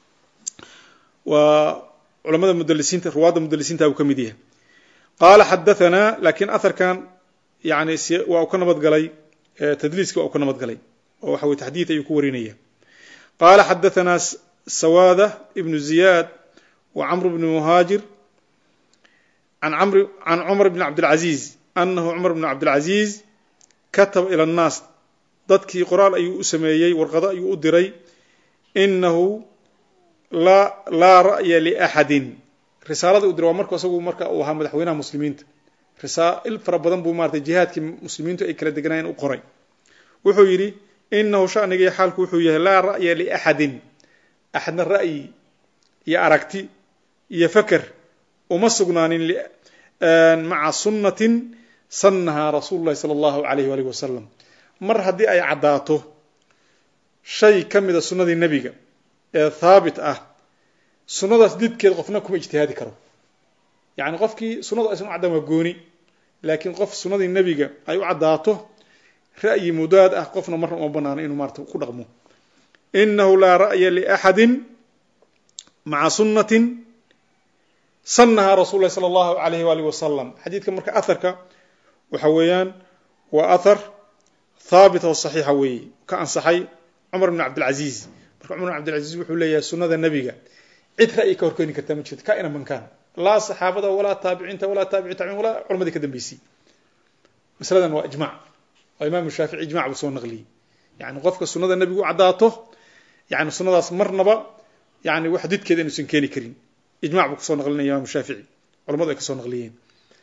waa culamada mudalisiinta ruwaadda mudalisiinta buu ka mid yahay qaala xadathana lakiin aharkan yani waa uu ka nabad galay tadliiski waa uu ka nabad galay oo waxa weye taxdiid ayuu ku warinaya qaala xadathana sawaada ibnu ziyaad wa camr bni muhaajir can cumar bni cabdilcaziiz anahu cumar bni cabdilcaziiz kataba ila annaas dadkii qoraal ayuu u sameeyey warqado ayuu u diray inahu laa ra'ya liaxadin risaaladii u diray waa marku isagu marka uu ahaa madaxweynaha muslimiinta risaail fara badan buu maratay jihaadkii muslimiintu ay kala deganaayeen u qoray wuxuu yidhi inahu shaniga iyo xaalku wuxuu yahay laa ra'ya liaxadin axadna ra'yi iyo aragti iyo faker uma sugnaanin maca sunnatin sannahaa rasuulu llahi sala allahu alayh waalih wasalam mar haddii ay caddaato shay ka mida sunnadii nebiga ee haabit ah sunnadaas didkeed qofna kuma ijtihaadi karo yacni qofkii sunnadu aysan u caddaan waa gooni laakiin qof sunnadii nebiga ay u caddaato ra'yi mudaad ah qofna marna uma banaano inuu maarata ku dhaqmo inahu laa ra'ya liaxadin maca sunnatin sannahaa rasul lahi sala allahu alayh waalih wasalam xadiidka marka aharka waxa weeyaan waa ahar haabit oo saxiixa weeye ka ansaxay cumar bn cabdilcaziiz marka cumar bn cabdilcaziiz wuxuu leeyahay sunnada nebiga cid ra'yi ka horkeeni kartaa ma jirto ka ina mankaan laa saxaabada walaa taabiciinta walaa taabici tabiin walaa culamadii ka dambeysay masaladan waa ijmac oo imaamu shaafici ijmac buu soo naqliyey yani qofka sunnada nebigu u caddaato yani sunnadaas marnaba yani wax didkeeda inuusan keeni karin ijmac buu kasoo naqlinaya imaamu shaafici culamadu ay kasoo naqliyeen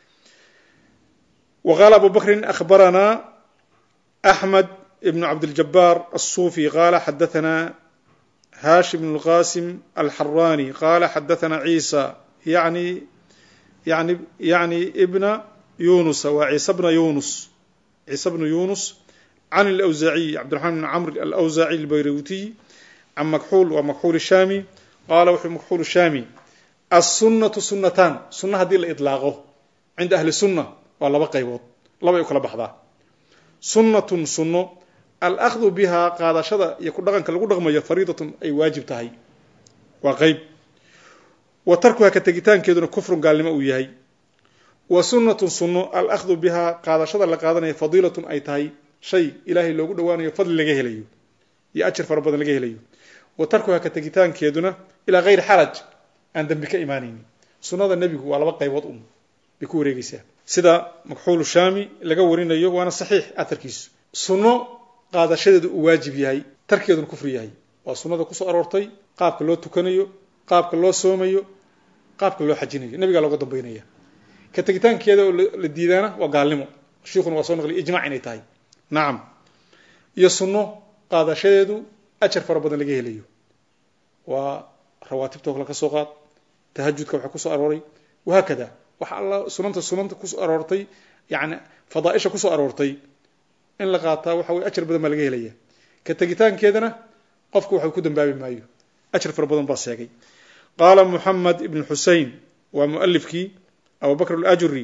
wa qaala abu bakrin akhbaranaa axmed ibnu cabdiljabaar الsuufi qaala xadaثana hashim bn اlqasim alxarani qaala xadaثana ciisa yani yani yani ibna yunusa waa ciisa bna yunus ciisa bnu yunus can alawsaaciy cabdiraxmaan bn camr alawsaaciy albayrutiy can makxuul waa makxuul shaami qaala wuxuu makxuul shaami assunnatu sunnataan sunna haddii la idlaaqo cinda ahli sunna waa laba qaybood labay u kala baxdaa sunnatun sunno alahdu bihaa qaadashada iyo ku dhaqanka lagu dhaqmayo fariidatun ay waajib tahay waa qeyb wa tarkuha ka tegitaankeeduna kufrun gaalnimo uu yahay wa sunnatun sunno alahdu bihaa qaadashada la qaadanaya fadiilatun ay tahay shay ilaahay loogu dhowaanayo fadli laga helayo iyo ajar fara badan laga helayo wa tarkuha ka tegitaankeeduna ilaa hayri xaraj aan dembi ka imaanaynin sunnada nebigu waa laba qaybood un bay ku wareegeysaa sida makxuulu shaami laga warinayo waana saxiix atarkiisu sunno qaadashadeedu uu waajib yahay tarkeeduna kufri yahay waa sunnada kusoo aroortay qaabka loo tukanayo qaabka loo soomayo qaabka loo xajinayo nebigaa looga dambaynaya ka tegitaankeeda oo la diidaana waa gaalnimo shiikhuna waa soo naqliya ijmac inay tahay nacam iyo sunno qaadashadeedu ajar fara badan laga helayo waa rawaatibtoo kale ka soo qaad tahajudka waxaa kusoo arooray wahaakada waxa alla sunanta sunanta kusoo aroortay yani fadaaisha kusoo aroortay in la qaataa waxa weye ajar badan baa laga helaya ka tegitaankeedana qofku waxa ku dambaabi maayo ajar fara badan baa sheegay qaala muxamed ibn xusein waa mualifkii abu bakr alajuri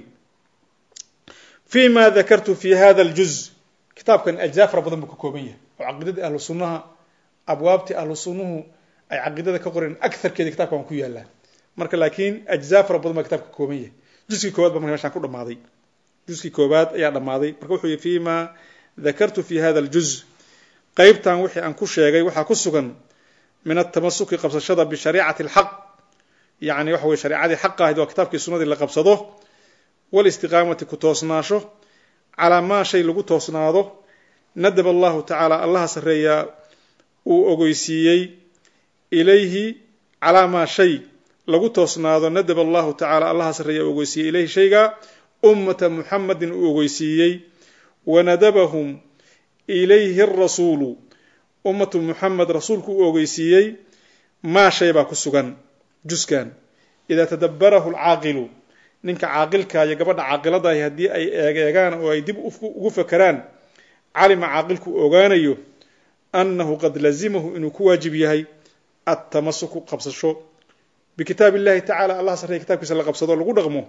fi ma dakartu fi hada اljuz kitaabkan ajzaa fara badan buu ka kooban yahay oo caqiidadii ahlu sunnaha abwaabtii ahlu sunnuhu ay caqiidada ka qoreen agarkeeda kitabkan waa ku yaalaa marka laakiin ajzaa fara badan baa kitabka ka kooban yahay juskii koobaad ba marka meshaan ku dhamaaday juskii koobaad ayaa dhammaaday marka wuxuu yihi fi ma dakartu fi hada اljuz qeybtan wixii aan ku sheegay waxaa ku sugan min atamasuki qabsashada bishariicati اlxaq yani waxa weye shareecadii xaqa ahayd waa kitaabkii sunadii la qabsado walistiqaamati ku toosnaasho calaa maa shay lagu toosnaado nadab allahu tacaala allaha sarreeyaa uu ogeysiiyey ilayhi calaa maa shay lagu toosnaado nadab allahu tacaala allaha sarreeyaa uu ogeysiiyey ilayhi shayga ummata muxamadin uu ogeysiiyey wanadabahum ilayhi arasuulu ummatu muxamed rasuulku uu ogeysiiyey maa shay baa ku sugan juskan idaa tadabbarahu alcaaqilu ninka caaqilka iyo gabadha caaqiladahi haddii ay eegeegaan oo ay dib ugu fakeraan calima caaqilku ogaanayo annahu qad lazimahu inuu ku waajib yahay attamasuku qabsasho bikitaab illahi tacala allah sarreya kitabkiisa la qabsado lagu dhaqmo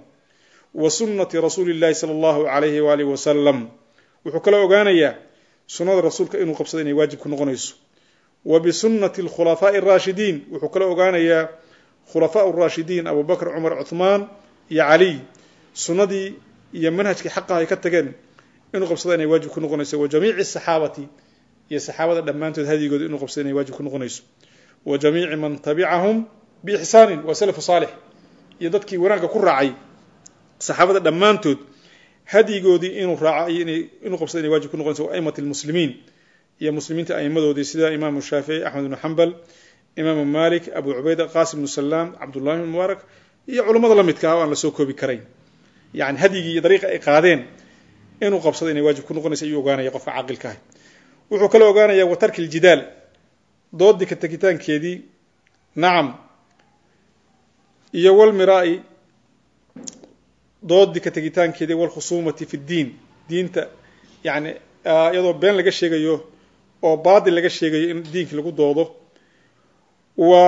wa sunnati rasuuli illahi sala allahu alayhi waalihi wasalam wuxuu kala ogaanayaa sunnada rasuulka inuu qabsado inay waajib ku noqonayso wa bisunnati alkhulafaa'i araashidiin wuxuu kala ogaanayaa khulafaau raashidiin abu bakr cumar cuhmaan iyo caliy sunnadii iyo manhajkii xaqaha ay ka tageen inuu qabsado inay waajib ku noqonayso wa jamiici saxaabati iyo saxaabada dhammaantood hadigooda inuu qabsado inay waajib ku noqonayso wa jamiici man tabicahum biixsaanin waa salafu saalix iyo dadkii wanaagga ku raacay saxaabada dhammaantood hadyigoodii inuu raaco iyo inuu qabsado inay waajib ku noqonayso wa aimati lmuslimiin iyo muslimiinta aimadoodii sida imaamu shaafici axmed ibnu xambal imaamu malik abu cubayda qasim ibnu salaam cabdullahi ibn mubaarak iyo culummada la midka ah o aan lasoo koobi karayn yani hadyigii iyo dariiqa ay qaadeen inuu qabsado inay waajib ku noqonayso ayuu ogaanaya qofka caaqilka ah wuxuu kala ogaanaya wa tarki ljidaal doodii ka tegitaankeedii nacam iyo walmiraa-i doodii ka tegitaankeeda walkhusuumati fi ddiin diinta yani iyadoo been laga sheegayo oo baadil laga sheegayo in diinkii lagu doodo wa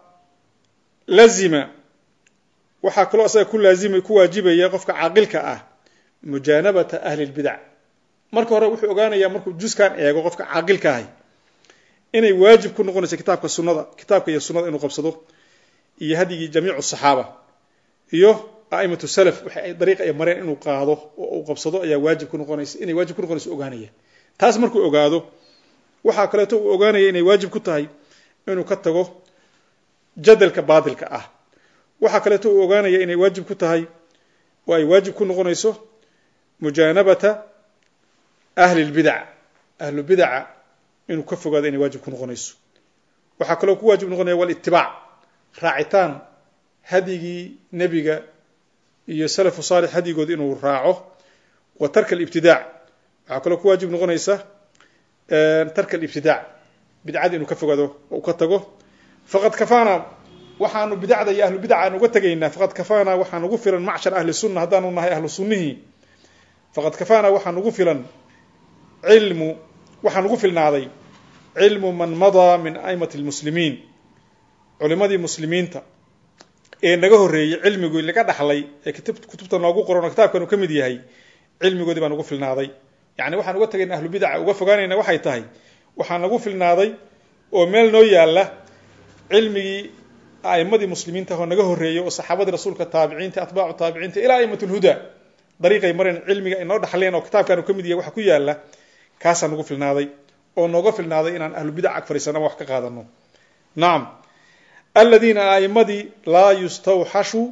lazima waxaa kaloo asaga ku laazima ku waajibaya qofka caaqilka ah mujaanabata ahli lbidac marka hore wuxuu ogaanayaa markuu juskan eego qofka caaqilka ahay inay waajib ku noqonayso kitaabka sunada kitaabka iyo sunada inuu qabsado iyo hadyigii jamiicu saxaaba iyo a'imatu salaf waxa ay dariiq ay mareen inuu qaado oo uu qabsado ayaa waajib ku noqonaysa inay waajib ku noqonayso ogaanaya taas markuu ogaado waxaa kaleeto uu ogaanaya inay waajib ku tahay inuu ka tago jadalka baadilka ah waxaa kaleeto uu ogaanaya inay waajib ku tahay oo ay waajib ku noqonayso mujaanabata ahli lbidac ahlu bidaca inuu ka fogaado inay waajib ku noqonayso waxaa kaloo ku waajib noqonaya walitibaac raacitaan hadyigii nebiga iyo salafu saalix hadyigood inuu raaco wa tarka alibtidaac waxaa kaloo ku waajib noqonaysa tarka alibtidaac bidcada inuu ka fogaado oo u ka tago faqad kafaana waxaanu bidacda iyo ahlu bidaca aan uga tegaynaa faqad kafaana waxaa nugu filan macshar ahli sunna haddaanu nahay ahlu sunnihii faqad kafaana waxaa nugu filan cilmu waxaa nugu filnaaday cilmu man madaa min aimati lmuslimiin culimadii muslimiinta ee naga horreeyey cilmigii laga dhaxlay ee kutubta noogu qoran oo kitaabkan uu ka mid yahay cilmigoodii baa nugu filnaaday yani waxaan uga tagayna ahlu bidaca uga fogaanayna waxay tahay waxaa nagu filnaaday oo meel noo yaalla cilmigii a'imadii muslimiinta oo naga horreeyey oo saxaabadii rasuulka taabiciinta atbaacu taabiciinta ilaa a'imat lhuda dariiqay mareen cilmiga ay noo dhaxleen oo kitaabkan uu ka mid yahay waxa ku yaalla kaasaa nagu filnaaday oo nooga filnaaday inaan ahlu bidac ag fadhiisano ama wax ka qaadano nacam aladiina a'imadii laa yustawxashu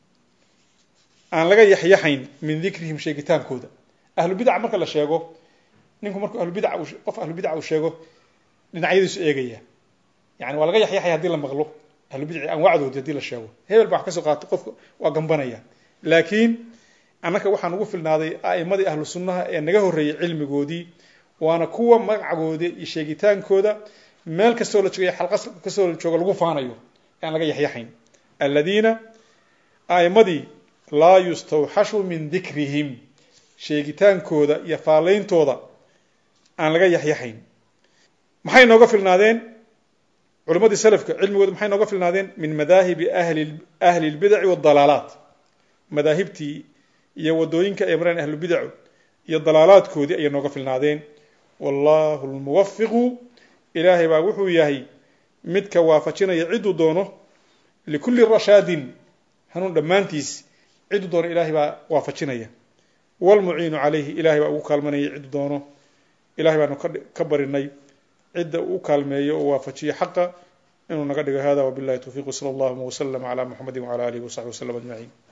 aan laga yaxyaxayn min dikrihim sheegitaankooda ahlu bidaca marka la sheego ninku markuu ahlubidac qof ahlu bidac uu sheego dhinacyadiisu eegaya yani waa laga yaxyaxaya hadii la maqlo ahlubidaci anwaacdoodii hadii la sheego hebel baa wax kasoo qaato qofka waa gambanaya laakiin annaka waxaan ugu filnaaday a'imadii ahlu sunnaha ee naga horreeyey cilmigoodii waana kuwa magacagoodii iyo sheegitaankooda meel kastoo la jooga xalqa kastoo la jooga lagu faanayo aan laga yaxyaxayn aladiina a'imadii laa yustawxashu min dikrihim sheegitaankooda iyo faalleyntooda aan laga yaxyaxayn maxay nooga filnaadeen culimadii salafka cilmigooda maxay nooga filnaadeen min madaahibi ahli ahli lbidaci waadalaalaat madaahibtii iyo wadooyinka ay mareen ahlubidacu iyo dalaalaadkoodii ayay nooga filnaadeen wallahu lmuwafiqu ilaahay baa wuxuu yahay midka waafajinaya ciduu doono likulli rashaadin hanuun dhammaantiis ciduu doono ilaahay baa waafajinaya wlmuciinu calayhi ilahay baa ugu kaalmanaya ciduu doono ilahay baanu ka barinay cidda uu kaalmeeyo oo waafajiyo xaqa inuu naga dhigo hada wabillahi towfiq sala allahuma waslama cala muxamadi wcala alihi wasaxbi waslm ajmaciin